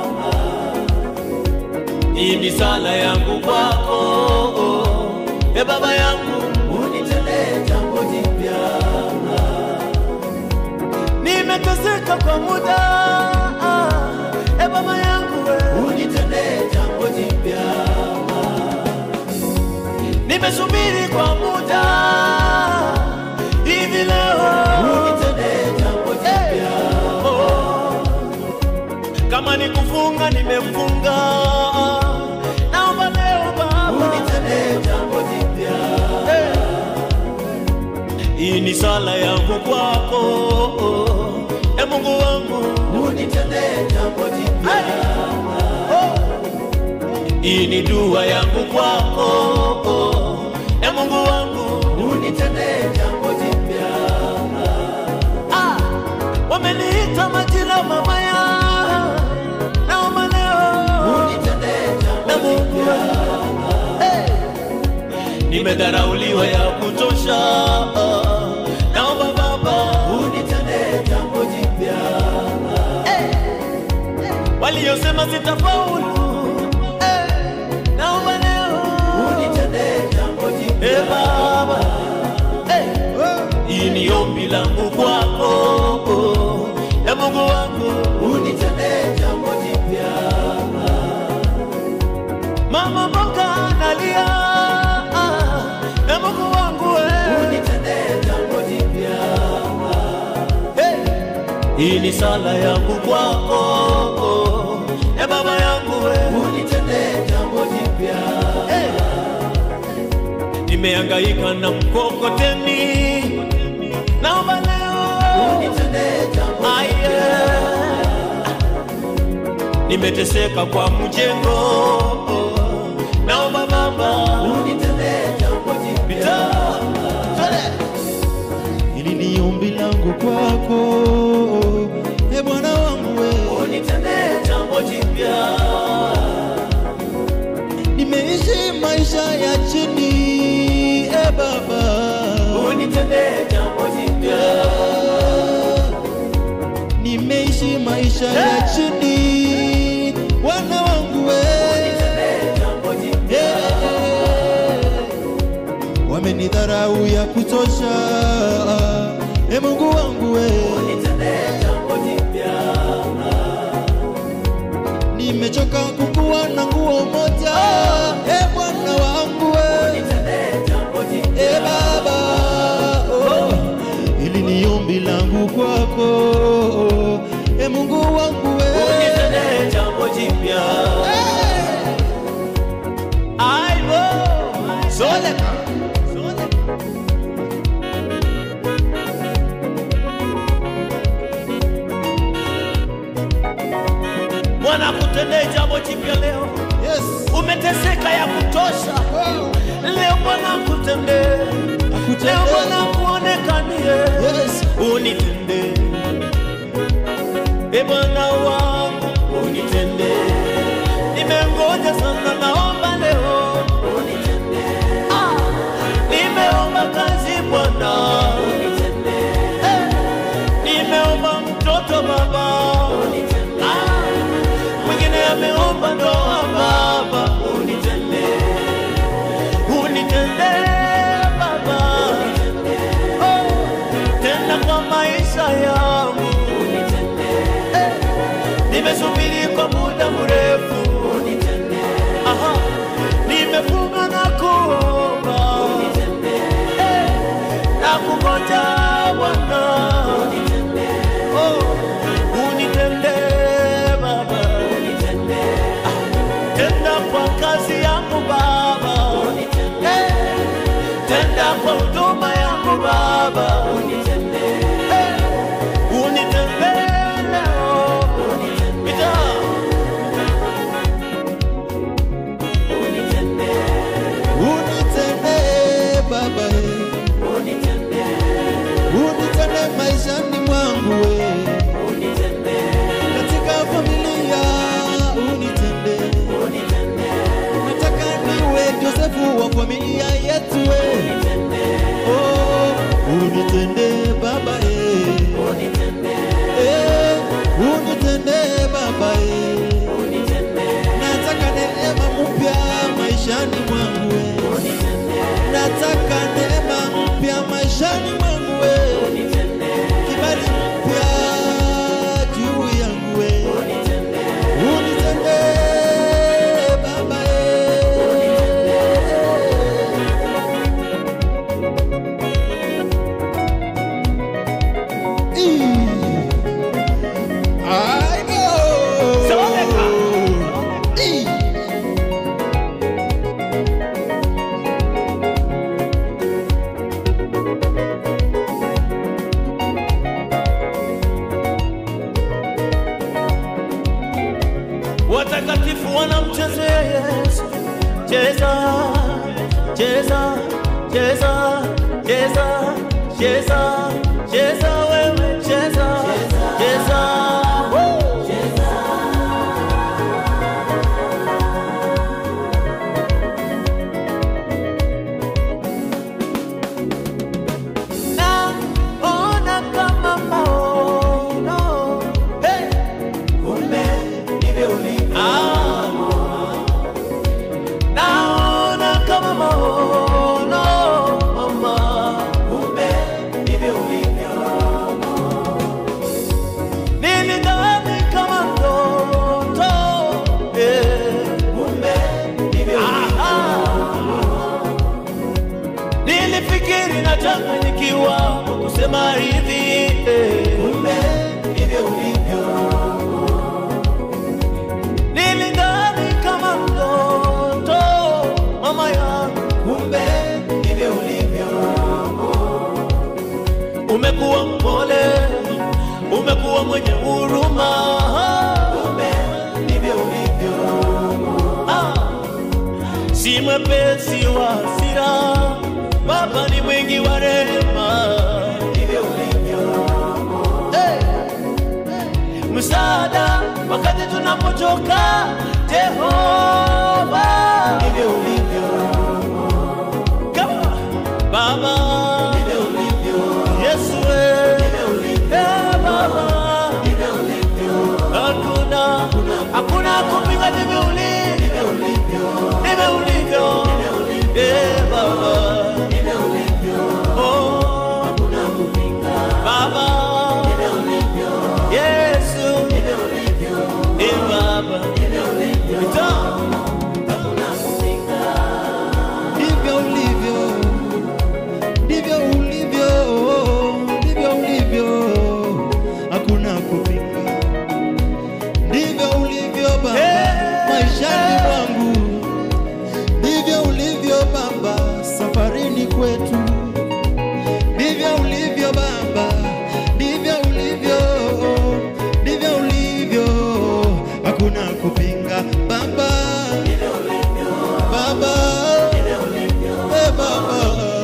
Hii ni sala yangu kwako, e Baba yangu, unitendee jambo jipya. Nimeteseka kwa muda, e Baba yangu, we. unitendee jambo jipya. Nimesubiri kwa muda, hivi leo unitendee jambo jipya. Oh. Kama ni kufunga nimefunga, naomba leo Baba unitendee jambo jipya. Hii ni sala yangu kwako, e Mungu wangu unitendee jambo jipya. Hii ni dua yangu kwako, e Mungu wangu unitendee jambo jipya. Ah, wameniita majina mabaya, naomba leo unitendee jambo jipya. Hey. Nimedharauliwa ya kutosha, naomba Baba unitendee jambo jipya. Hey. Waliosema sitafaulu, hey. naomba leo unitendee jambo jipya. Hey, Baba hey. Hii ni ombi langu kwako, e Mungu wangu, unitendee jambo jipya. Mama mboga analia, e Mungu wangu, unitendee jambo jipya. Hey. Hii ni sala yangu kwako, e Baba yangu, unitendee jambo jipya. Hey. Nimehangaika na mkokoteni, naomba leo unitendee jambo jipya. Nimeteseka kwa mjengo, naomba Baba unitendee jambo jipya. Hili ni ombi langu kwako e Bwana wangu we, unitendee jambo jipya nimeishi maisha ya chini e Baba, unitendee jambo jipya nimeishi maisha ya chini Bwana wangu we, unitendee jambo jipya wamenidharau ya kutosha e Mungu wangu we, unitendee jambo jipya nimechoka kukuwa na nguo moja e Bwana wangu we, unitendee jambo jipya e Baba oh, ili ni ombi langu kwako e Mungu wangu we, unitendee jambo jipya aibo soleka Bwana akutendee jambo jipya leo. yes Umeteseka ya kutosha, leo Bwana akutendee, leo Bwana akuonekanie, yes unitendee e Bwana wangu, unitendee. Nimengoja sana, naomba leo unitendee. Ah, nimeomba kazi Bwana, unitendee. Eh, nimeomba mtoto Baba, unitendee. Ah, mwingine ameomba ndoa Baba, unitendee, unitendee Baba, oh, tena kwa maisha yangu Eh, nimesubiri kwa muda mrefu, aha, nimefunga na kuomba Eh, na kungoja Bwana, oh, unitendee Baba, tenda kwa kazi yangu Baba, Eh, tenda kwa huduma yangu Baba, Eh, unitendee leo, Pita. unitendee Baba eh. unitendee maishani mwangu we katika familia unitendee nataka niwe Josefu wa familia yetu we oh, unitendee Baba eh. Eh, unitendee Baba eh. nataka neema mpya maishani mwangu we nataka neema mpya maishani mwangu we kibali mpya juu yangu we unitendee baba Seboneka. watakatifu wanamchezea Yesu. Cheza, cheza, cheza, cheza, cheza, cheza wewe, cheza, cheza. Woo! Naona kama maono, hey! Kumbe ndivyo ulivyo. Ah. Naona kama maono, mama. Kumbe ndivyo ulivyo. Nilidhani kama ndoto, eh. Kumbe ndivyo ulivyo. Nilifikiri nachanganyikiwa kwa kusema hivi eh. Kumbe ndivyo ulivyo. Nilidhani kama mtoto mama yangu, kumbe ndivyo ulivyo. Umekuwa mpole, umekuwa mwenye huruma, kumbe ndivyo ulivyo. Ah, si mwepesi wa hasira, Baba ni mwingi wa rehema, ndivyo ulivyo. wakati tunapochoka Jehova, ndivyo ulivyo Come on. Baba, ndivyo ulivyo Yesu, wewe ndivyo ulivyo Eh, Baba, ndivyo ulivyo hakuna hakuna kupinga ndivyo ulivyo ndivyo ulivyo Eh, Baba ndivyo ulivyo oh hakuna kupinga Baba ndivyo ulivyo Yesu ndivyo ulivyo Eh, Baba ndivyo ulivyo hakuna kupinga ndivyo ulivyo, ndivyo ulivyo, ndivyo ulivyo, hakuna kupinga. Ndivyo ulivyo Baba Eh. maishani mwangu, ndivyo ulivyo Baba safarini kwetu, ndivyo ulivyo Baba, ndivyo ulivyo, ndivyo ulivyo, hakuna kupinga Baba, Baba, eh Baba,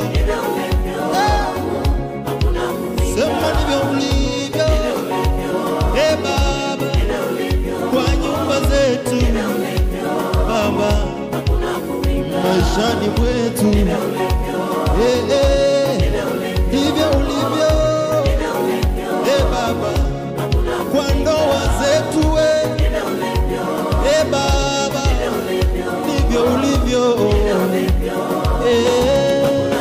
Eh. sema ndivyo ulivyo, eh Baba, kwa nyumba zetu Baba, maishani mwetu Eh, eh, ndivyo ulivyo Eh, Baba, kwa ndoa zetu we Eh, Baba, ndivyo ulivyo Eh.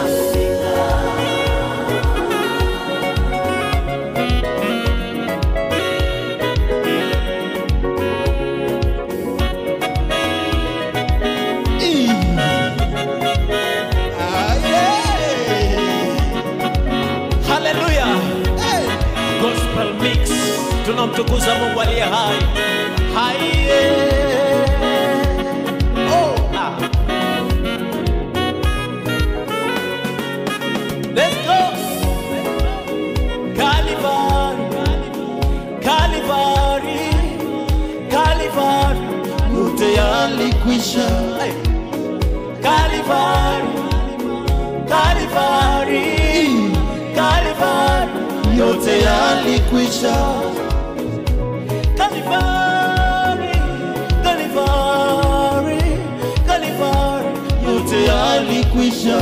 Ii. Ah, yeah. Haleluya. Gospel mix. Tunamtukuza Mungu aliye hai. Hai. Oh, ah. Let's go. Calvary. Calvary. Calvary. yote yalikwisha Hey. Calvary. Calvary. Calvary. yote yalikwisha Calvary, Calvary, Calvary, yote yalikwisha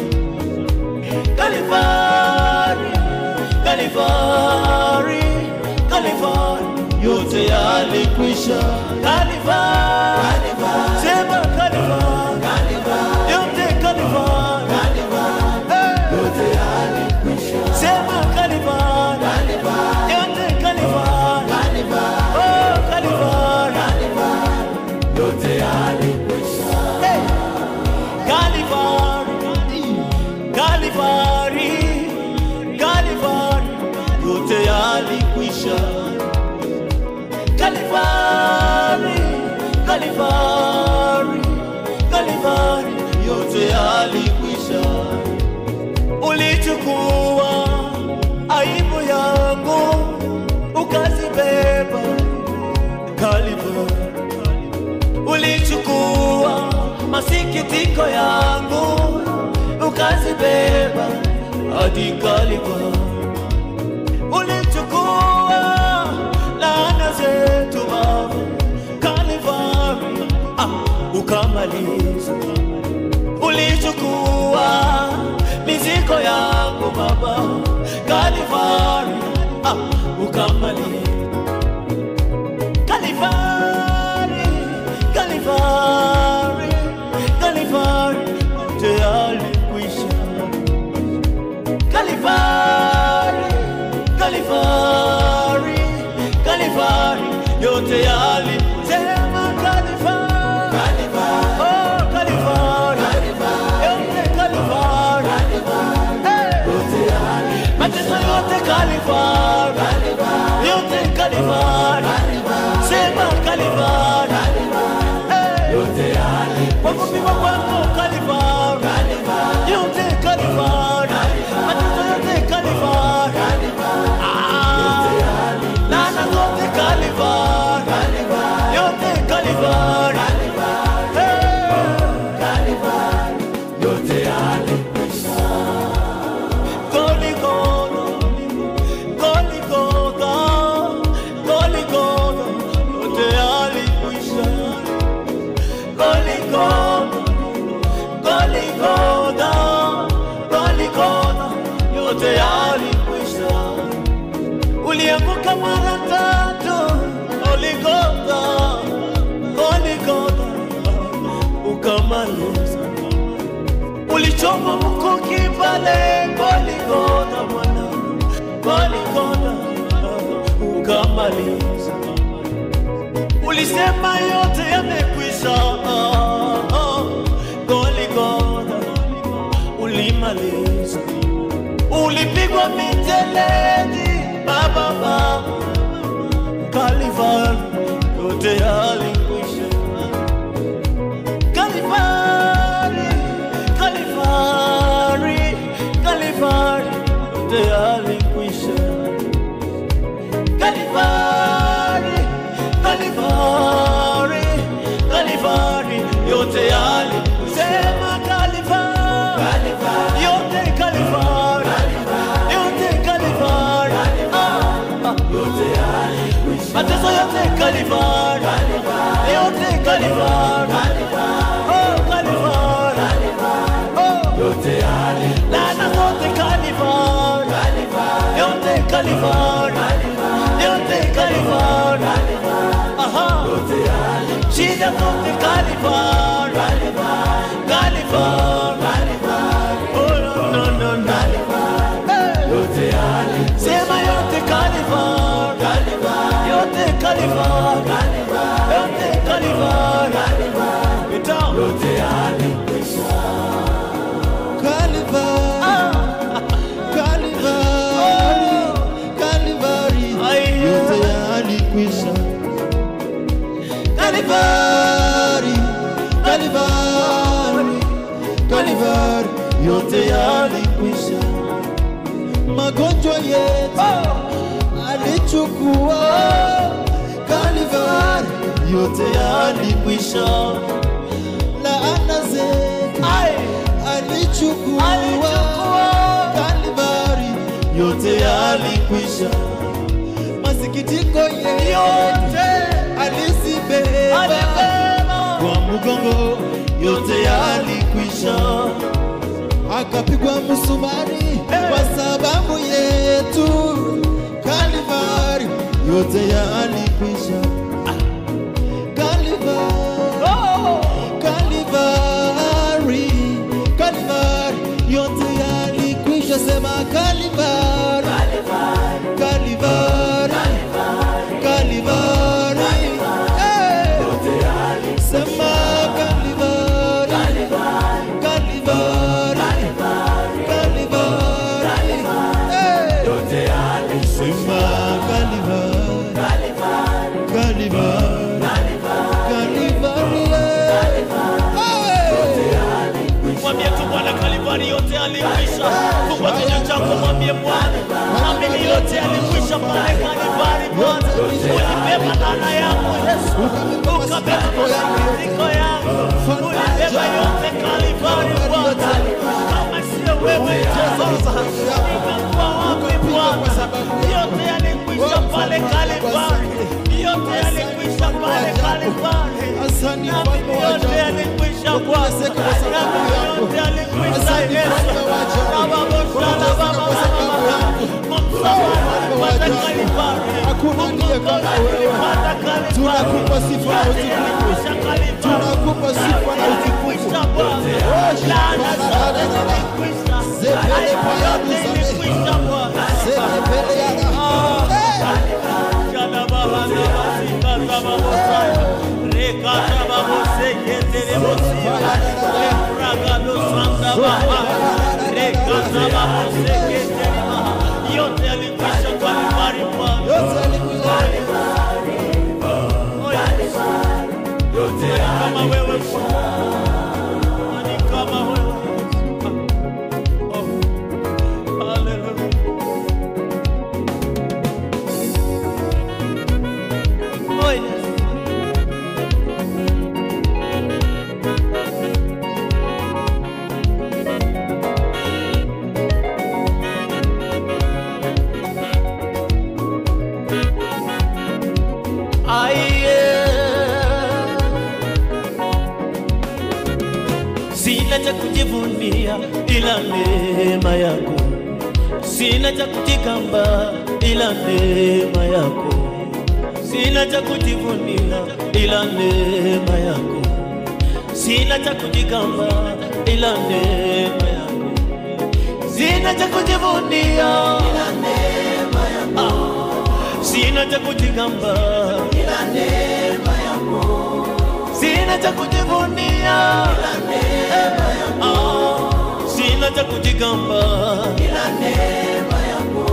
Calvary, Calvary, Calvary, yote yalikwisha Calvary, sema Calvary, yote Calvary, Eh. sema Calvary, yote Calvary, oh Calvary, Hey. Calvary, Calvary, Calvary, yote yalikwisha Calvary, Calvary, Calvary, yote yalikwisha ulichukua aibu yangu ukazibeba Calvary, ulichukua masikitiko yangu ukazibeba hadi Calvary. ulichukua laana zetu Baba Kalvari, ah, ukamaliza. Ulichukua mizigo yangu Baba Kalvari, ah, ukamaliza. Kalvari, Kalvari, Kalvari, tayari kwisha. Kalvari, Kalvari, Kalvari, yote yali sema Kalvari, oh Kalvari, yote Kalvari, Eh. mateso yote Kalvari, yote Kalvari, sema Kalvari, Eh. kwa kupigwa kwako Kalvari, yote Kalvari, mateso yote Kalvari, Ah. laana zote Kalvari, yote Kalvari, Golgotha, Golgotha, Golgotha, ulianguka mara tatu Goligotha, Goligotha, ukamaliza. Ulichoma mkuki pale Goligotha, Bwana, Goligotha, ukamaliza. Ulisema yote yamekwisha, Goligotha, ulimaliza. Ulipigwa miteledi, baba baba Kalivari yote yalikwisha. Kalivari, Kalivari, Kalivari yote yalikwisha. Kalivari, Kalivari, Kalivari yote yalikwisha. Sema Kalivari, yote Kalivari, yote Kalivari, ah, ah. mateso yote Kalivari, yote Kalivari, oh Kalivari, oh laana zote Kalivari, yote Kalivari, yote Kalivari, aha, shida zote Kalivari, Kalivari, oh no no no no, Hey. sema yote Kalivari, yote Kalivari, yote Kalivari, Ita. Kalivari, Kalivari, Ai. yote yalikwisha. Kalivari, Kalivari, Kalivari, yote yalikwisha. Magonjwa yetu alichukua. Kalivari, yote yalikwisha. Laana zetu alichukua. Alichukua. Kalivari, yote yalikwisha. Masikitiko yetu yote alizibeba alibeba kwa mgongo, yote yalikwisha. Akapigwa msumari kwa sababu yetu. Kalivari, yote yalikwisha. Kalivari, oh. Kalivari, Kalivari, yote yalikwisha. Sema Kalivari, Kalivari, Kalivari, Eh. Sema Kalivari, Kalivari, Kalivari, Eh. Sema Kalivari, Kalivari, Kalivari, Eh. mwambie tu Bwana Kalivari yote alikwisha. Fungua kinywa chako, mwambie Bwana, amini yote alikwisha pale Kalivari. Bwana ulibeba laana yangu Yesu, ukabeba masikitiko yangu, ulibeba yote Kalivari Bwana. Kama sio wewe Jehova, ningekuwa wapi Bwana? Yote yalikwisha pale Kalivari, yote yalikwisha pale Kalivari. Asante Nami mfalme wa yote ajabu. yalikwisha Bwana, Kuteseka kwa sababu nami yako. yote yalikwisha Asante Yesu. mfalme wa ajabu. Baba, Baba, Baba, Kuteseka kwa sababu Baba, yako. kwa msamaha Mfalme wa ulipata ajabu. Kalivari. Hakuna ndiye kama Mkombozi wewe. ulipata Kalivari. Tunakupa sifa na Yote utukufu. yalikwisha Kalivari. Tunakupa sifa na Yote utukufu. yalikwisha Bwana. Laana zote zilikwisha. Zepele Aibu payanu yote zame. ilikwisha Bwana. Sema mbele yana. Jana baba na basika za babosaya. Reka za baboseke tere bosia. Lepraga do sanda baba. Reka za baboseke tere maha. Yote yalikwisha Kalivari Bwana. Yote yalikwisha. kama wewe Nani kama wewe Oh, hallelujah. Oh, yes. Aye. Sina cha kujivunia ila neema yako, sina cha kujigamba ila neema yako. Sina cha kujivunia ila neema yako. Sina cha kujigamba ila neema yako. Sina cha kujivunia ila neema yako. Sina cha kujigamba ila neema yako. Sina cha kujivunia ila neema yako. Sina cha kujigamba ila neema yako.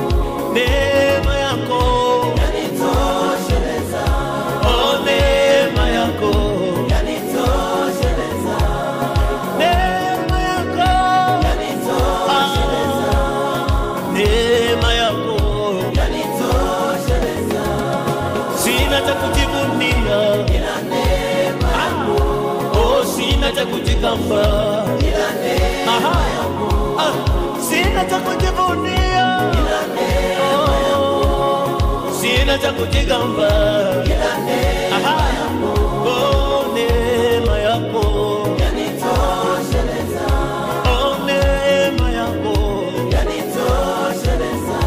Neema yako yanitosheleza. Oh, neema yako yanitosheleza. Neema yako yanitosheleza. Neema yako yanitosheleza. Sina cha kujivunia ila neema yako. Oh, sina cha kujigamba ila neema yako. Ah, sina cha kujivunia ila neema yako. Sina cha kujigamba ila neema yako. Oh, neema yako yanitosheleza. Oh, neema yako yanitosheleza.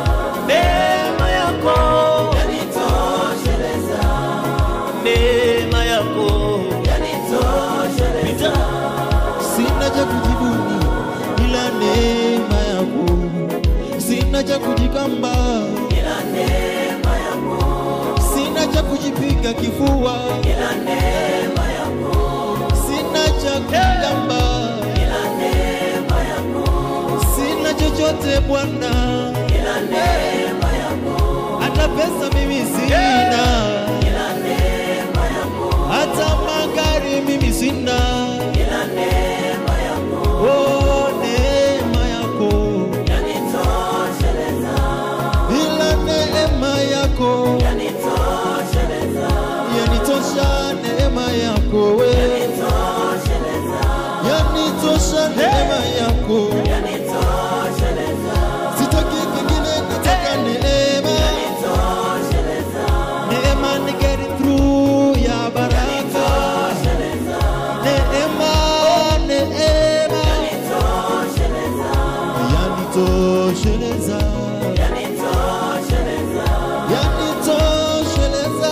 Neema yako yanitosheleza. Neema yako yanitosheleza. sina cha kujivunia ila neema yako, sina cha kujikamba ila neema yako, sina cha kujipiga kifua ila neema yako, sina cha kujigamba ila neema yako, sina chochote Bwana ila neema yako, hata pesa mimi sina ila neema yako, hata magari mimi sina ila neema yako, oh neema yako yanitosheleza, ila neema yako yanitosheleza, yanitosha neema yako we yanitosheleza, yanitosha neema yako yanitosheleza, sitaki kingine nataka neema yanitosheleza, neema ni get it through ya baraka neema neema yanitosheleza yanitosheleza yanitosheleza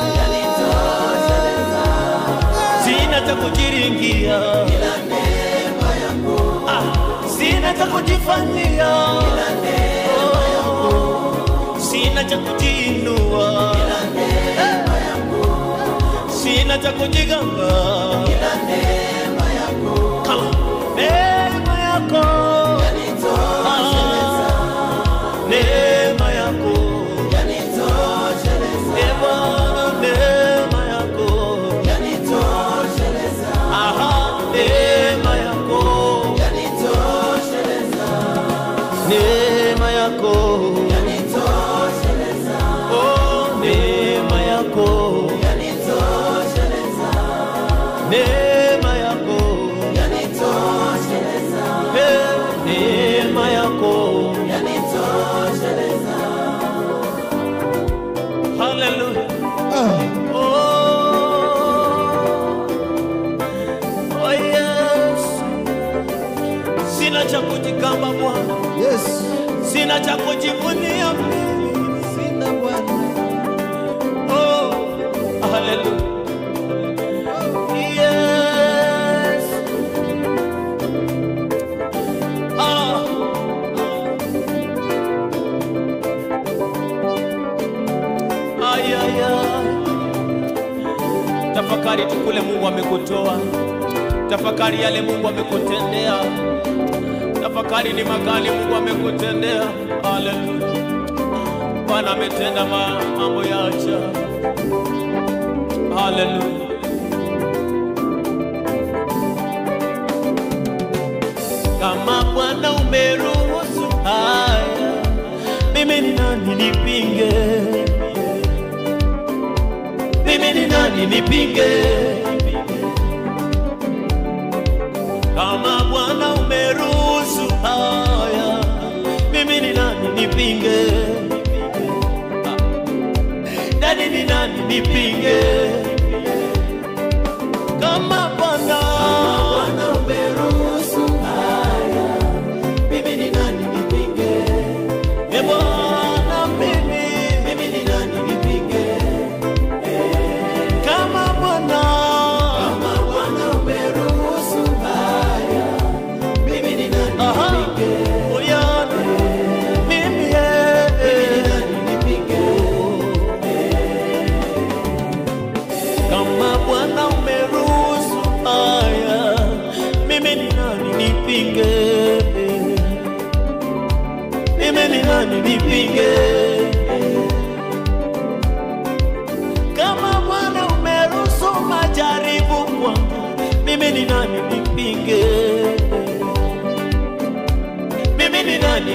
sina cha kujiringia ila neema yako. Ah, sina cha kujifanyia ila neema yako. Sina cha kujiinua ila neema yako. Sina cha kujigamba ila neema yako. Kama neema yako yanitosheleza. Neema yako yanitosheleza. Eh, Bwana, neema yako yanitosheleza. Aha, neema yako yanitosheleza. Neema yako yanitosheleza. Oh, neema yako yanitosheleza. Neema yako yanitosheleza. Eh, neema yako yanitosheleza. Hallelujah. ah, Oh, yes. Sina cha kujigamba Bwana, yes sina cha kujivunia mimi. sina bwana Oh, hallelujah. Yes. Ah. Ay, ay, ay. Tafakari tu kule Mungu amekutoa, tafakari yale Mungu amekutendea, tafakari ni magani Mungu amekutendea. Haleluya, Bwana ametenda ma- mambo ya ajabu. Haleluya. Kama Bwana umeruhusu haya, mimi ni nani nipinge? Mimi ni nani nipinge? Kama Bwana umeruhusu haya, mimi ni nani nipinge? Nani ni nani nipinge? Kama Bwana umeruhusu haya, mimi ni nani nipinge? E Bwana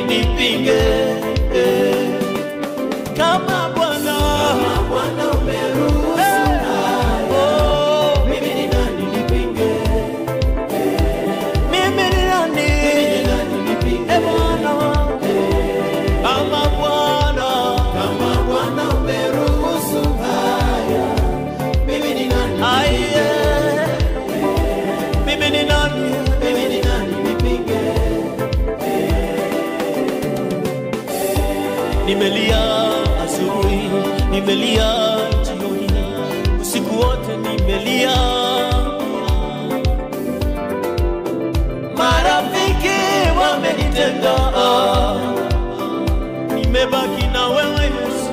nipinge eh. kama Bwana Bwana umeruhusu oh, mimi ni nani nipinge mimi ni nani nani nipinge Eh, Bwana kama Bwana kama Bwana umeruhusu haya mimi ni nani aiye mimi ni nani mimi ni nani nipinge nimelia asubuhi, nimelia jioni, usiku wote nimelia. Marafiki wamenitenga, nimebaki na wewe Yesu.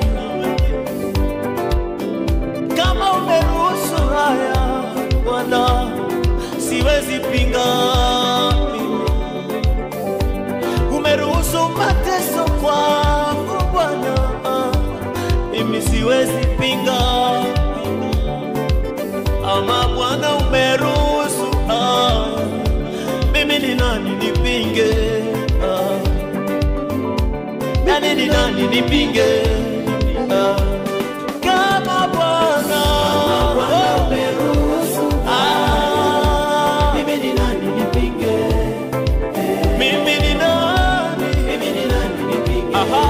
Kama umeruhusu haya Bwana, siwezi pinga mimi umeruhusu mateso kwangu Bwana, mimi siwezi pinga. Ama Bwana umeruhusu, ah, mimi ni nani nipinge? Ah, nani ni nani nipinge? Ah, kama Bwana oh, ah, mimi ni nani nipinge mimi ni nani mimi ni nani nipinge Aha.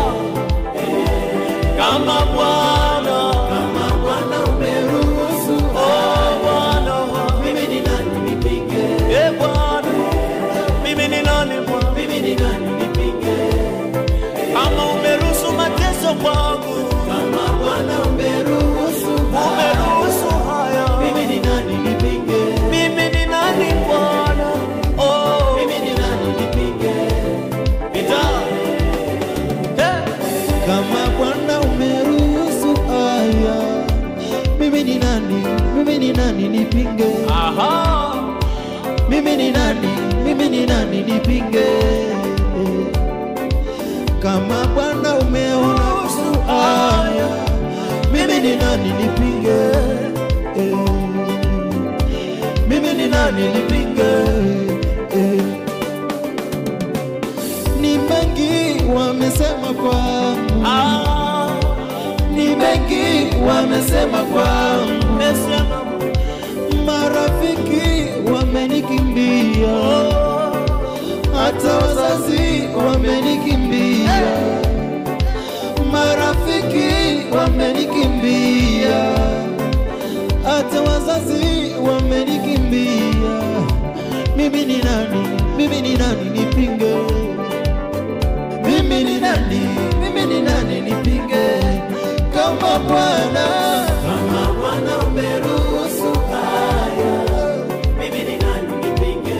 Kama Bwana, kama Bwana umeruhusu oh Bwana, mimi ni nani nipinge eh Bwana, mimi ni nani Bwana? mimi ni nani nipinge Kama umeruhusu mateso kwangu, kama Bwana umeruhusu umeruhusu haya, mimi ni nani nipinge mimi ni nani Bwana? Oh, mimi ni nani nipinge nita eh, kama Bwana umeruhusu haya, mimi ni nani? Mimi ni nani nipinge? aha, Mimi ni nani? Mimi ni nani nipinge? Kama Bwana umeruhusu haya, mimi ni nani nipinge? Mimi ni nani nipinge? Ni mengi wamesema kwangu, ah, ni mengi wamesema kwangu, nimesema marafiki wamenikimbia, oh, hata wazazi wamenikimbia, marafiki wamenikimbia, hata wazazi wamenikimbia. Mimi ni nani? Mimi ni nani nipinge? Mimi ni nani? Mimi ni nani nipinge? Kama Bwana kama Bwana umeruhusu haya mimi ni nani nipinge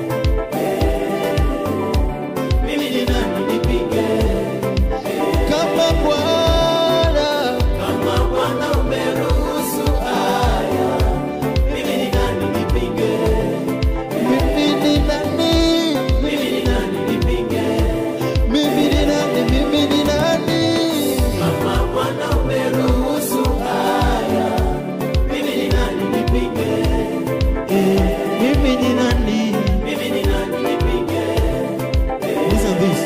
mimi ni nani nipinge kama Bwana kama Bwana umeruhusu haya mimi ni nani nipinge mimi ni nani? mimi ni nani nipinge Mimi ni nani? Mimi ni nani? kama Bwana umeruhusu haya mimi ni nani nipinge Eh, Mimi ni nani? mimi ni nani nipinge Listen this.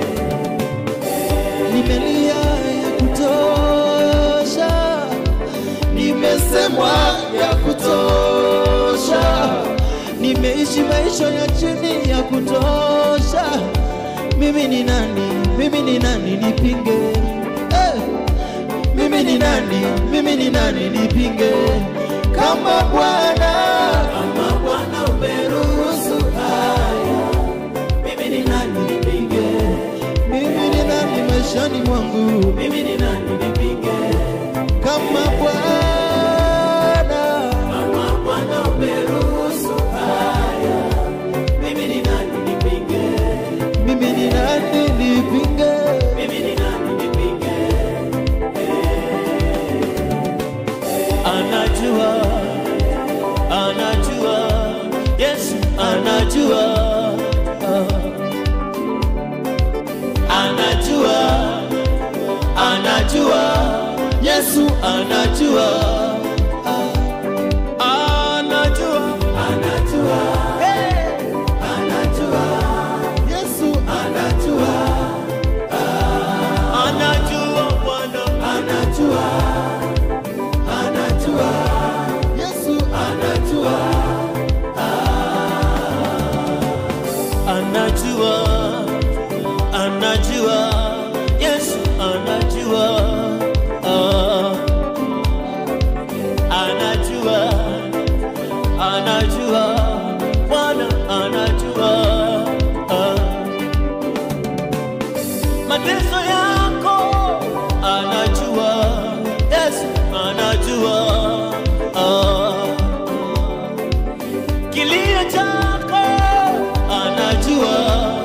Nimelia ya kutosha, nimesemwa ya kutosha, nimeishi maisha ya chini ya kutosha. Mimi ni nani? Mimi ni nani nipinge? Eh, Mimi ni nani? Mimi ni nani nipinge? Kama Bwana kama Bwana umeruhusu haya mimi ni nani nipinge mimi ni nani maishani mwangu? mimi ni nani nipinge kama Bwana kama Bwana umeruhusu haya mimi ni nani nipinge mimi ni nani nipinge? mimi ni nani nipinge anajua, anajua, Yesu anajua, anajua, anajua, Yesu anajua, anajua, anajua hey, anajua Yesu anajua anajua, anajua, Yesu anajua, anajua anajua yesu anajua ah. anajua anajua bwana anajua ah. mateso yako anajua yesu anajua ah. kilio chako anajua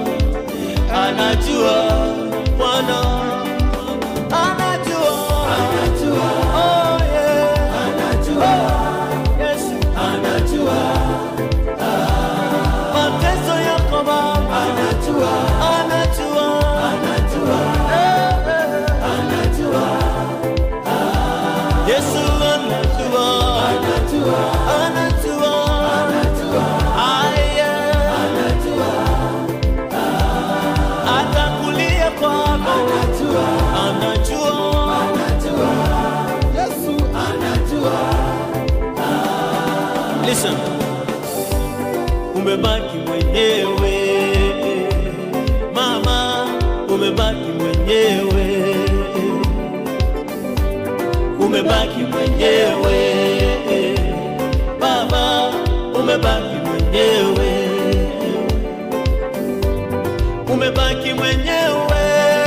anajua bwana anajua anajua, oh, yeah. anajua, yesu anajua, mateso yako baba anajua, anajua anajua, Eh, eh. anajua, yesu anajua anajua, anajua anajua, aya anajua, hata kulia kwako anajua, anajua anajua, Yesu anajua, listen umebaki mwenyewe mama umebaki mwenyewe umebaki mwenyewe baba umebaki mwenyewe umebaki mwenyewe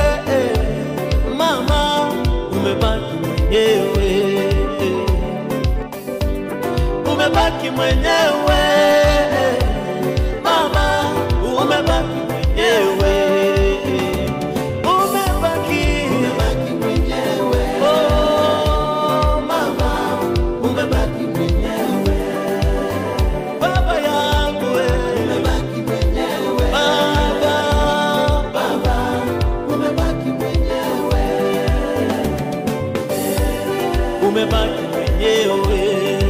mama umebaki mwenyewe umebaki mwenyewe mama umebaki mwenyewe umebaki umebaki mwenyewe, oh, mama umebaki mwenyewe, baba yangu we. umebaki mwenyewe, baba Baba, umebaki mwenyewe, umebaki mwenyewe